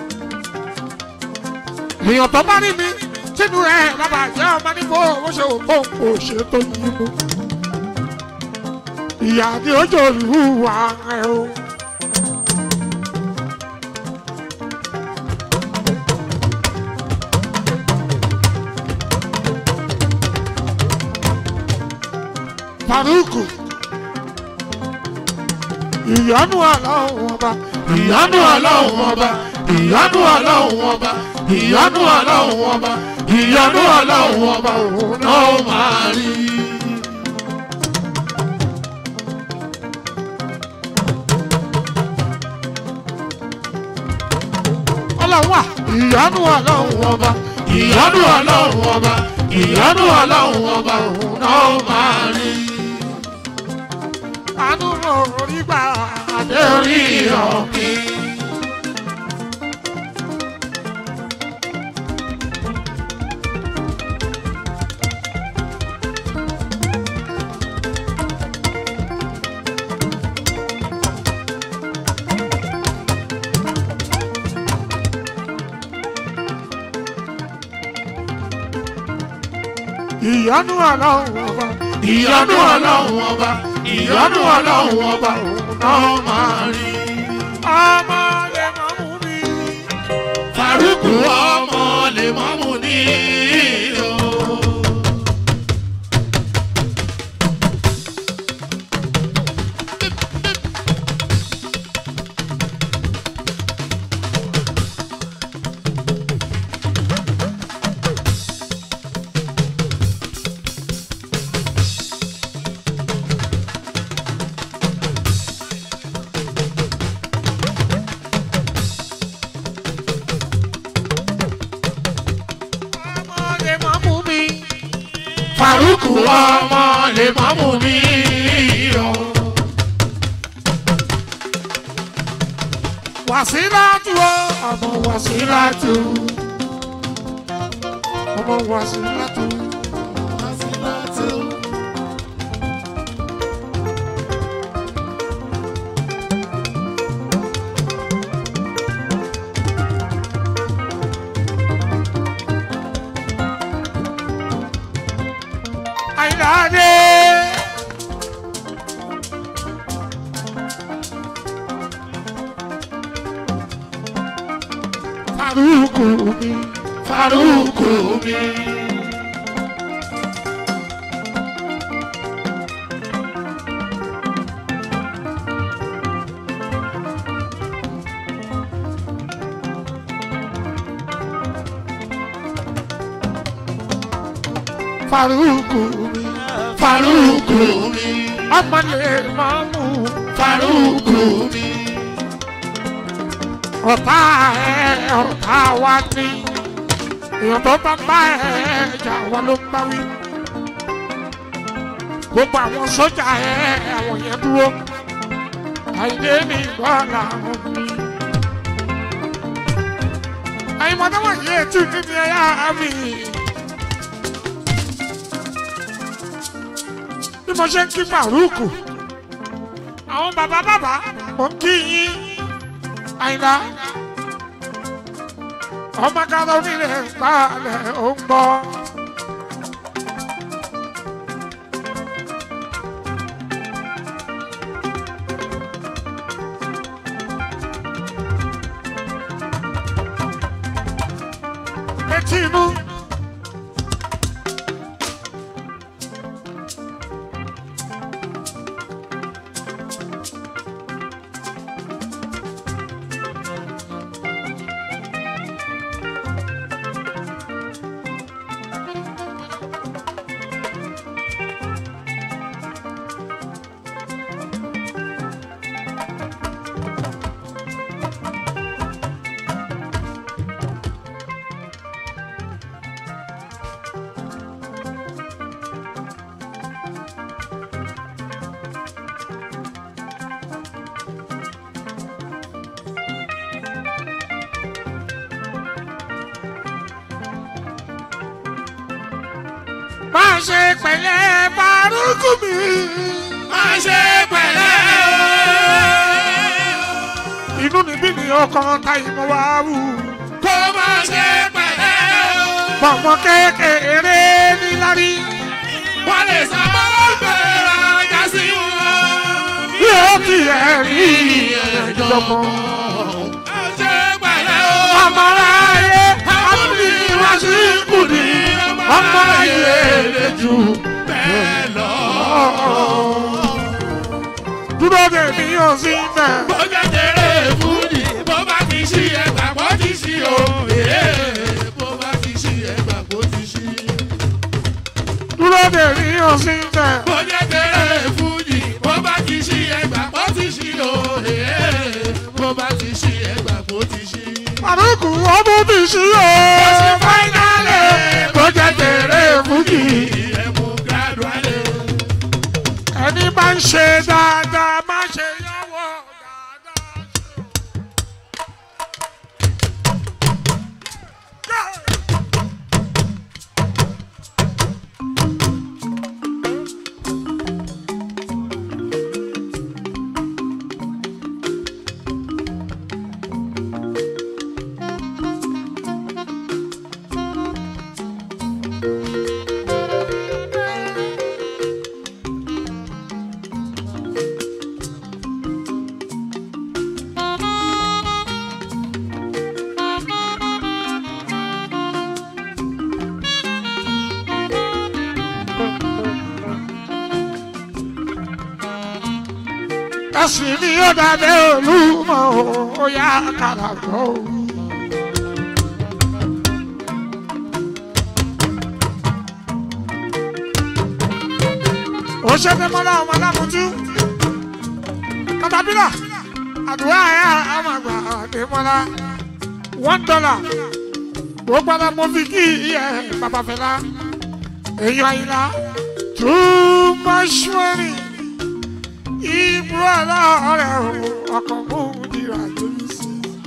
Speaker 1: èèyàn tó bá rí mi tínú ẹ bàbá jẹ́ ọmọ níbo ó ṣe òkú òkú ṣe tó yí mu. ìyá ni ó jò lù wá ẹ o. faruku ìyanu ọlọ́run ọba
Speaker 3: ìyanu ọlọ́run ọba ìyanu ọlọ́run ọba ìyanu ọlọ́run ọba ìyanu ọlọ́run ọba òun náà ó máa rí.
Speaker 1: ọlọ́run wà ìyanu ọlọ́run
Speaker 3: ọba ìyanu ọlọ́run ọba ìyanu ọlọ́run ọba òun náà ó máa rí.
Speaker 1: àánú orí gbà
Speaker 3: adé orí ọ̀kìn.
Speaker 1: ìyanu ọlọ́run ọba
Speaker 3: ìyanu ọlọ́run ọba ìyanu ọlọ́run ọba òun náà ó máa rí.
Speaker 1: ọmọ lè mọ mú mi.
Speaker 3: Faruku ọmọ lè mọ́mú ní o.
Speaker 1: Fàrúkù ọmọ lè má mú mi o. Wàsílátù o, ọmọ Wàsílátù. Ọmọ Wàsílátù. Àyìnláde. Fàrúkù mi, Fàrúkù mi. Fàrúkù mi, Fàrúkù mi. Ọmọ lè máa mú Fàrúkù mi. Ọ̀tá ẹ̀ ọ̀tá wa ní. Èèyàn tó bá bá ẹ̀ jà wá ló ń bá wí. Gbogbo àwọn sójà ẹ̀ àwọn yẹn dúró. Àìdé ní ìgbọ́ làwọn mi. Àyìnbọn wọ̀nyí ètò ìdíje ẹ̀yà mi. bí mo ṣe ń kí Fàrúkù àwọn bàbá bàbá mo ń kí yín àyìnlá ọmọ kára onílẹ̀ balẹ̀ ó ń gbọ́. etí inú. má ṣe pẹ̀lẹ́ Fàrúkù mi. má ṣe pẹ̀lẹ́ o. inú níbí ni ọkàn táyì mo wá wù. kó má ṣe pẹ̀lẹ́ o. bọ̀mọ̀ kékeré nílárí. wọ́n lè sábà gbéra já sí wọn. yóò kí ẹ rí ẹjọ́ mọ́. má ṣe pẹ̀lẹ́ o. ọmọ ráyé àbúrò ìwáṣí kùdì ọmọ ayé lè jù bẹ́ẹ̀ lọ. dúró de mi ò sí bẹ́ẹ̀.
Speaker 3: bójá tẹ̀lé fúdì bó bá ti ṣí ẹgbà bó ti ṣí o. bó bá ti ṣí ẹgbà bó ti ṣí.
Speaker 1: dúró de mi ò sí bẹ́ẹ̀.
Speaker 3: bójá tẹ̀lé fúdì bó bá ti ṣí ẹgbà bó ti ṣí o. bó bá ti ṣí ẹgbà bó ti ṣí.
Speaker 1: Fàrúkù ọmọ mi sí o. fáínálì tó jẹ́ tèrè fújì.
Speaker 3: ẹ̀mú gàdúrà
Speaker 1: ẹni bá ń ṣe dáadáa má ṣe yọwọ́ dáadáa. ẹ̀sìn ni ó dàbẹ́ olúmọ ó yá kàràkọ́ o. ó ṣe fẹ́ mọ́lá ọmọ alámùtú katapila àdúrà ẹ̀ àmàgbà àdèmọ́lá one dollar gbogbo ara mo fi kí ẹ bàbá fẹlá èèyàn àyìnlá too much money ibùdó aláàárẹ̀ ọkàn mú nira lórí sí.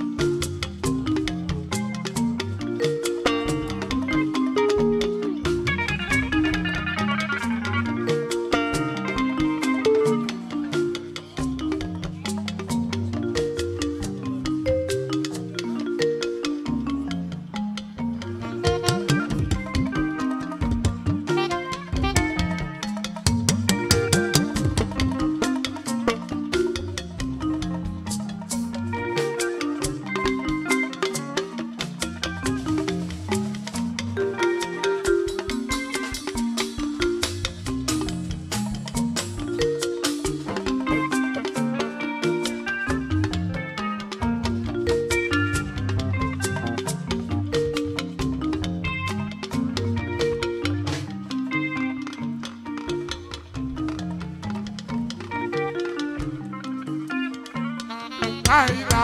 Speaker 1: Àìlà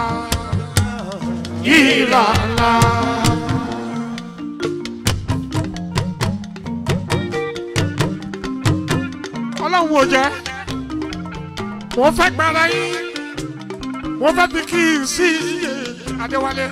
Speaker 1: ìlànà. Ọlọ́run ò jẹ́, wọ́n fẹ́ gbára yín, wọ́n fẹ́ bí kí n sí iye Adéwálé.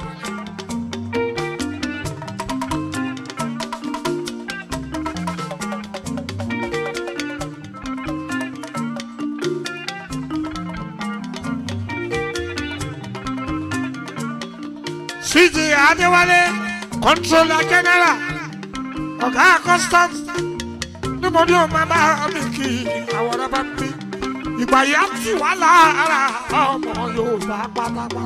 Speaker 1: CJ Adéwálé, Controller General, Ọ̀gá Customs, níbo ni o máa bá mi kí àwọn ọ̀rẹ́ bá mi? Ìgbà yà ti wà lára ọmọ Yorùbá pátápátá.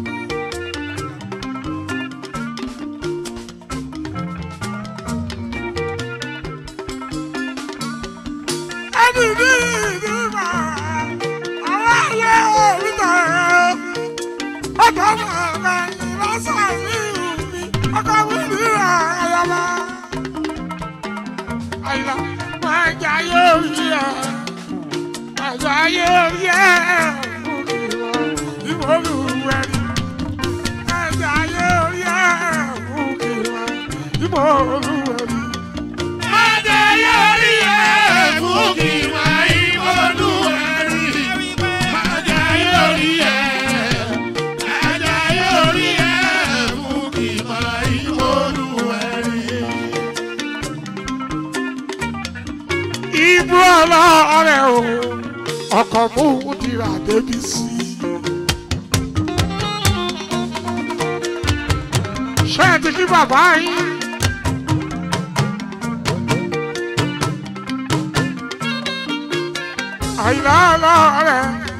Speaker 1: Ẹni ní ìdí máa, àwọn ayé oríta ẹ̀rọ ọkọ màmá ìlọsàn ìlú mi ọkọ mi ní àyàmá. àyìnlá máa jà yóò rí ẹ máa jà yóò rí ẹ fún ìwọ ìmọ̀lúwẹ̀rí. máa jà yóò rí ẹ fún ìwọ ìmọ̀lúwẹ̀rí.
Speaker 3: máa jà yóò rí ẹ fún ìwọ ìmọ̀lúwẹ̀rí. máa jà yóò rí ẹ.
Speaker 1: Ibú ọlọ́ọ̀rẹ́ o, ọkọ̀ mú dìrà débi sí. Ṣé ẹ ti kí bàbá yín? Àyìnlá ọlọ́ọ̀rẹ́.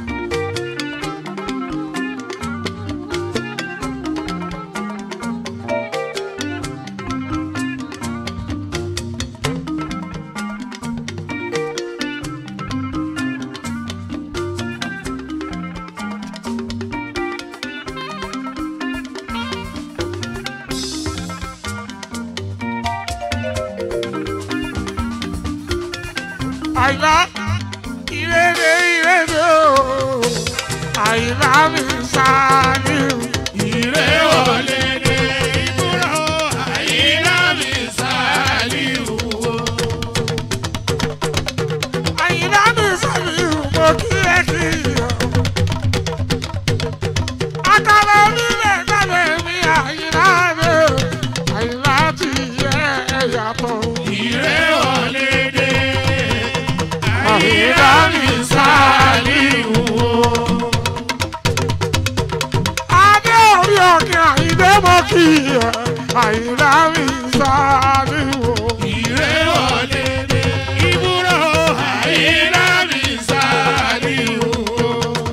Speaker 1: Àyìnlá ìrèdè ìrèdè o, àyìnlá mi sáni o.
Speaker 3: Ìrè wọlé dé ìbúra o, àyíká mi sáàlì wò.
Speaker 1: Àyìnlá mi sáni o, mo kí ẹ kí o. Akara onílẹ̀ kálẹ̀ mi àyìnlá mi o, àyìnlá ti yẹ ẹ yàtọ̀.
Speaker 3: Ìrè wọlé dé, àyíká mi sáàlì wò.
Speaker 1: Adé orí òkè àyìndé mo kí ẹ, àyìnlá mi sáni o.
Speaker 3: Ìrè wọlé dé ìbúra o, àyíká mi sáàlì wò.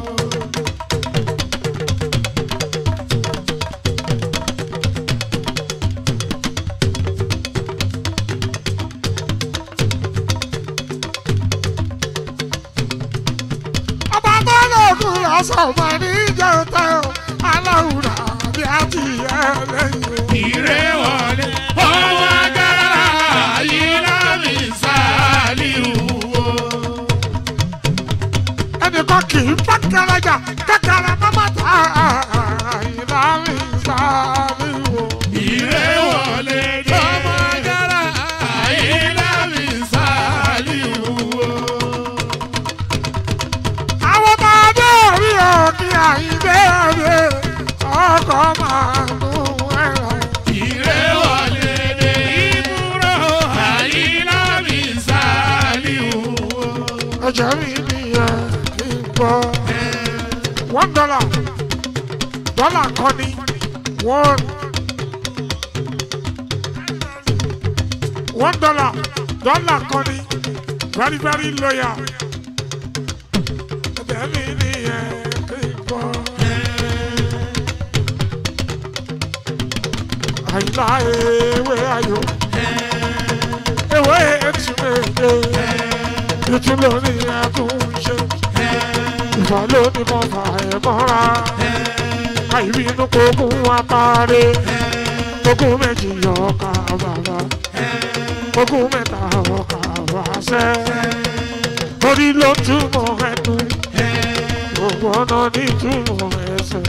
Speaker 1: ọba tó lóògùn lọ́sọ̀ máa ní jẹ́ta aláwùrà bí a ti yẹ lẹ́yìn o.
Speaker 3: Ìrè wọlé ọwọ́ agbára àyíká mi sáàlì wò.
Speaker 1: ẹnìkan kì í bá kẹrẹjà kẹkẹrẹ mọ́mọ́ ta ìlà mi sáré o.
Speaker 3: Ìrè wọlé dé ọmọ agbára àyíká mi sáàlì wò.
Speaker 1: kọ́ máa mú ẹ̀rọ.
Speaker 3: Ire wọlé dé. Ibùrọ̀ àyílá mi Sàlíù.
Speaker 1: ẹ̀jẹ̀ mi nìyẹn kí n gbọ́. one dollar dollar kan ní one one dollar dollar kan ní very very loyal. ẹ̀jẹ̀ mi nìyẹn kí n gbọ́. àyìnlá ewé ayò ewé ètùmẹ̀dẹ̀ ìtú lórí àtúnṣe ìfà lónìí mo fà ẹ́ mọ́ra àìbínú kókún apáre kókún méjì ọkà bàbá kókún mẹ́ta ọkà wáṣẹ́ orí ló túmọ̀ ẹnu gbogbo ọ̀nà ní túmọ̀ ẹsẹ̀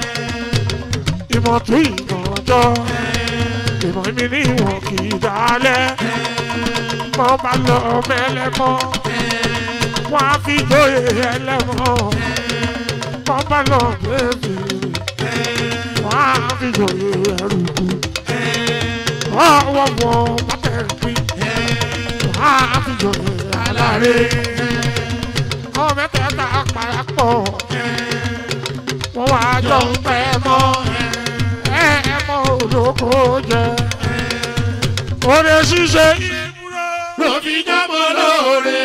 Speaker 1: ìmọ̀ tún ìmọ̀ ọjọ́ ìmọ̀ mi ní ìwọ̀n kì í dálẹ̀ mọ́ bá lọ mẹ́lẹ́mọ́ wọ́n á fi jóye ẹlẹ́mọ́ mọ́ bá lọ bẹ́ẹ̀bì wọ́n á fi jóye ẹrùkù ọwọ́ wọn bá tẹ̀ pín wọ́n á fi jóye aláre ọmọ mẹ́tẹ̀ẹ̀ta parapọ̀ wọ́n wá jọ ń pẹ́ mọ́ ẹ ẹ mọ́ olóko jẹ oore ṣíṣe ìbúrò.
Speaker 3: Ló fi jábọ̀ lóore.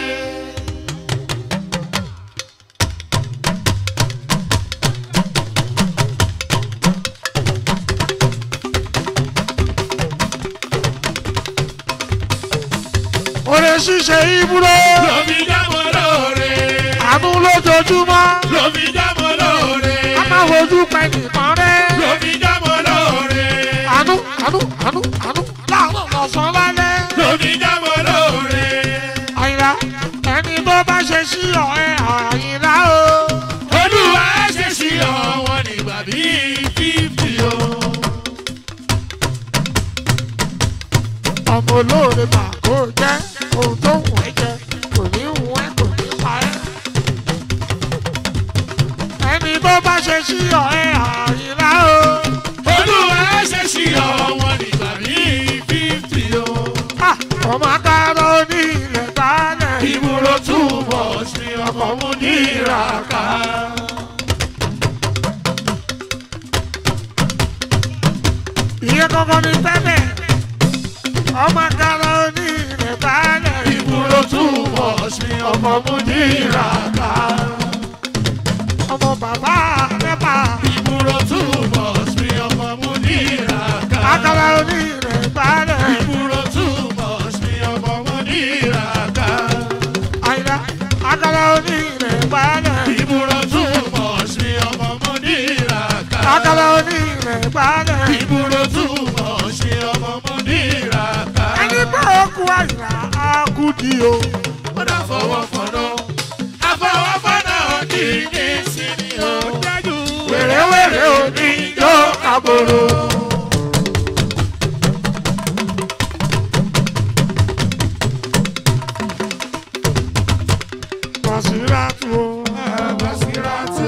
Speaker 1: oore ṣíṣe ìbúrò.
Speaker 3: Ló fi jábọ̀ lóore.
Speaker 1: àánú lójoojúmọ́.
Speaker 3: Ló fi jábọ̀ lóore.
Speaker 1: a máa fojú pẹ́ nìkan rẹ̀.
Speaker 3: Ló fi jábọ̀ lóore.
Speaker 1: àánú àánú àánú àánú láàárọ̀ lọ́sàn-án lálẹ́.
Speaker 3: Ló fi jábọ̀ lóore.
Speaker 1: àyìnlá ẹni tó bá ṣe sí ọ̀rẹ́ àyìnlá o.
Speaker 3: Olúwa ṣe sí ọ̀wọ́n nígbà bíi fífì o.
Speaker 1: ọmọ olóore mà kó jẹ́ ohun tó wù ẹ́ jẹ kò ní wù ẹ́ kò ní pa ẹ́. ẹni tó bá ṣe sí ọ̀rẹ́ àyìnlá o.
Speaker 3: Olúwa ṣe sí ọ̀wọ́n nígbà bíi fífì o.
Speaker 1: Ah, ọmọ akárọ̀ ní ilẹ̀ dálẹ̀.
Speaker 3: Ìbúrò túbọ̀ sí ọkọ̀ mú ní ìràká.
Speaker 1: ìyẹn kankan ní tẹ́lẹ̀. ọmọ akárọ̀ ní ilẹ̀ dálẹ̀.
Speaker 3: Ìbúrò túbọ̀ sí ọkọ̀ mú ní ìràká.
Speaker 1: ọmọ bàbá mẹ́fà.
Speaker 3: Ìbúrò túbọ̀ sí ọkọ̀ mú ní ìràká.
Speaker 1: akárọ̀ ní ilẹ̀ dálẹ̀.
Speaker 3: Ìbúrò túbọ̀ sí ọkọ̀ mú ní ìràká.
Speaker 1: àyìnlá akárọ̀ ní ilẹ̀ dálẹ̀.
Speaker 3: Ìbúrò túbọ̀ sí ọkọ̀ mú ní ìràká.
Speaker 1: akárọ̀ ní ilẹ̀ dálẹ̀.
Speaker 3: Ìbúrò túbọ̀ sí ọkọ̀ mú ní ìràká.
Speaker 1: ẹni bá òkú àyìnlá á kú di o.
Speaker 3: Ó dá fọwọ́ fọ̀nà. Àfọwọ́fọ̀nà kì í ní sí ni ó dájú.
Speaker 1: wèrèwèrè ò ní yóò kábòrò. Basiratu o.
Speaker 3: Basiratu.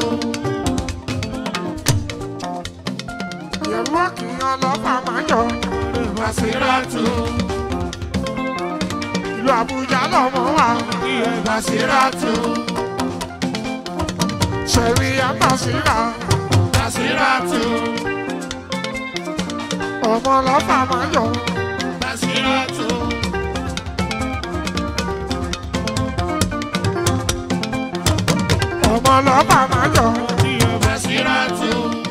Speaker 1: Ìyẹ̀wò kìíyan lọ́fà máa yọ.
Speaker 3: Basiratu.
Speaker 1: Ìlú Àbújá lọ́mọ wa.
Speaker 3: Basiratu.
Speaker 1: Ṣẹ̀rí Àbàsírà.
Speaker 3: Basiratu.
Speaker 1: Ọmọ lọ́fà máa yọ.
Speaker 3: Basiratu.
Speaker 1: Ọmọ lọ́fà máa yọ.
Speaker 3: Basiratu.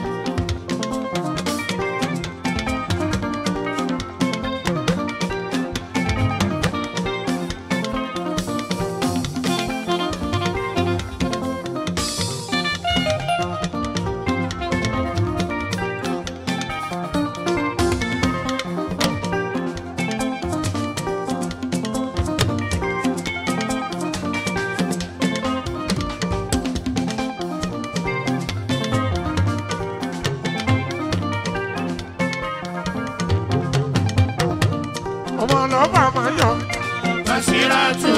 Speaker 1: Ọmọ lọ́fà máa yọ.
Speaker 3: Basiratu.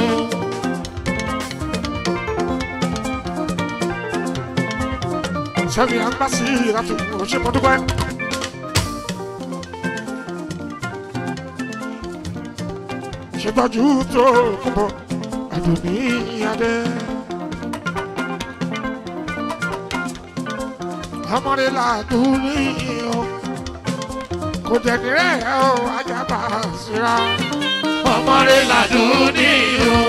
Speaker 1: sẹ́mi àgbàsí láti ọ̀ṣẹ́ mọ́dúpẹ́. ṣètọ́jú tó kúbọ̀ àdùnní adé. ọmọdé làdúní o kò tẹ̀lé rẹ̀ o ajábà síra.
Speaker 3: ọmọdé làdúní o.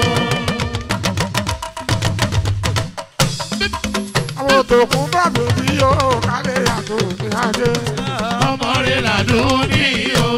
Speaker 1: àwọn òtòkùn bá bèbí o kálẹ̀ àdùnní adé.
Speaker 3: ọmọdé làdúní o.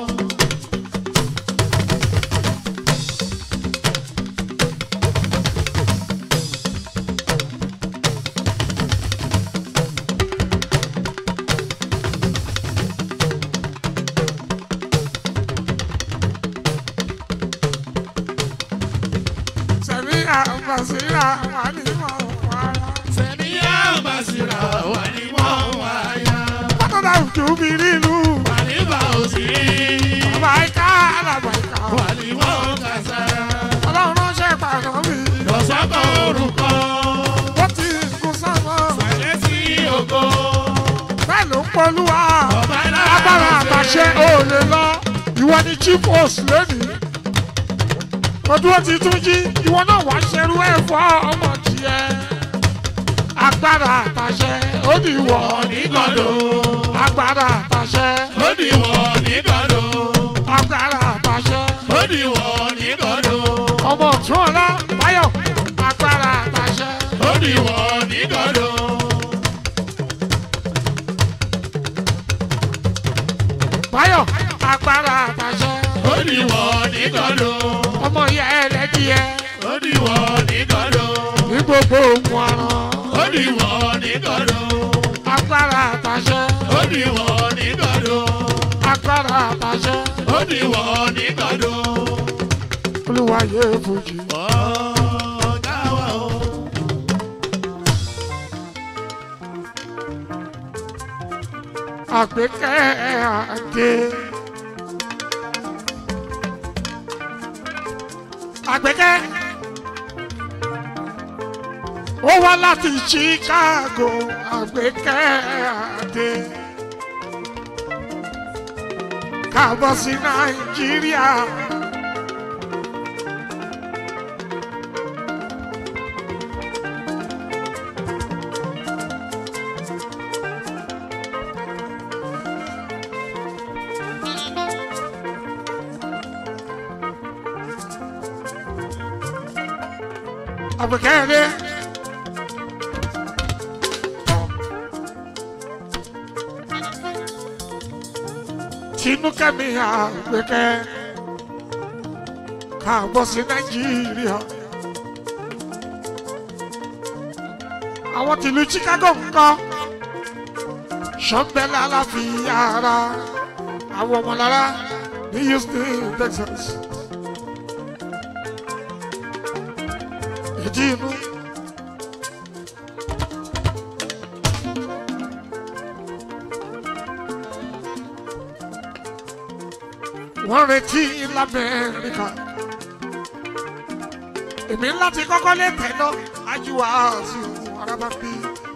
Speaker 1: sẹ́mi àgbàsíra wà ní mọ̀ wáyà.
Speaker 3: sẹ́ni yá bàṣírà wà ní wọ́n wáyà.
Speaker 1: Bàtàdà òjò mi nílùú.
Speaker 3: wà ní bá òsì.
Speaker 1: Bàbá ìka alàgbà ìka.
Speaker 3: wà ní wọ́n kàṣàrà.
Speaker 1: Ọlọ́run ránṣẹ́ pàdán mi.
Speaker 3: lọ́sọ̀kọ̀ orúkọ.
Speaker 1: Wọ́n ti kú sánmọ́.
Speaker 3: pẹ̀lẹ́ sí ògo.
Speaker 1: Bẹ́ẹ̀ ló ń polúwa.
Speaker 3: ọba náà
Speaker 1: Agbára àtàṣe ò lè lọ. Ìwọ ni chief host lónìí. Ọdún ó ti tún jí. Ìwọ náà wá ṣerú ẹ̀ fọ́ ọmọ tiẹ̀. Agbára àtàṣe ó ní ìwọ.
Speaker 3: onígọ̀dọ̀.
Speaker 1: Agbára àtàṣe.
Speaker 3: ó ní wọ́n onígọ̀dọ̀.
Speaker 1: Agbára àtàṣe.
Speaker 3: ó ní wọ́n onígọ̀dọ̀.
Speaker 1: Ọmọ ọ̀tún ọ̀la Báyọ̀. Agbára àtàṣe.
Speaker 3: ó ní wọ́n onígọ̀dọ̀.
Speaker 1: Báyọ̀. Agbára àtàṣe.
Speaker 3: ó ní wọ́n onígọ̀dọ̀.
Speaker 1: Ọmọ ìyá ẹlẹ́dìyẹ.
Speaker 3: ó ní wọ́n onígọ̀dọ̀.
Speaker 1: Ní gbogbo ohun àrùn.
Speaker 3: ó ní wọ́n onígọ̀dọ̀.
Speaker 1: Agbára àtàṣe.
Speaker 3: ó ní wọ́n onígọ̀dọ̀.
Speaker 1: Agbára àtàṣe.
Speaker 3: ó ní wọ́n onígọ̀dọ̀.
Speaker 1: Olúwa yé fojì.
Speaker 3: ọ̀gá wa o.
Speaker 1: Àgbékẹ́ àdé. Àgbékẹ́. Ó wá láti Chicago. Àgbékẹ́ àdé. Káàbọ̀ sí Nàìjíríà. Àgbékẹ́ àdé. Tinúkẹ́ mi Àgbékẹ́. Káàbọ̀ sí Nàìjíríà. Àwọn tìlú Chicago ń kọ́. Ṣọ́nbẹ́lá láfi ara. Àwọn ọmọlára ní Houston, Texas. Ìdí inú. Wọ́n retí l'Amẹ́ríkà. Èmi láti kọ́kọ́ lé tẹ̀lọ́ ajíwá sí araba bí.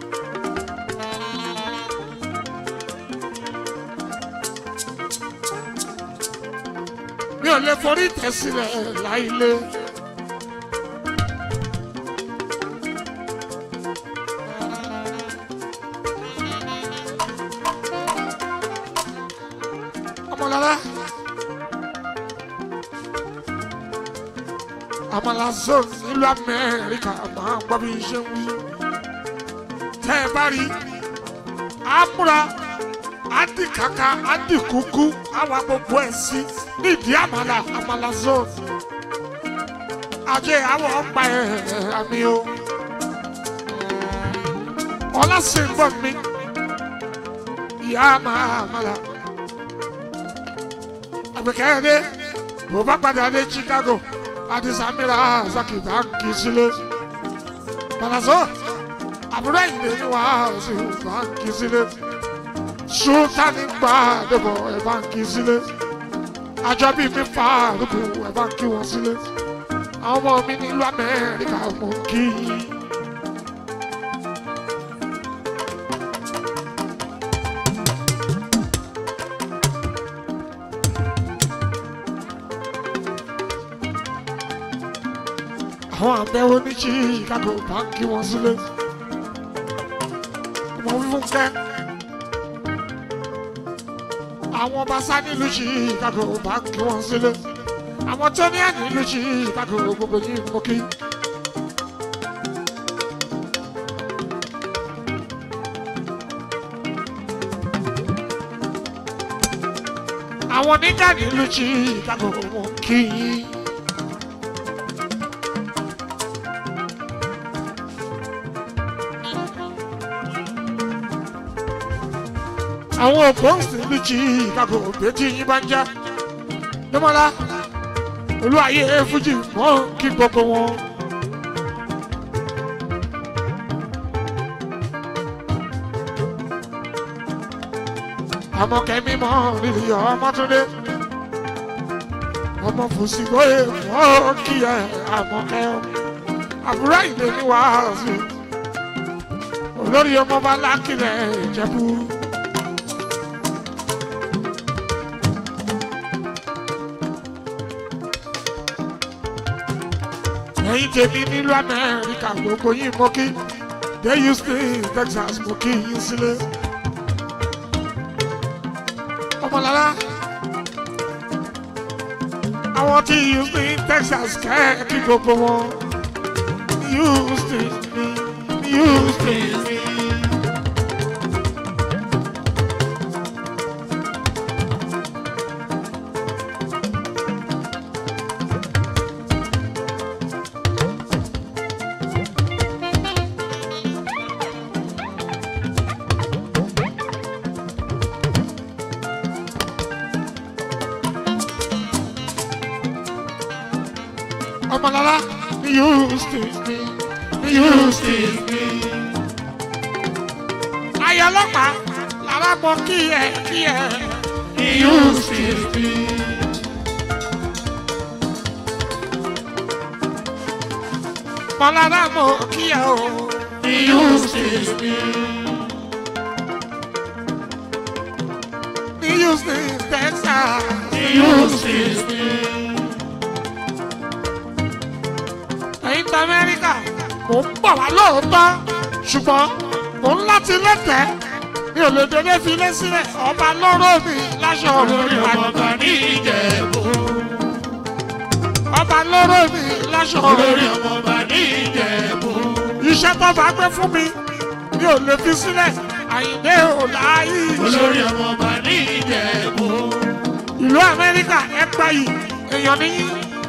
Speaker 1: Mi ò lè forí tẹ̀ sílẹ̀ láìlé. Ọmọlára. Àmàlà zone nílùú Amẹ́ríkà máa ń gbọ́ bí ṣe ń wí. Tẹ́ ẹ bá rí, á múra, á dì kàkà, á dì kúkú, á wá gbogbo ẹ̀ sí nídìí àmàlà àmàlà zone. Ajé àwọ̀ ọ̀pá ẹ̀ àmì o. Ọlá sì ń bọ̀ mí. Ìyá máa àmàlà. Àgbẹ̀kẹ́ dé, bò bá padà dé Chicago adisamira zaki banki sílé palaso àbúrò ìdè ni wà á sí banki sílé sultani gba àdébọ̀ ẹ̀ banki sílé àjọbí mi fa àdúgbò ẹ̀ banki wọn sílé àwọn ọmọ mi nílùú Amẹ́ríkà mọ̀ kí yín. àwọn àbẹ̀wò ní chicago báńkì wọn sílé mo wí fún kẹ́ àwọn ọba sá nílùú chicago báńkì wọn sílé àwọn tó ní àná nílùú chicago gbogbo yìí mo kí. àwọn oníjà nílùú chicago wọn kí yín. àwọn òpóǹsì nílùú chicago bẹ́tí yín bá ń já. Dẹ́mọ́lá olúwayé fújì mọ́ kí gbogbo wọn. ọmọ kẹmí mọ nílì ọmọ tó dé ọmọ fòsìgbóyè mọ kí ẹ àmọ kẹ ọ àbúrò ìlé ní wàásù olórí ọmọ bá lákìlẹ ìjẹbù. ẹ̀yin tèmi nílùú amẹ́ríkà gbogbo yín mọ́ kí dé houston texas mọ́ kí yín sílé ọmọlára àwọn tí houston texas kẹ́ẹ̀kí gbogbo wọn houston ní houston ní. ọmọlára ní houston ní ní houston ní. ayọ̀ ọlọ́pàá làwọn mọ kí ẹ kí ẹ ní houston ní. mọ̀lára mọ kí ẹ o ní houston ní. ní houston texas ní houston ní. ẹ̀yin tí amẹ́ríkà mò ń bọ̀ wá lóòótọ́ ṣùgbọ́n mò ń láti lẹ́tẹ̀ẹ́ mi ò lè dédé fi lé sílẹ̀ ọba lọ́rọ̀ mi láṣọ
Speaker 3: olórí ọmọọba ní ìjẹ̀bú.
Speaker 1: ọba lọ́rọ̀ mi láṣọ
Speaker 3: olórí ọmọọba ní ìjẹ̀bú.
Speaker 1: iṣẹ́ tó bá gbé fún mi mi ò lè fi sílẹ̀ àyìnbé ò láàyè
Speaker 3: olórí ọmọọba ní ìjẹ̀bú.
Speaker 1: ìlú amẹ́ríkà ẹ gbà yìí èèyàn níyì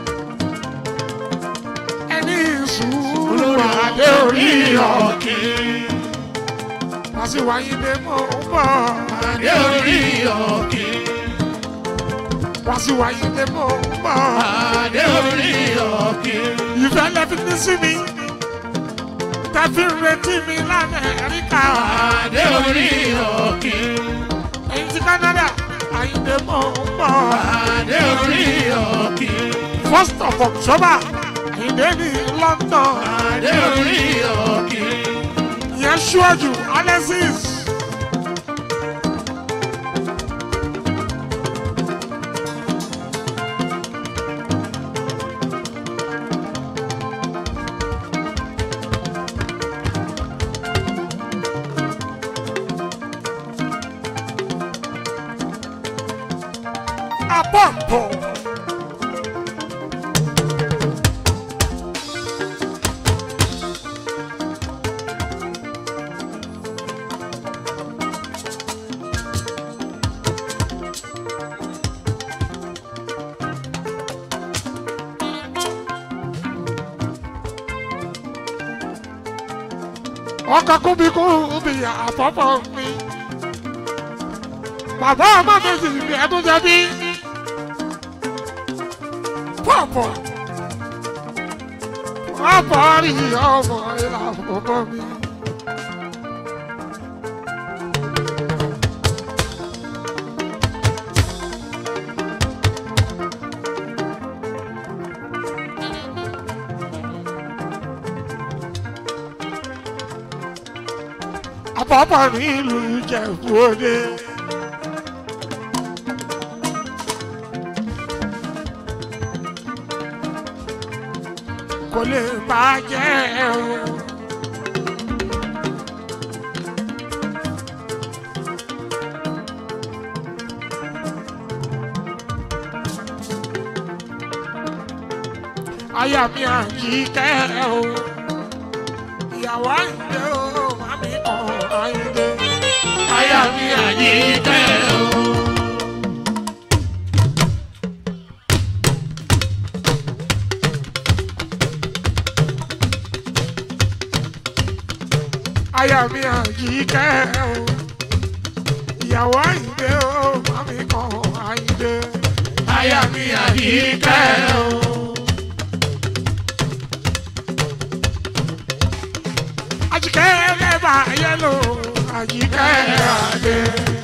Speaker 1: ẹni sùúrù àdé orí ọ̀kì wá sí wáyé dé mọ́ ń bọ̀
Speaker 3: Adé orí ọ̀kì.
Speaker 1: wá sí wáyé dé mọ́ ń bọ̀
Speaker 3: Adé orí ọ̀kì.
Speaker 1: ìfẹ́ lẹ́fi ní sí mi tẹ́fí ń retí mi lamẹ́ríkà
Speaker 3: Adé orí ọ̀kì.
Speaker 1: èyí ti Canada àyíndé mọ́ ń bọ̀
Speaker 3: Adé orí ọ̀kì.
Speaker 1: first of October àyíndé ní London
Speaker 3: Adé orí ọ̀kì.
Speaker 1: ìyẹn ṣíwájú Alexis. Àpapọ̀. ọkọ̀ kúbi kúbi àpapọ̀ mi. Bàbá ọmọ mi sì bí ẹdún jẹbi. Pọ̀pọ̀. Pọ̀pọ̀ rí ọmọ ìlà àpapọ̀ mi. Àpapọ̀ ní ìlú Ìjẹ̀bú Òde. kò lè bàjẹ́ o. aya mi àyíkẹ́ o ìyàwó àyíndé o màmí kan àyíndé aya mi àyíkẹ́ o. aya mi àyíkẹ́ o ìyàwó àyíndé o màmí kan àyíndé aya mi àyíkẹ́ o. àjíkẹ́ lẹ́bà yẹ́lò àjíkẹ́ àdé.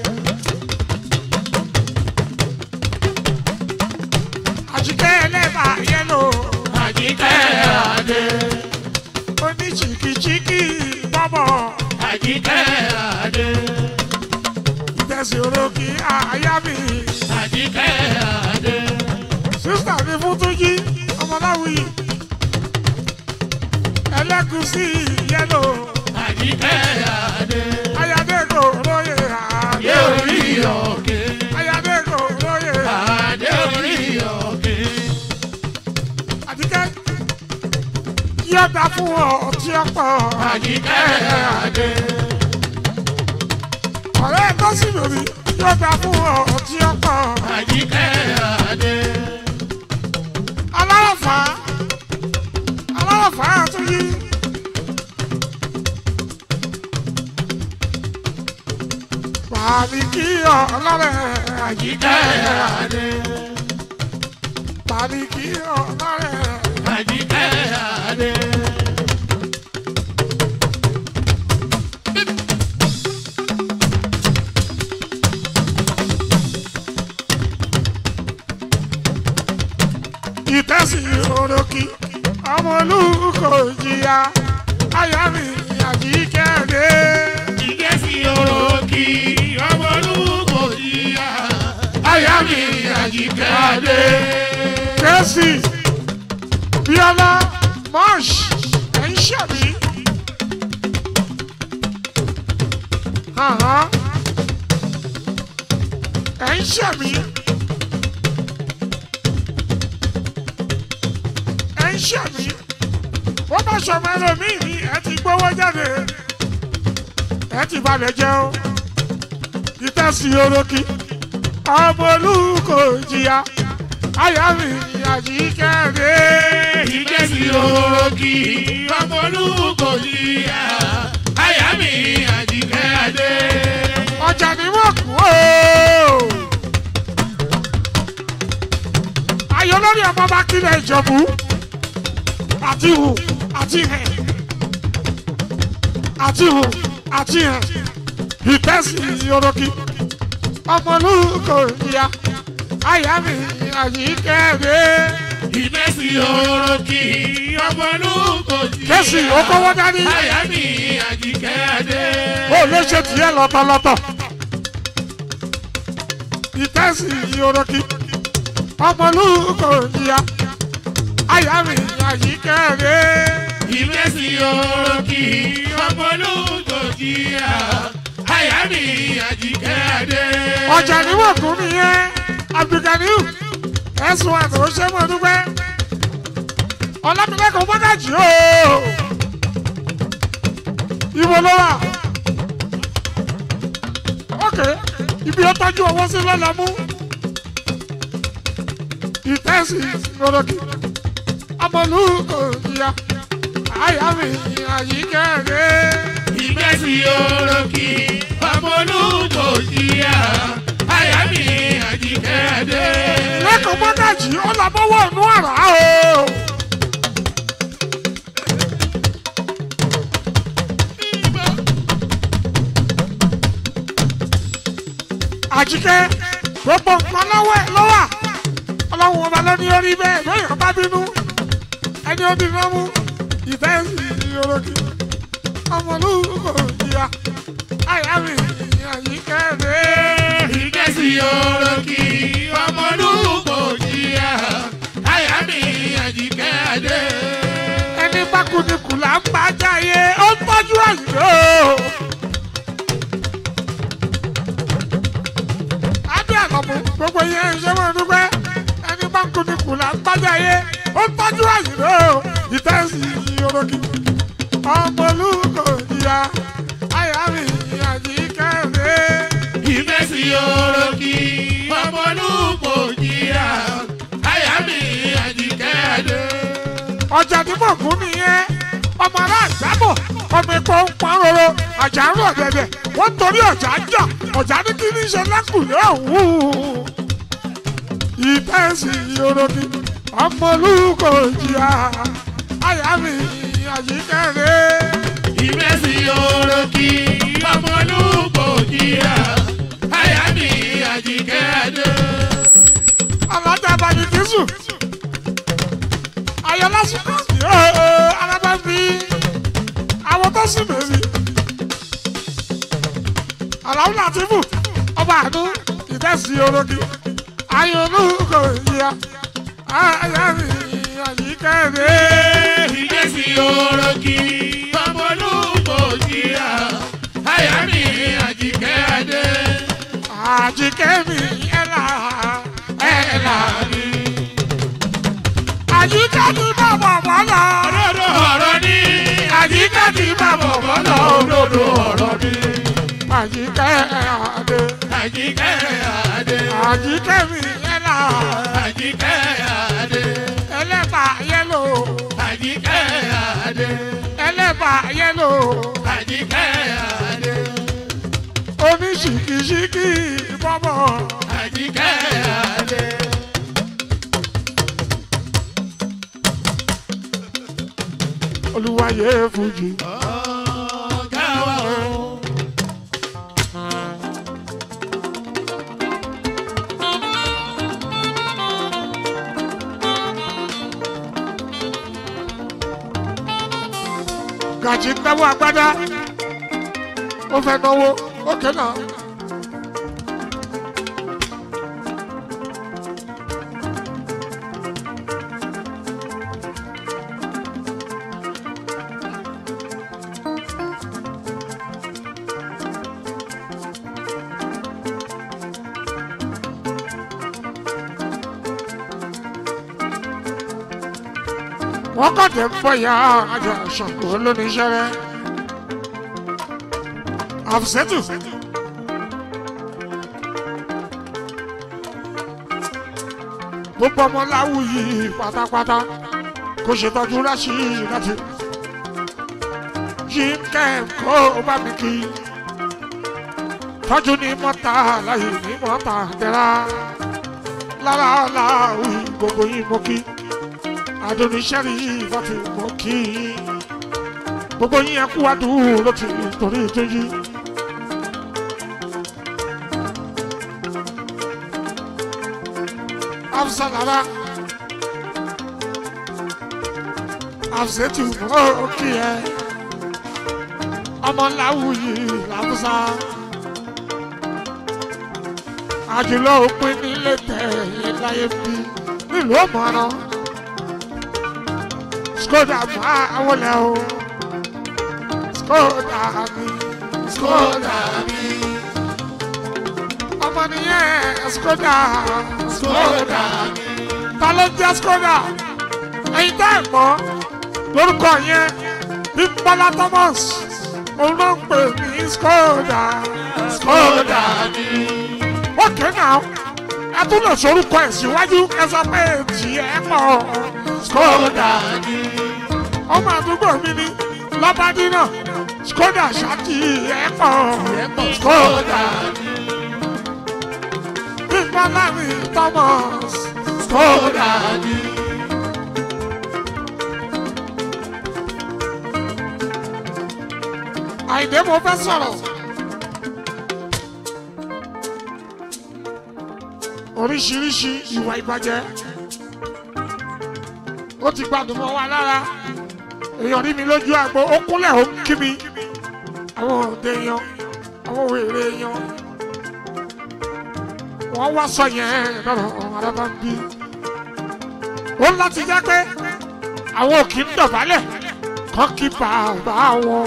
Speaker 1: àjíkẹ́ lẹ́bà yẹ́lò àjíkẹ́ àdé. oní chìkìchìkì bọ́bọ̀
Speaker 3: Àjíkẹ́ Adé.
Speaker 1: ìtẹ̀sí orókì àyà mi.
Speaker 3: Àjíkẹ́ Adé.
Speaker 1: sísítà mi fún túnjí ọmọláwì. ẹlẹ́gùsí yẹ́lò
Speaker 3: Àjíkẹ́ Adé.
Speaker 1: ayádẹ́gò lóye àdé
Speaker 3: Adé orí
Speaker 1: orí.
Speaker 3: òkè.
Speaker 1: ayádẹ́gò lóye
Speaker 3: Adé orí òkè.
Speaker 1: àdìgẹ́ yóò dá fún ọ tí ó pọ̀
Speaker 3: Àjíkẹ́ Adé.
Speaker 1: ọ̀rẹ́ tó sì lórí yóò dá fún ọ tí ó pọ̀
Speaker 3: Àjíkẹ́ Adé.
Speaker 1: alárọ̀fà alárọ̀fà tún yí. Bàbí kí ọlọ́rẹ̀ àjíkẹ́
Speaker 3: Adé.
Speaker 1: bàbí kí ọlọ́rẹ̀
Speaker 3: Àjíkẹ́ Adé.
Speaker 1: ìtẹ́sí orókì ọmọ olùkọ́ jìyà àyà mi àjíkẹ́ dé.
Speaker 3: Ìgẹ́sì orókì ọmọ olúkọ yíyá. Àyà mi Àjíkẹ́ Adé.
Speaker 1: kẹ́sì bíọ́lá mọ́ṣ ẹ̀ ń ṣẹ̀mí. Àhán. ẹ̀ ń ṣẹ̀mí. ẹ̀ ń ṣẹ̀mí. wọ́n bá ṣọmọ ẹlòmíì ní ẹ ti gbówó jáde. ẹ ti balẹ̀ jẹ́ o. ìtẹ́sí orókì ọmọ olùkọ́ jìyà àyà mi àjíkẹ́ dé.
Speaker 3: Ìgẹ́sì orókì ọmọ olúkọ yíyá. Àyà mi Àjíkẹ́ Adé.
Speaker 1: ọjà ni wọ́n kú o. ayọ̀ lórí ọmọ bá kílẹ̀ ìjọ̀bú àti hù àti hẹ̀ àti hù àti hẹ̀ ìtẹ́sí yoroki ọmọlúkọ ìyá àyà mi àyíkẹ́ dé.
Speaker 3: Ìgẹ́sì orókì ọmọ olúkọ yíyá.
Speaker 1: kẹ́sì ó kọ́wọ́ dání
Speaker 3: Àyà mi Àjíkẹ́ Adé.
Speaker 1: ó lè ṣe tiẹ̀ lọ́tọ̀lọ́tọ̀. ìtẹ́sí yoroki ọmọlúkọ ìyá àyà mi àyíkẹ́ dé.
Speaker 3: Ìgẹ́sì orókì ọmọ olúkọ yíyá. Àyà mi Àjíkẹ́ Adé.
Speaker 1: ọjà níwọ̀n kún nìyẹn abdulganiu ẹ̀sùn àti òṣèmọ̀ dúpẹ́ ọlámilẹ́kọ̀ọ́ mọ́gàjì o ibo ló wà ok ibi ó tọ́jú owó sí lọ́la mú ìtẹ́sí lọ́dọ̀kì ọmọlúkọ ìyá àyà mi àyíkẹ́ rẹ̀.
Speaker 3: Ìgbésí orókì ọmọ olúkọ yíyá. Àyà mi Àjíkẹ́ Adé.
Speaker 1: lẹ́kọ̀ọ́ mọ́gàjì ó lọ bọ́wọ́ inú àrà o. àjíkẹ́ gbogbo nǹkan lọ́wọ́ ẹ̀ ló wà ọlọ́run ọba ló ní orí bẹ́ẹ̀ lóyún ọba bínú ẹni ó bínú mú ìfẹ́ ìyọ̀rọ̀kì ọmọlúkọ ìyá àyà mi àyíkẹ́ rẹ̀.
Speaker 3: Ìgbésí orókì ọmọ olúkọ yíyá. Àyà mi Àjíkẹ́ Adé.
Speaker 1: kùdìkù là ń bá jáyé ó tọ́jú àyìnbó. adé àlọ́mú gbogbo yẹn ṣé wọ́n dúpẹ́ ẹni bá ń kùdìkù là ń bá jáyé ó tọ́jú àyìnbó. ìtẹ́sí orogi ọmọ olùkọ́ ìyá àyà mi àjí kẹ́rẹ́.
Speaker 3: ìfẹ́sí orogi ọmọlúkọ jìyà àyà mi àjìkẹ́dẹ́.
Speaker 1: ọjà tí mò ń gún nìyẹn ọmọ aláàjábọ̀ ọmọ epo ń pọn roro àjà ń rọ̀ dẹ̀dẹ̀ wọ́n torí ọjà ń jà ọjà ní kí ní ṣe lákùlẹ̀ ọ̀hún. ìfẹ́sì orogi ọmọ olùkọ́ ìjìyà àyà mi àyíkẹ́rẹ́.
Speaker 3: ìfẹ́sí orogi ọmọlúkọ jìyà àyà mi àjìkẹ́dẹ́.
Speaker 1: alájà bàbí jésù ayọ̀lá sùkọ́ alábà bí àwọn tó sùn mẹ́rin aláwọ̀ làtìfù ọba àánú ìdẹ́sí orogi ayọ̀lú kò yíya ayá mi àyíkẹ́rẹ́
Speaker 3: ìfẹ́sí orogi ọmọlúkọ jìyà àyà mi àjìkẹ́dẹ́.
Speaker 1: àjíkẹ́ mi ẹ̀là ẹ̀là mi àjíkẹ́ mi bàbà bọ́lá
Speaker 3: òdodo ọ̀rọ̀ ni
Speaker 1: àjíkẹ́ mi bàbà bọ́lá
Speaker 3: òdodo ọ̀rọ̀ ni
Speaker 1: àjíkẹ́ adé.
Speaker 3: àjíkẹ́ àdé
Speaker 1: àjíkẹ́ mi ẹ̀là
Speaker 3: àjíkẹ́ àdé
Speaker 1: ẹlẹ́bà yẹ́lò
Speaker 3: àjíkẹ́ àdé
Speaker 1: ẹlẹ́bà yẹ́lò
Speaker 3: àjíkẹ́ àdé
Speaker 1: oníṣìkìṣìkì bọ́bọ̀
Speaker 3: àjíkẹ́ àdé.
Speaker 1: olúwayé fújì.
Speaker 3: ọ̀gá wa o.
Speaker 1: gàjí náwó agbádá ó fẹ́ náwó ókè náà. wọ́n kọ́ tẹ̀ ń bọ̀ ya àjọ ṣàǹkó lóníṣẹ́ rẹ̀. àfùsẹ́tù. gbogbo ọmọ láwùyí pátápátá kò ṣètọ́jú ráṣí láti yí kẹ́ẹ̀kọ́ bá mi kí tọ́jú ní mọ́ta láyé ní mọ́ta tẹ́ra lára láwùyí gbogbo yín mo kí adonisẹ́rì ìfọ̀tì mọ́ kí gbogbo yín ẹkú adúró ti torí ìtúyí. Afsalara Afsetu mọ́ kí ẹ ọmọ láwùyí làbúsà àjùlọ òpin nílé tẹ̀ láyé bí nílùú ọmọràn skoda máa wọlé o skoda mi skoda mi ọmọ nìyẹn skoda skoda mi ta ló jẹ skoda ẹyin tẹ ẹ mọ lórúkọ yẹn bí bọlá thomas òun ló ń pè ní skoda skoda mi ókè náà ẹ tún lè sorúkọ ẹ síwájú ẹ sọ pé tiẹ pọ skoda ni ọmọ àdúgbò mi ni lọ́bàdínà skoda ṣáàtì ẹ̀pọ̀ skoda ni bímbọ́lámi thomas skoda ni. àìdè mo fẹ́ sọ̀rọ̀ oríṣiríṣi ìwà ìbàjẹ́ ó ti gbádùn mọ́ wa lára èèyàn rí mi lójú àgbo ó kúnlẹ̀ ó kí mi àwọn òde yan àwọn wèrè yan wọ́n wá sọ yẹn lọ́rọ̀ arábá ń bí ó láti jẹ́ pé àwọn òkì ń dọ̀bálẹ̀ kán kí bàbá wọn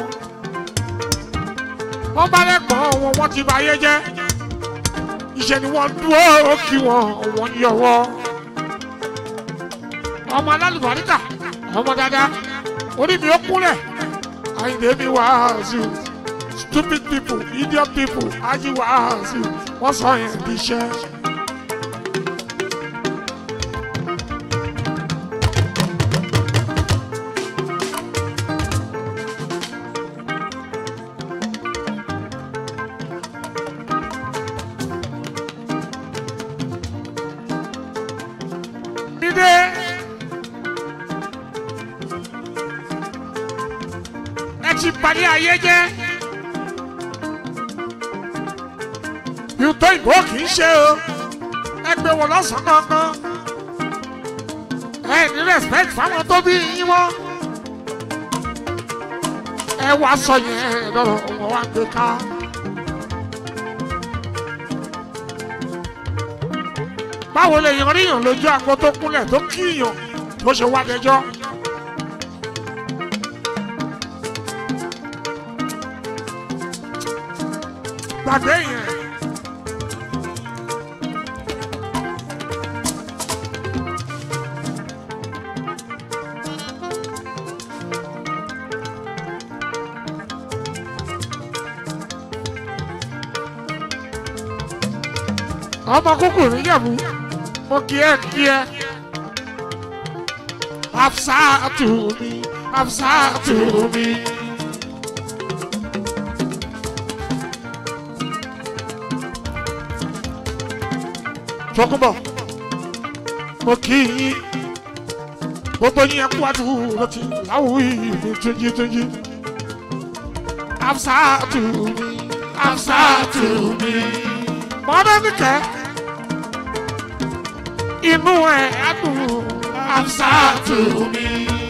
Speaker 1: wọ́n bá lẹ́gbọ̀n wọn wọ́n ti bá yé jẹ́ ìṣe ni wọ́n dúró kí wọ́n wọ́n yọwọ́ ọmọ alálùbáríkà ọmọ dáadáa orí mi ó kúnlẹ̀ àyìnbó mi wàásù stupid people idiot people ají wàásù wọ́n sọ yẹn bí iṣẹ́. Dídé. Ẹ ti parí ayé jẹ́. Ìtọ́ ìbò kì í ṣe o. Ẹ gbé wọn lọ́sàn-án kankan. Ẹ ní respect fáwọn tó bí yín mọ́. Ẹ wá sọ yẹn lọ́rọ̀ wọn wá gbé ká. báwo lè yan ríyàn lójú àgbo tó kúnlẹ̀ tó kíyàn tó ṣe wá dẹjọ́. gbàgbé yẹn. ọmọ kúkú níyàwó mo kí ẹ kí ẹ. Hafsatu mi, Hafsatu mi. Tọkúbọ̀, mo kí yín. Gbogbo yín ẹkú àdúró ti láwùí mi túnjí túnjí. Hafsatu mi, Hafsatu mi. Mọ́dọ́ nìkẹ́ inú ẹ̀ adùn Hafsatu mi.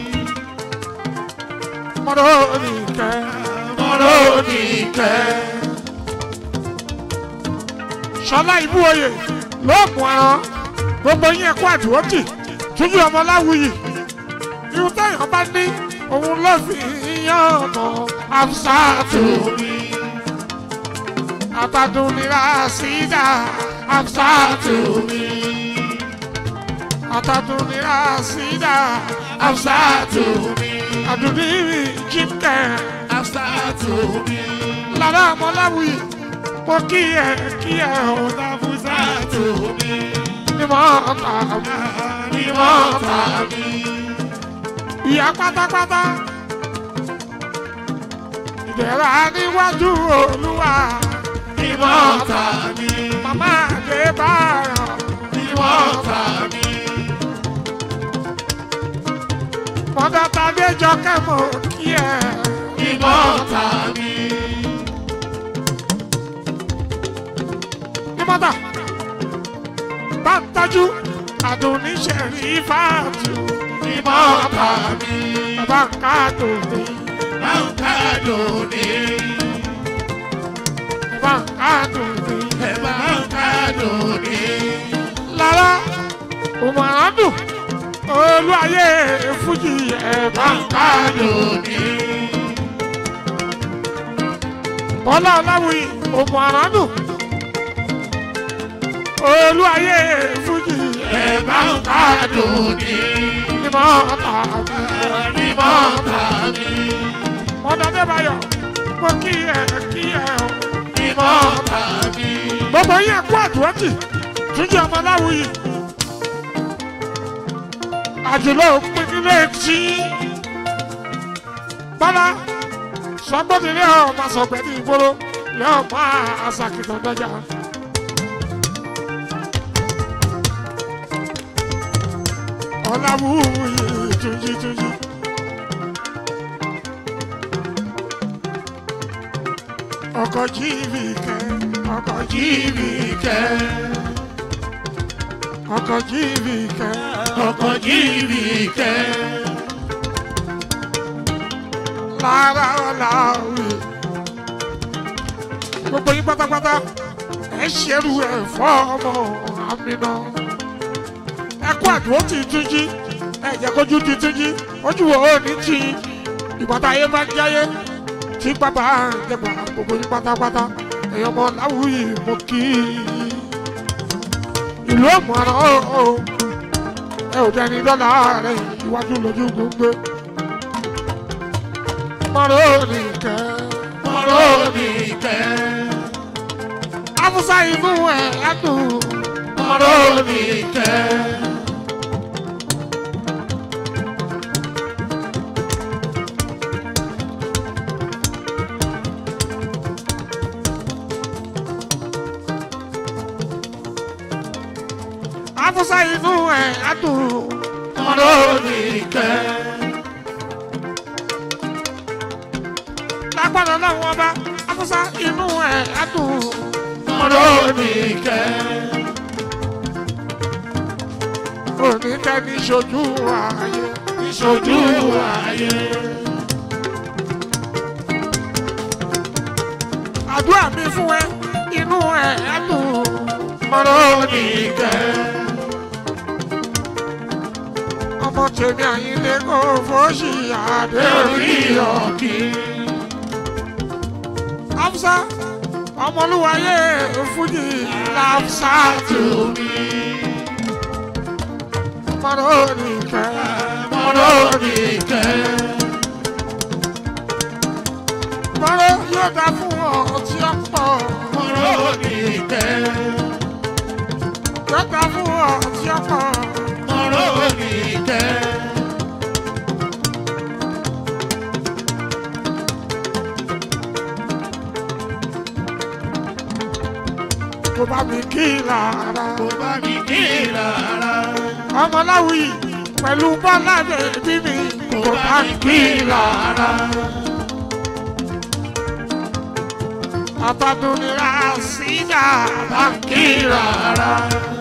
Speaker 1: Mọ́rọ́nìkẹ́ Mọ́rọ́nìkẹ́. Ṣọlá ìbú oyè lóògùn ẹran gbogbo yín ẹ̀kọ́ àdúrótì túnjú ọmọ láwùyí. Irú táyọ̀ bá ní òun ló fi yan ọ̀nà Hafsatu mi. Àbádùn nira sídà Hafsatu mi atadunira sida afsatu mi aduniri jimkẹ afsatu mi lara mọlawi mo kí ẹ kí ẹ o afsatu mi ni mo ta mi ni mo ta mi ìyá pátápátá ìdẹ̀ra níwájú olúwa ni mo ta mi màmá àdébáyọ̀ ni mo ta mi. Mọ̀dá tàbí jọkẹ́ mọ̀ kí ẹ. Ìmọ̀ tàbí. Ìmọ̀tà bá ń tọ́jú àdùnníṣẹ̀rí fáàtù. Ìmọ̀ tàbí. Bàbá ń ká dòní. Bàbá ń ká dòní. Bàbá ń ká dòní. Bàbá ń ká dòní. Lára òmùràn dùn olú ayé fújì ẹ̀bá ń ká lónìí. bọ́lá ọláwùyí òmù àránù olú ayé fújì ẹ̀bá ń ká lónìí. nímọ̀ tàbí nímọ̀ tàbí. mọ̀dọ́dé bayọ̀ mo kí ẹ kí ẹ o. nímọ̀ tàbí. gbogbo yín ẹ̀kú àdúrótì túnjí ọmọ láwùyí àjùlọ òpin nílé tí bọ́lá sọgbọ́dìlẹ̀ ọmọ sọgbẹ́ ní ìgboro lẹ́ ọmọ àṣàkìtàn dọ́jà. ọ̀làwùyí túnjí túnjí. ọkọ̀ jíìbì kẹ́ ọkọ̀ jíìbì kẹ́ ọkọ̀ jíìbì kẹ́ ọkọ̀ jíìbì kẹ́. lára láwì. gbogbo yín pátápátá ẹ ṣerú ẹ fọ́ ọmọ àmìnà. ẹ kó àdúró tì í túnjí ẹ jẹ́ kójú ti túnjí ojú wo ó ní tì í ìpàtà ayé bá jáyé tí bàbá jẹgbà gbogbo yín pátápátá èèyàn ọmọ láwùyí mo kí i ìlú ọ̀mọ̀ràn o ẹ ò jẹ́ ní dọ́là rẹ̀ iwájú lójú gbogbo mọ̀rọ̀ nìkẹ́ mọ̀rọ̀ nìkẹ́ afusa inú ẹ̀ ẹ̀dùn mọ̀rọ̀ nìkẹ́. afusa inú ẹ̀ ẹ̀dùn mọ̀rọ̀ nìkẹ́. lágbára náà wọn bá afusa inú ẹ̀ ẹ̀dùn mọ̀rọ̀ nìkẹ́. oníkẹ́ ní ṣojú ayé ní ṣojú ayé. àdúrà mi fún ẹ inú ẹ ẹdùn mọ̀rọ̀ nìkẹ́. ọmọ tèmi àyílẹ̀ kò fọ́ọ̀ṣì àdé orí ọ̀kì. Hafsa ọmọlúwayé fújì làbsà tù mí. mọ̀rọ̀ nìkẹ́ mọ̀rọ̀ nìkẹ́. mọ̀rọ̀ yóò dá fún ọ tí ó pọ̀. mọ̀rọ̀ nìkẹ́. yóò dá fún ọ tí ó pọ̀. mọ̀rọ̀ nìkẹ́. kò bá mi kí lára. kò bá mi kí lára. ọmọláwì pẹ̀lú bọ́lá bèbí mi kò bá mi kí lára. Abadunira sídà bá ń kí lára.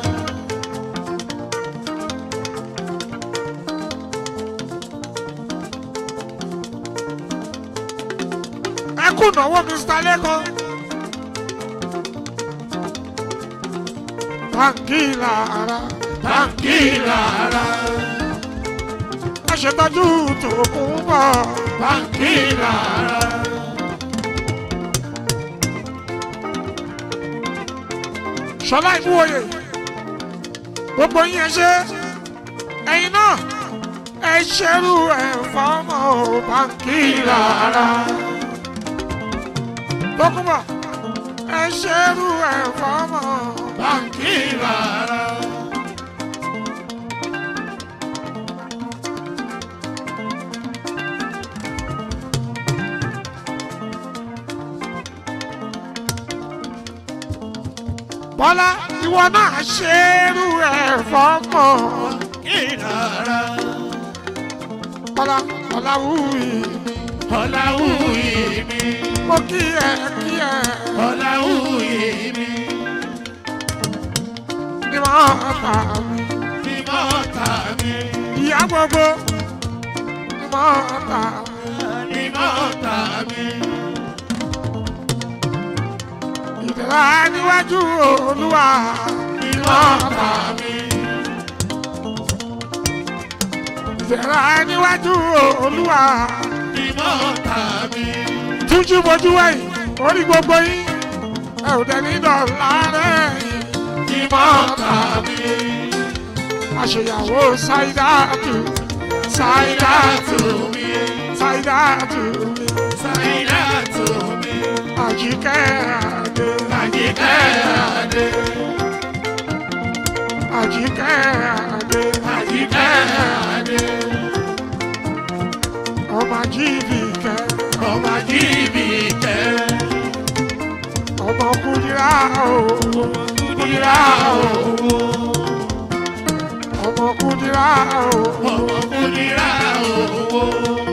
Speaker 1: ẹ kú náwó Mr. Lẹ́kọ̀ọ́. Báńkì lára, báńkì lára. Ẹ ṣètọ́jú tòkun bọ̀, báńkì lára. Ṣọlá ìmúwòye, gbogbo yín ẹ ṣe, ẹ̀yin náà, ẹ ṣerú ẹ̀ fọ́mọ báńkì lára. Tókùnbọ̀, ẹ ṣerú ẹ̀ fọ́mọ báńkì lára. Bọ́lá ìwọ náà ṣerú ẹ̀ fọ́mọ ìlara. Bọ́lá Ọláwùyí mi. Ọláwùyí mi. Mo kí ẹ kí ẹ. Ọláwùyí mi. Ní mọ́ ọ̀tá mi. Ní mọ́ ọ̀tá mi. Ìyá gbogbo. Ní mọ́ ọ̀tá mi. Ní mọ́ ọ̀tá mi. Ìdẹ̀ra níwájú Olúwa. Ní mọ́ ọ̀tá mi. Ìdẹ̀ra níwájú Olúwa. Ní mọ́ ọ̀tá mi. Túnjú bojú wẹ̀yìn, orí gbogbo yín. Ẹ ò dẹ̀ ní dọ̀la rẹ̀ yìí mọ́ta mi. Àṣeyàwó Ṣáídàtù, Ṣáídàtù mi, Ṣáídàtù mi, Ṣáídàtù mi. Àjíkẹ́ Adé, Àjíkẹ́ Adé. Àjíkẹ́ Adé, Àjíkẹ́ Adé. Ọmọ Ajíbìkẹ́, ọmọ Ajíbìkẹ́. Ọmọ Kúdírà ooo kudira ooo ọmọ kudira ooo ọmọ kudira ooo.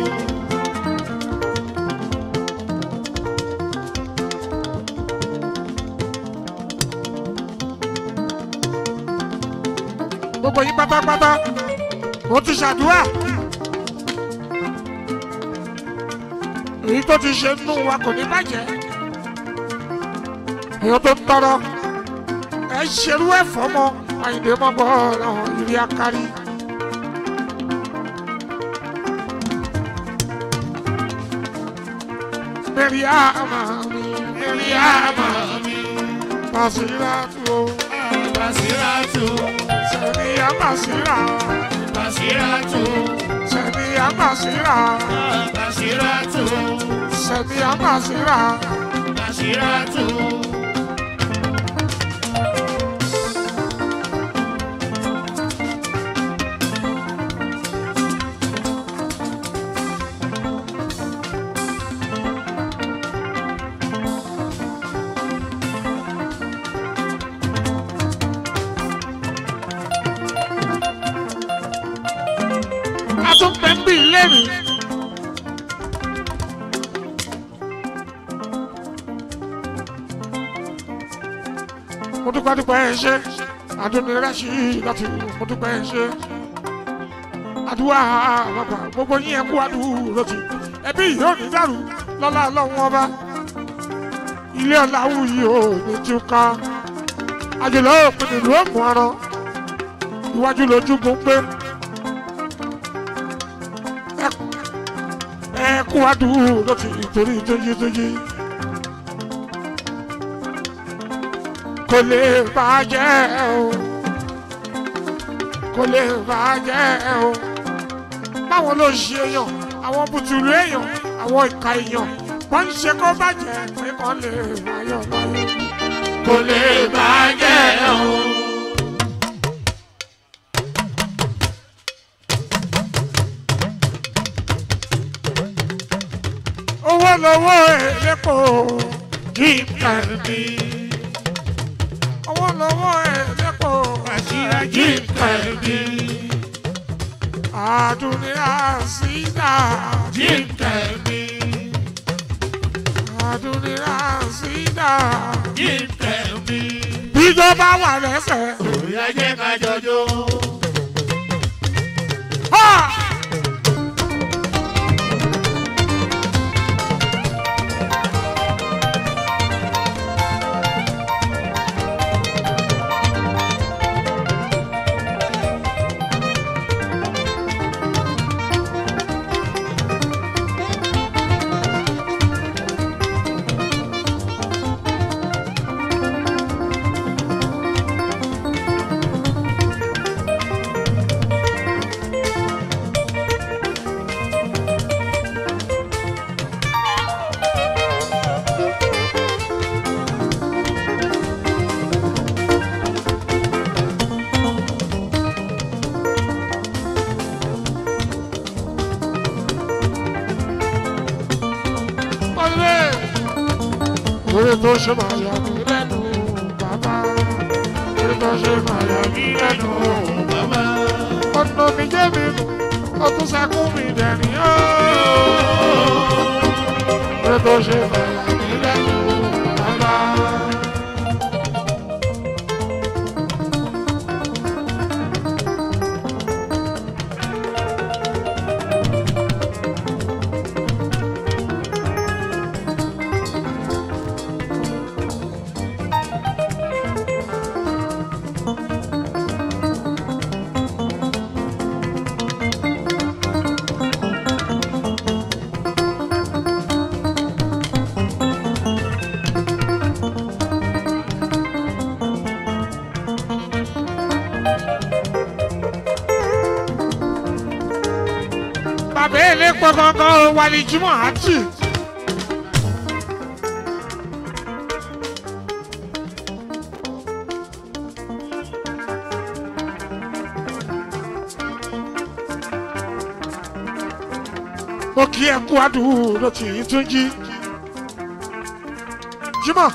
Speaker 1: gbogbo yín pátápátá mo ti ṣàdúrà èyí tó ti ṣe nínú wa kò ní bàjẹ́ èyí tó ń tọrọ ẹ ṣerú ẹ fọmọ àyìnbó mọ bọ ọ̀rọ̀ ìrì akárí. Mẹ́ríàmà mi
Speaker 3: Mẹ́ríàmà mi.
Speaker 1: Bàṣírátù o
Speaker 3: Bàṣírátù.
Speaker 1: Sẹ̀míyà Bàṣírà
Speaker 3: Bàṣírátù.
Speaker 1: Sẹ̀míyà Bàṣírà
Speaker 3: Bàṣírátù.
Speaker 1: Sẹ̀míyà Bàṣírà
Speaker 3: Bàṣírátù.
Speaker 1: a tún pẹ́ ń bí ilé mi. mo dúpẹ́ dúpẹ́ ẹ ṣe àdúnirẹ́sì láti mo dúpẹ́ ẹ ṣe àdúrà bàbá gbogbo yín ẹ kú àdúrà ti ẹbí yìí ò ní dàrú lọ́lá ọlọ́run ọba ilé ọ̀làwù yìí ò ní túká àjùlọ òpin ìlú òmù ọ̀rọ̀ iwájú lójúgun pé ẹ kú àdúrà ti torí tóyí tóyí. kò lè bàjẹ́ o kò lè bàjẹ́ o báwọn ló ṣe èèyàn àwọn bùtùlù èèyàn àwọn ìka èèyàn wọ́n ń ṣe kó bàjẹ́ pé kàn lè ayọ̀ láyé
Speaker 3: Kò lè bàjẹ́ o.
Speaker 1: owó lowó èlépo kí n kàn mí owó lowó èlépo kí n kàn mí àdúnyà sídà
Speaker 3: Jíǹkẹ̀ mi.
Speaker 1: àdúnyà sídà
Speaker 3: Jíǹkẹ̀ mi.
Speaker 1: bíjọba wà lẹ́sẹ̀.
Speaker 3: Bóyá jẹ́ ká jọjọ́.
Speaker 1: Ha! Olè! Orí tó ṣe máa yà mí lẹ́nu bàbá. Orí tó ṣe máa yà mí lẹ́nu
Speaker 3: Bàbá.
Speaker 1: ọ̀nà mi jẹ́ mi nù. Ọtún sẹ́kún mi dẹ̀rín ó. Orí tó ṣe máa yà mí lẹ́nu bàbá. Bàbá èlé pọ̀ gangan wàlí Jùmọ̀ àti. Mo kí ẹ kú àdúró tì í tún jí. Jùmọ̀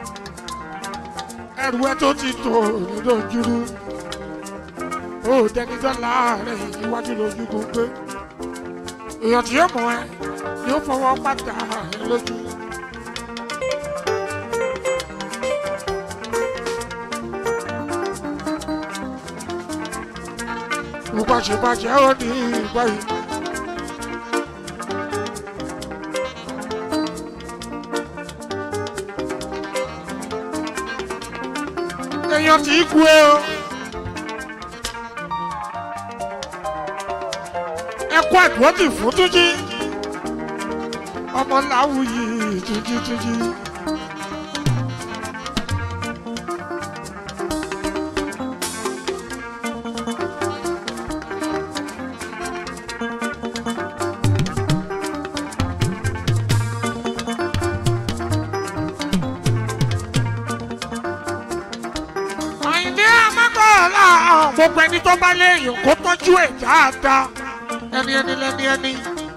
Speaker 1: ẹrù ẹ tó ti tò lójúrú. Ó dẹni dọ́là rẹ̀ iwájú lójú gbogbo èèyàn tí yóò mọ ẹ yóò fọwọ́ pàtà ẹ lójú. ìbàṣẹ̀bàṣẹ̀ ó ní ìgbà yìí. èèyàn tí kú ẹ o. ẹ kú àdúrótì fún túnjí ọmọ làwùyí túnjí túnjí. àyìndé amákọ̀ọ́lá gbogbo ẹni tó bá léèyàn kó tọ́jú ẹ̀ dáadáa ẹni ẹni lẹni ẹni.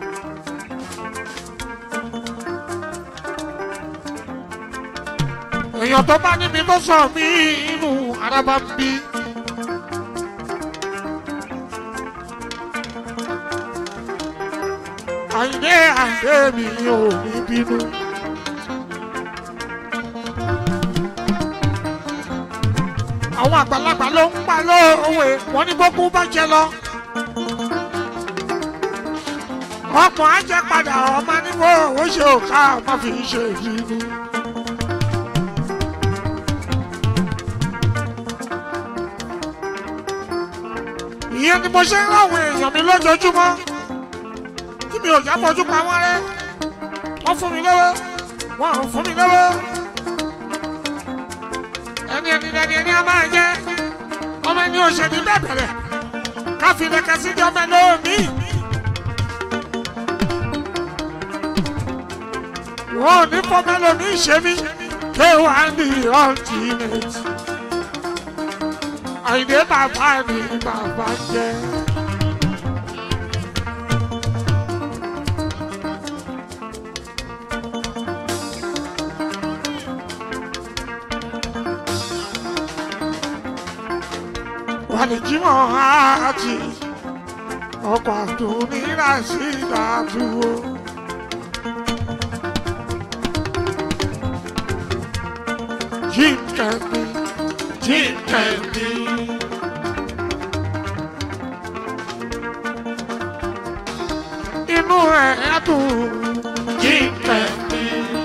Speaker 1: èèyàn tó bá níbi tó sọ mí inú araba ń bí. àyìndé àyìndé mi ò ní bínú. àwọn àgbàlagbà ló ń pa lóòwe wọn ní gbogbo bá jẹ lọ. ọmọ ajẹ padà ọmọ níbo owó ṣe òkà ọmọ fi ń ṣe ìbínú. ìyẹn ni mo ṣe ń ráwọn èèyàn mi lójoojúmọ́ tí mi ò jábọ̀jú pa wọ́n rẹ́ wọ́n fún mi lọ́wọ́ wọ́n ò fún mi lọ́wọ́ ẹni ẹni ẹni ẹni a máa jẹ ọmọ ẹni òṣèlú bẹ̀bẹ̀rẹ̀ káfí lẹ́kẹ̀ sí di ọmọ ẹlòmí. wọn ò ní fọmọ ẹlòmí ṣe mí ké wà ní ultimate. àyìnbé bàbá ni bàbá jẹ. wàlìjímọ̀ àti ọkọ̀ àdúnírà sí ìdádúró. Jíǹkẹ̀mí, jíǹkẹ̀mí. Inú ẹ̀ á dùn jíǹkẹ̀mí.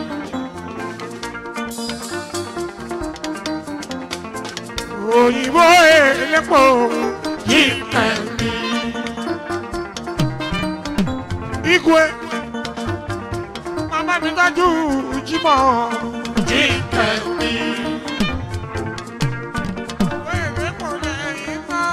Speaker 1: òyìnbó elépo jíǹkẹ̀mí. Igwe mama mi dájú jímọ̀ jíǹkẹ̀mí. Òwe elépo lẹ́yìn náà.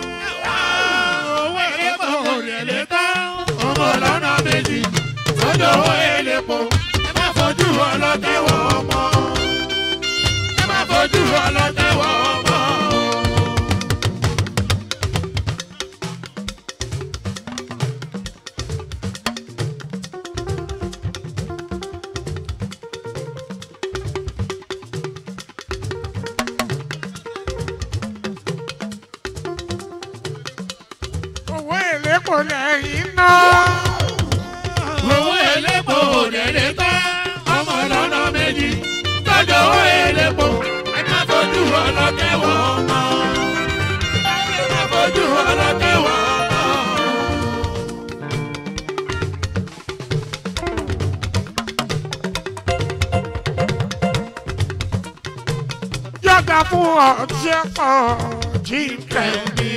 Speaker 3: owó elépo rẹ̀ lè tán ọmọ lọ́nà méjì lọ́jọ́ owó elépo ẹ má fojú ọlọ́tẹ̀ wọ ọmọ ẹ má fojú ọlọ́tẹ̀ wọ ọmọ.
Speaker 1: Òwe elépo lẹ́yìn náà.
Speaker 3: owó elépo rẹ̀ lè tán ọmọ lọ́nà méjì lọ́jọ́ owó elépo ẹ má fojú ọlọ́tẹ̀ wọ ọmọ ẹ má fojú ọlọ́tẹ̀ wọ ọmọ.
Speaker 1: Yọ̀dà fún ọtí ẹ̀pọ̀ jíǹkẹ̀mí.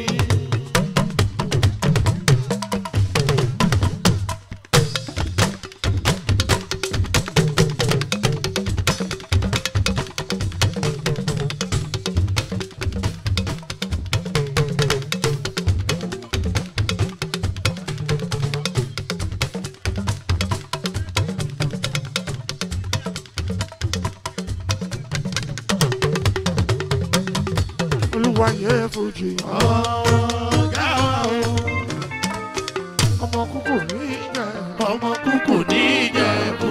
Speaker 1: Olúwa yẹ fojì.
Speaker 3: ọ̀gá wa o.
Speaker 1: Ọmọ kúkú ní ìjẹ.
Speaker 3: ọmọ kúkú ní ìjẹ̀bú.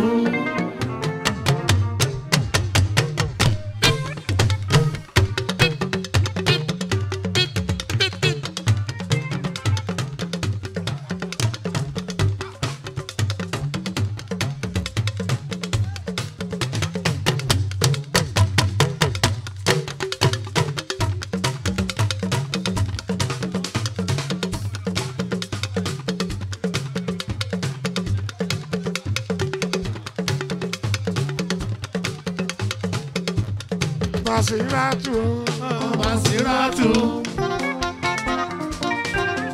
Speaker 1: Màsíráàtù o.
Speaker 3: Masiratu.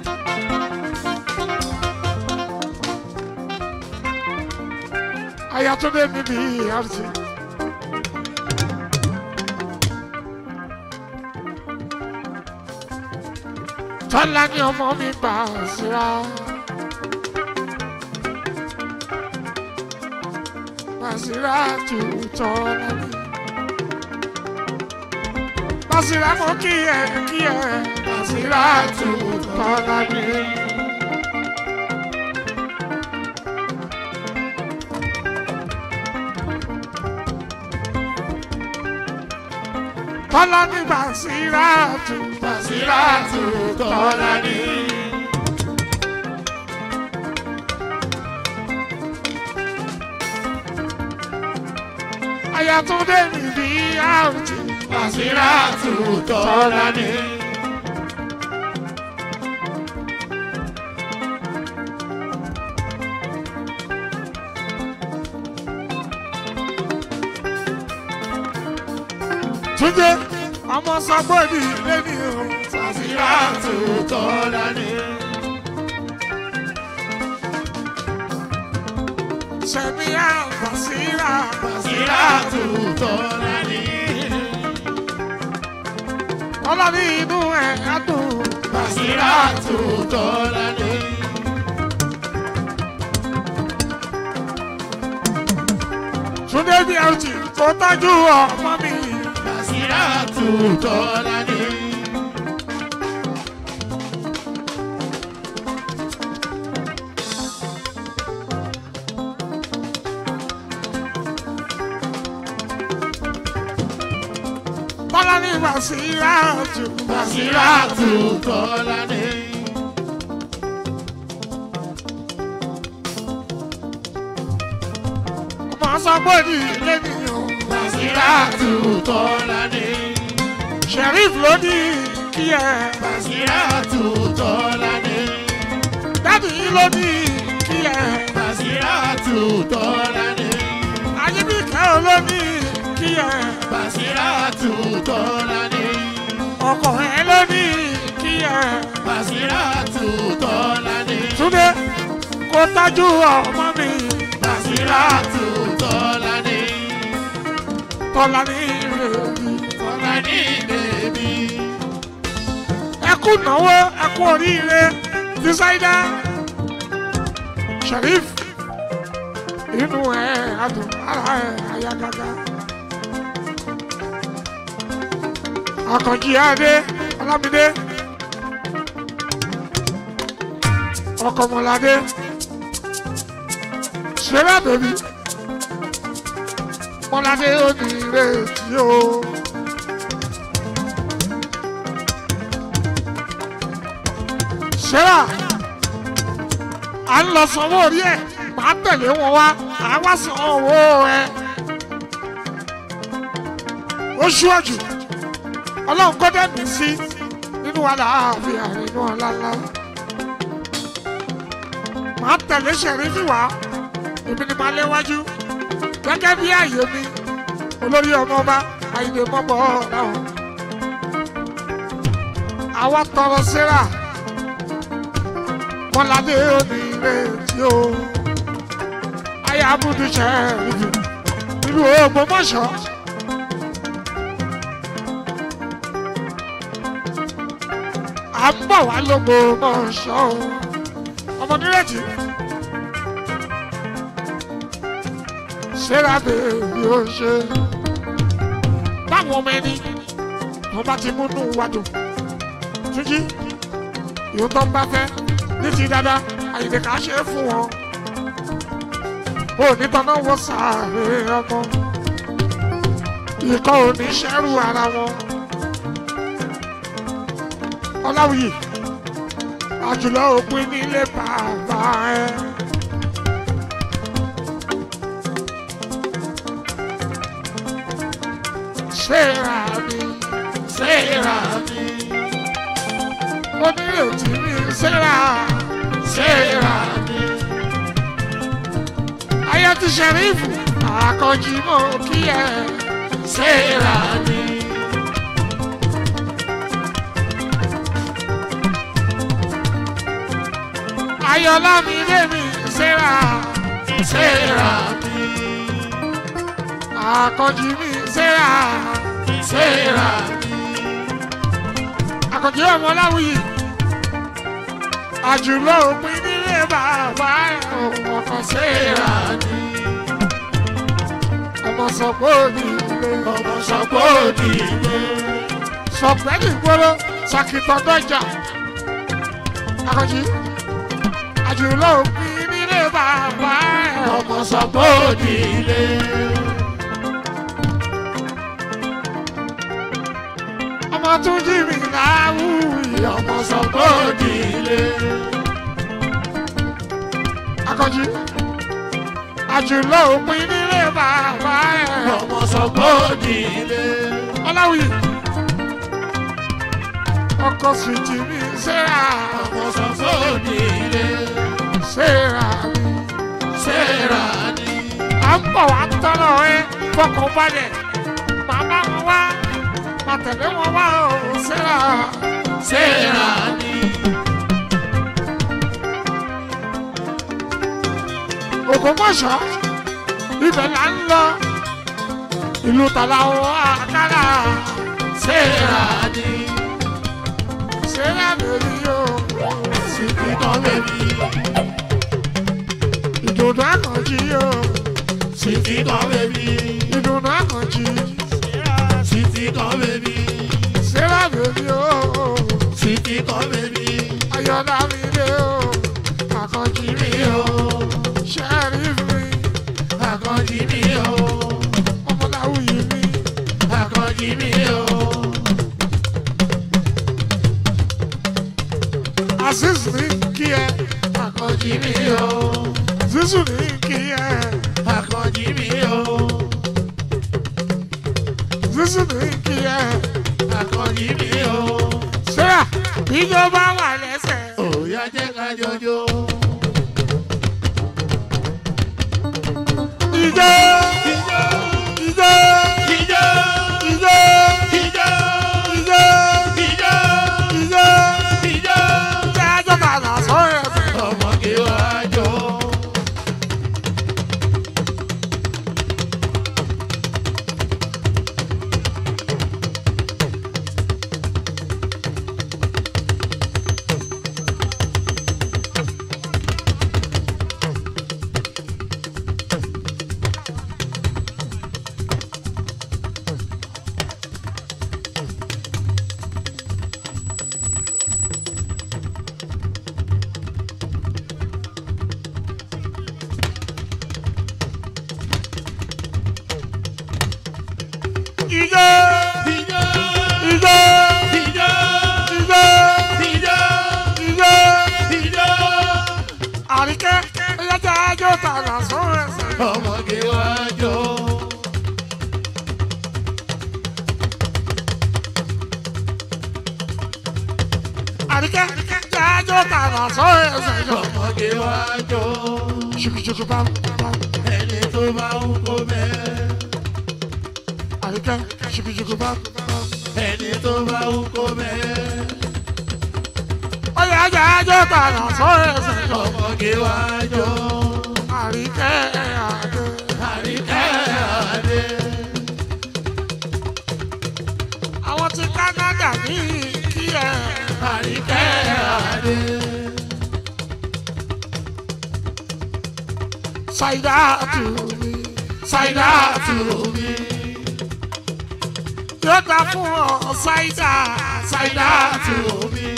Speaker 1: Aya Ayátúndé mi bí àrùtì. Tọ́lá ni ọmọ mi gbà síra. Bàṣírà tù tọ́lá ni. Bàṣírà mo kí ẹ kí ẹ. Bàṣírà tù tọ́lá ni. Tọ́lá ní Bàṣírà tù Bàṣírà tù tọ́lá ní. Ayátúndé mi bí àrùtì Bàṣírà tù tọ́lá ní. Túnjẹ́ ọmọ sọgbọ́dì lẹ́ni o. Bàṣírà tù tọ́lá ní. Sẹ̀míyà Bàṣírà Bàṣírà tù tọ́lá ní. Tọ́lá ní inú ẹ̀ á dùn. Bàṣírà tù tọ́lá ní. Túndé bí ẹ ti kó tọ́jú ọmọ mi. Bàṣírà tù tọ́lá ní. Tọ́lá ní Bàṣírà tù. Bàṣírà tù tọ́lá ní. Ọmọ sọgbọ́dì lẹ́ni o. Bàṣírà tù tọ́lá ní. Sheriff ló ní kí ẹ. Bàṣírà tù tọ́lá ní. Dádì yìí ló ní kí ẹ. Bàṣírà tù tọ́lá ní. Ayébíkẹ́ ló ní kí ẹ. Bàṣírà tù tọ́lá ní. Ọkọ ẹ ló ní kí ẹ. Bàṣírà tù tọ́lá ní. Túndé kó tọ́jú ọmọ mi. Bàṣírà tù tọ́lá ní. Tọ́lá ní ìrèbí. Tọ́lá ní ìrèbí. Ẹ kú náwó ẹ kú oríire dísáídá. Sharif inú ẹ adùn ara ẹ ayagaga. Akànjí Adé Ọlámídé. Ọkọ̀mọ̀ládé. Ṣẹlá bèbí. Mọ́ládé ó ní ìrètí o. Ṣẹlá à ń lọ sanwó orí ẹ̀ máa tẹ̀lé wọn wá à wá san owó ẹ. Ó ṣíwájú ọlọ́run kọ́ dẹ́nu sí nínú àlàáfíà nínú ọ̀làlá. Màá tẹ̀lé ṣẹ̀rífì wá èmi ni màá léwájú gẹ́gẹ́ bí ààyè mi olórí ọmọọba àyìnbó mọ́bọ̀ ọ̀làwọ̀n. Àwa tọrọ síra Mọ́ládé òní retí o. Ayé abúdú ṣẹ̀rífì ìlú Ògbómọ̀ṣọ́. à ń bọ̀ wá lógo mọ̀ ṣọ́ o ọmọ nírètí ṣéra bèbí ó ṣe báwọn ọmọ ẹni tó bá ti múnú wa dùn túnjí ìhun tó ń bá fẹ́ ní ti dáadáa àyèdè ká ṣe é fún wọn ò ní tọ́nà wọ sàárè ọmọ ikọ̀ ò ní ṣẹ́rù ara wọn ọláwìyí àjùlọ òpin nílé bàbá ẹ. ṣéra mi ṣéra mi onírètí mi ṣéra ṣéra mi. ayé ti ṣẹ̀rífù àkànjì mọ́ kí ẹ ṣéra mi. ayọ̀lá mi lé mi ṣéra ṣéra mi. àkànjì mi ṣẹ́ra ṣẹ́ra àkànjì ọmọ láwùyí àjùlọ òpin nílé bàbá ọkọ̀ ṣẹ́ra ọmọ sọ̀pọ̀ òdì ilé
Speaker 3: ọmọ sọpọ̀ òdì ilé.
Speaker 1: sọ̀pẹ́ nìgboro sàkìtàn dọ́jà àkànjì àjùlọ òpin nílé bàbá
Speaker 3: ọmọ sọpọ̀ òdì ilé.
Speaker 1: ọmọ tún jí mi láwùyí
Speaker 3: ọmọ sọpọ̀ òdì ilé.
Speaker 1: akọjí àjùlọ òpin nílé bàbá ẹ
Speaker 3: ọmọ sọpọ̀ òdì ilé.
Speaker 1: ọláwìyí ọkọ sùjì mi ṣẹ́ra
Speaker 3: ọmọ sọpọ̀ òdì ilé.
Speaker 1: ṣẹ́ra
Speaker 3: ṣẹ́ra ni.
Speaker 1: à ń bọ̀ wá tọ́lọ̀ ẹ fọkàn balẹ̀ màmá wọn wá má tẹ̀lé wọn wá o ṣẹ́ra
Speaker 3: ṣẹ́ra ni.
Speaker 1: ògbómọ̀ṣọ́ ibẹ̀ là ń lọ ìlú tàlàwọ̀ àkàrà
Speaker 3: ṣẹ́ra ni.
Speaker 1: ṣẹ́ra lórí o
Speaker 3: síbi kan bẹ́bí.
Speaker 1: ìdùnnú àkànjí o
Speaker 3: síbi kan bẹ́bí.
Speaker 1: ìdùnnú àkànjí
Speaker 3: síbi kan bẹ́bí.
Speaker 1: ṣẹ́ra lórí o
Speaker 3: síbi kan bẹ́bí.
Speaker 1: ayọ̀dá mi lé o àkànjí mi o ṣẹ́rí mi
Speaker 3: Àkànjí mi o.
Speaker 1: ọmọláwùyí mi
Speaker 3: Àkànjí mi o.
Speaker 1: aziz ní kí ẹ
Speaker 3: Àkànjí mi o.
Speaker 1: zizu ní kí ẹ
Speaker 3: Àkànjí mi o.
Speaker 1: zizu ní kí ẹ
Speaker 3: Àkànjí mi o.
Speaker 1: ṣẹ́ra ìjọba wà lẹ́sẹ̀.
Speaker 3: Òòyà jẹ́ ká jọjọ́.
Speaker 1: Ijó
Speaker 3: Ijó
Speaker 1: ijó
Speaker 3: ijó
Speaker 1: ijó
Speaker 3: ijó
Speaker 1: ijó
Speaker 3: ijó
Speaker 1: ijó
Speaker 3: ijó.
Speaker 1: jájọ́ bàbá sọ̀rọ̀ ẹ̀fẹ̀.
Speaker 3: Ọmọge wa jọ.
Speaker 1: Ijó
Speaker 3: Ijó
Speaker 1: ijó
Speaker 3: ijó
Speaker 1: ijó
Speaker 3: ijó
Speaker 1: ijó
Speaker 3: ijó.
Speaker 1: àríkẹ́ ẹ̀yà jájọ́ bàbá sọ̀rọ̀ ẹ̀fẹ̀.
Speaker 3: Ọmọge wa jọ.
Speaker 1: àríkẹ́ jájọ́ bàbá sọ̀rọ̀ ẹ̀fẹ̀.
Speaker 3: Ọmọge wa jọ.
Speaker 1: ṣùkùṣùkù bá bá
Speaker 3: Ẹni tó bá ń kó bẹ́ẹ̀.
Speaker 1: àríkẹ́ ṣùkùṣùkù bá bá.
Speaker 3: Ẹni tó bá ń kó bẹ́ẹ̀.
Speaker 1: ọ̀yà jájọ́ bàbá sọ̀rọ̀ ẹ̀fẹ̀.
Speaker 3: Ọmọge wa jọ.
Speaker 1: àríkẹ́ àdé.
Speaker 3: Àríkẹ́ àdé.
Speaker 1: àwọn ti Canada ní kí ẹ.
Speaker 3: Àríkẹ́ àdé.
Speaker 1: ṣàìdá tù mí.
Speaker 3: Ṣáìdá tù mí.
Speaker 1: yóò dá fún ọ ṣáìdá.
Speaker 3: Ṣáìdá tù mí.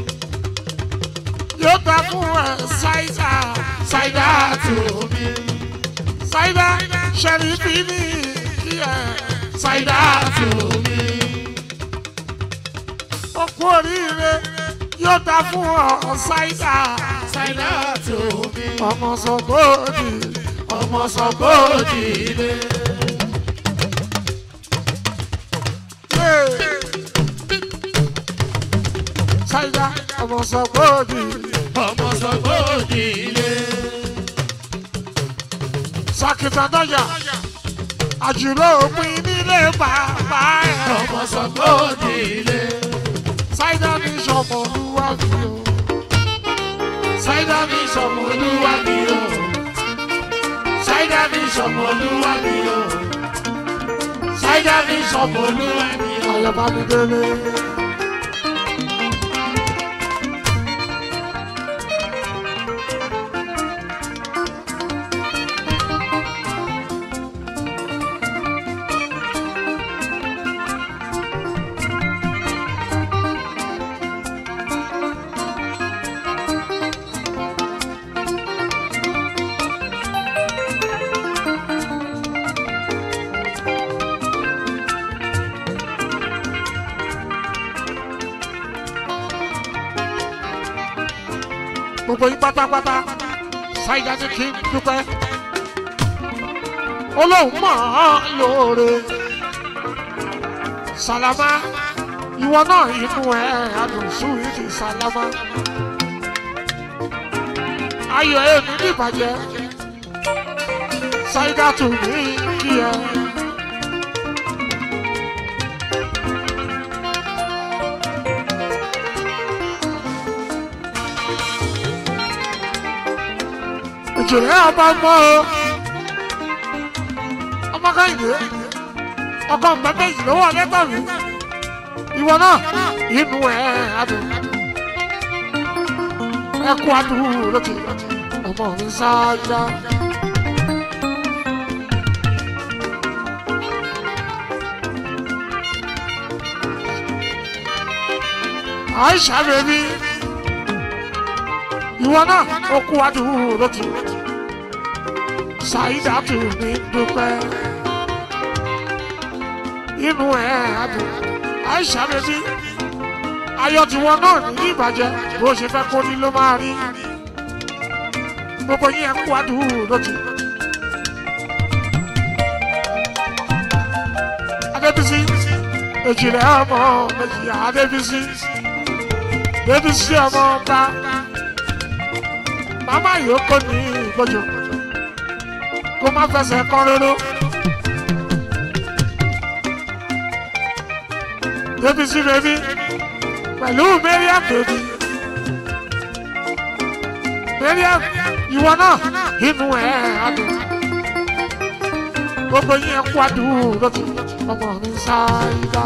Speaker 1: yóò dá fún ẹ ṣáìdá.
Speaker 3: Ṣáìdá tù mí.
Speaker 1: ṣáìdá ṣẹ̀rífì ní kí ẹ.
Speaker 3: Ṣáìdá tù mí.
Speaker 1: ó kú oríire yóò dá fún ọ ṣáìdá.
Speaker 3: Ṣáìdá tù mí.
Speaker 1: ọmọ sọgbóòdì.
Speaker 3: Ọmọ sọ bóòdì ilé.
Speaker 1: ṣáìdá ọmọ sọgbóòdì.
Speaker 3: Ọmọ sọ bóòdì ilé.
Speaker 1: sàkìtàdọ́jà àjùlọ òpin nílé bàbá ẹ̀.
Speaker 3: Ọmọ sọ bóòdì ilé.
Speaker 1: ṣáìdá ní sọmọ olúwa fi o.
Speaker 3: Ṣáìdá mi sọmọ olúwa mi o. Ṣáìdá mi sọmọ olúwa mi o.
Speaker 1: jẹ́ mi sọ̀kòlù ayọ̀bá mi délé. gbogbo yín pátápátá ṣáìdá ní kí n dúpẹ́ olóhùn mọ̀ ọ́ lóore sàlámà ìwọ náà inú ẹ àdùnsù ìdí sàlámà ayọ̀ ẹ̀ ní ìbàjẹ́ ṣáìdá tù mí kí ẹ. ìjìnlẹ̀ ọba mọ́ o ọmọ káyìdé ọkọ pẹpẹ yìí ló wà lẹ́tà mi ìwọ náà inú ẹ adùn ẹkú adùn lókè ọmọ mi sáájá. àìsà bèbí ìwọ náà ó kú adùn lókè ṣàìdá tù mí dúpẹ́ inú ẹ̀ adùn àìsà bèbí ayọ̀ tiwọn náà ní ìbàjẹ́ bó ṣe fẹ́ kó ní ló máa rí gbogbo yín ẹ kú adùn lókè. adébísí èjìlẹ̀ ọmọ méjì adébísí débísí ọmọ ọba màmá yìí ó kó ní ìgbọ́jọ kó má fẹsẹ̀ kán róró. débísí bèbí pẹ̀lú mariam bèbí mariam ìwọ náà inú ẹ̀ adùn gbogbo yín ẹ kú adùn lókè ọmọ mi ṣáídá.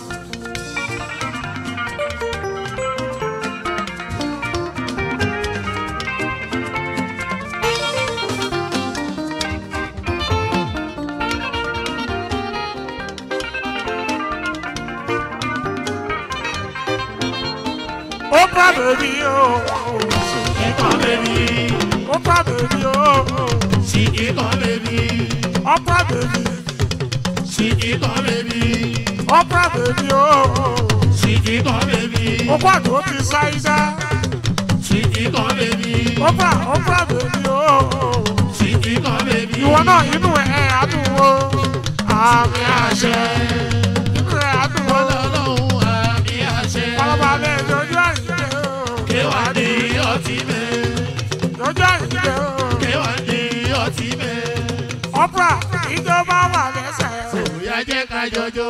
Speaker 1: Oprah baby oh,
Speaker 3: Ìkan bèbí,
Speaker 1: Oprah baby oh,
Speaker 3: sí ìkan bèbí,
Speaker 1: Oprah baby,
Speaker 3: sí ìkan bèbí,
Speaker 1: Oprah baby oh,
Speaker 3: sí ìkan bèbí,
Speaker 1: Oprah tó fi ṣáídá,
Speaker 3: sí ìkan bèbí,
Speaker 1: Oprah Oprah baby oh,
Speaker 3: sí ìkan bèbí.
Speaker 1: ìwọ náà inú ẹ̀ adùn o, àmì àṣẹ, inú ẹ̀ adùn o,
Speaker 3: Ọlọ́run àmì àṣẹ.
Speaker 1: palabalẹ̀ lójú àyíké o,
Speaker 3: Kéwàá ní ọtí mẹ́,
Speaker 1: lójú àyíké o,
Speaker 3: kéwàá ní ọtí mẹ́.
Speaker 1: Oprah ìjọba wà lẹ́sẹ̀ o.
Speaker 3: Òyà jẹ́ ká jọjọ́.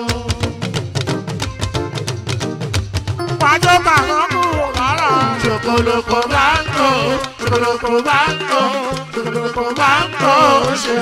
Speaker 1: Pàjọ́ bàrọ̀ kúrò lára.
Speaker 3: Ṣokoloko máa ń kó, ṣokoloko máa ń kó, ṣokoloko máa ń kó ṣe.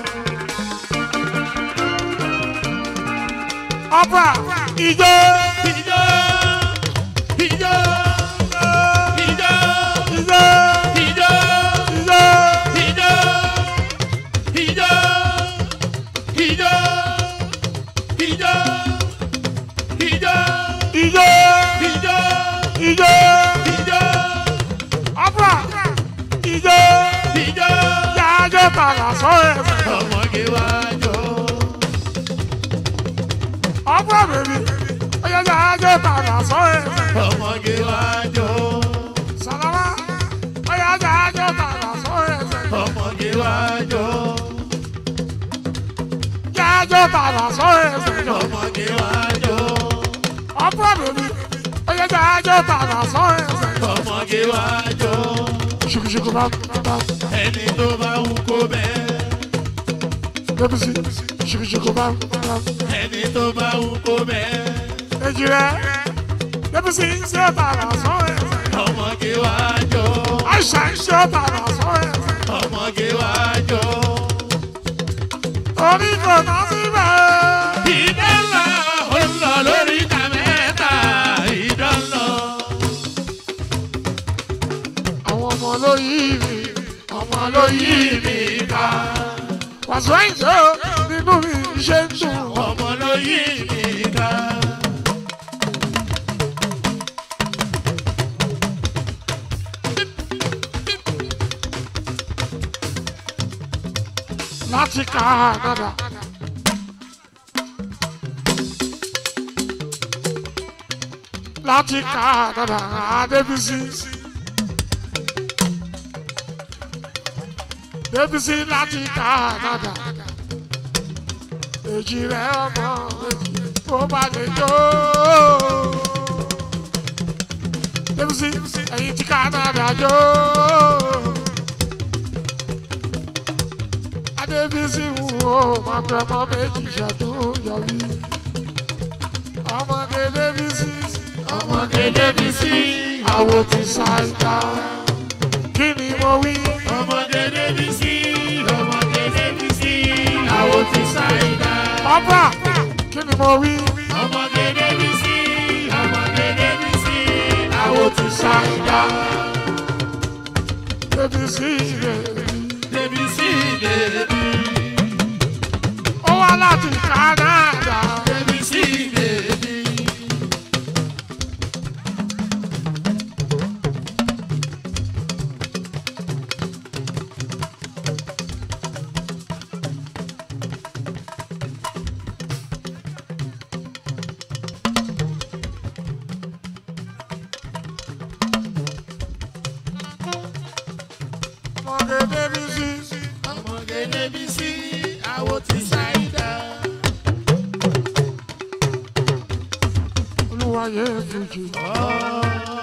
Speaker 1: Oprah ìjọ
Speaker 3: Ìjọ, ìjọ, ìjọ,
Speaker 1: ìjọ
Speaker 3: ìjọ,
Speaker 1: ìjọ
Speaker 3: ìjọ, ìjọ, ìjọ, ìjọ, ìjọ,
Speaker 1: ìjọ
Speaker 3: ìjọ,
Speaker 1: ìjọ
Speaker 3: ìjọ,
Speaker 1: Oprah ìjọ
Speaker 3: ìjọ.
Speaker 1: yájọ́ tààrà sọ ẹ̀sẹ̀.
Speaker 3: Ọmọge wá jọ.
Speaker 1: Oprah bèbí ọyọ yájọ́ tààrà sọ ẹ̀sẹ̀.
Speaker 3: Ọmọge wá jọ.
Speaker 1: Sàlámà ọyọ yájọ́ tààrà sọ ẹ̀sẹ̀.
Speaker 3: Ọmọge wá jọ.
Speaker 1: Yájọ́ tààrà sọ ẹ̀sẹ̀.
Speaker 3: Ọmọge wá jọ.
Speaker 1: Oprah bèbí ọyọ yájọ́ tààrà sọ ẹ̀sẹ̀.
Speaker 3: Ọmọge wá jọ.
Speaker 1: Ṣùkùṣùkù bá bá
Speaker 3: Ẹni tó bá wù kó bẹ́ẹ̀.
Speaker 1: bébí sí ṣùkùṣùkù bá bá.
Speaker 3: Ẹni tó bá wù kó bẹ́ẹ̀.
Speaker 1: èjì rẹ̀ bébí sí ṣé tààrà sọ ẹ̀sẹ̀.
Speaker 3: Ọmọge wá jọ.
Speaker 1: àìsàn ń ṣe tààrà sọ ẹ̀sẹ̀.
Speaker 3: Ọmọge wá jọ.
Speaker 1: orí kò ná síbẹ̀.
Speaker 3: Ibẹ̀ lórí ìta mẹ́ta ìdán lọ.
Speaker 1: àwọn ọmọ ló yí mi ọmọ ló yí mi ká. wàásù àìsàn nínú mi ṣe ń dùn.
Speaker 3: ọmọ ló yí mi ká.
Speaker 1: láti Canada. láti Canada Adébísí. Débísí láti Canada. Èjì rẹ̀ ọmọ èjì ó bá lè jó. Débísí ẹ̀yìn tí Canada jó. Adébísí wo máa gbẹ ọmọ méjì ṣàtún yọrí. Ọmọge Débísí. Ọmọge Débísí. Àwo ti ṣàìdá. Kí ni mo wí?
Speaker 3: ọmọdé débi sí ọmọdé débi sí àwọn ti ṣàìdá.
Speaker 1: Ọba kí ni mo wí?
Speaker 3: ọmọdé débi sí ọmọdé débi sí àwọn
Speaker 1: Àwo ti ṣàìdá. Débísí rẹ̀
Speaker 3: débi sí débi
Speaker 1: ó wá láti Canada.
Speaker 3: débi sí débi.
Speaker 1: Ọmọge Débísí.
Speaker 3: ọmọdé débi sí àwọn ti ṣàìdá.
Speaker 1: Olúwa yẹ fìjì.
Speaker 3: Oh.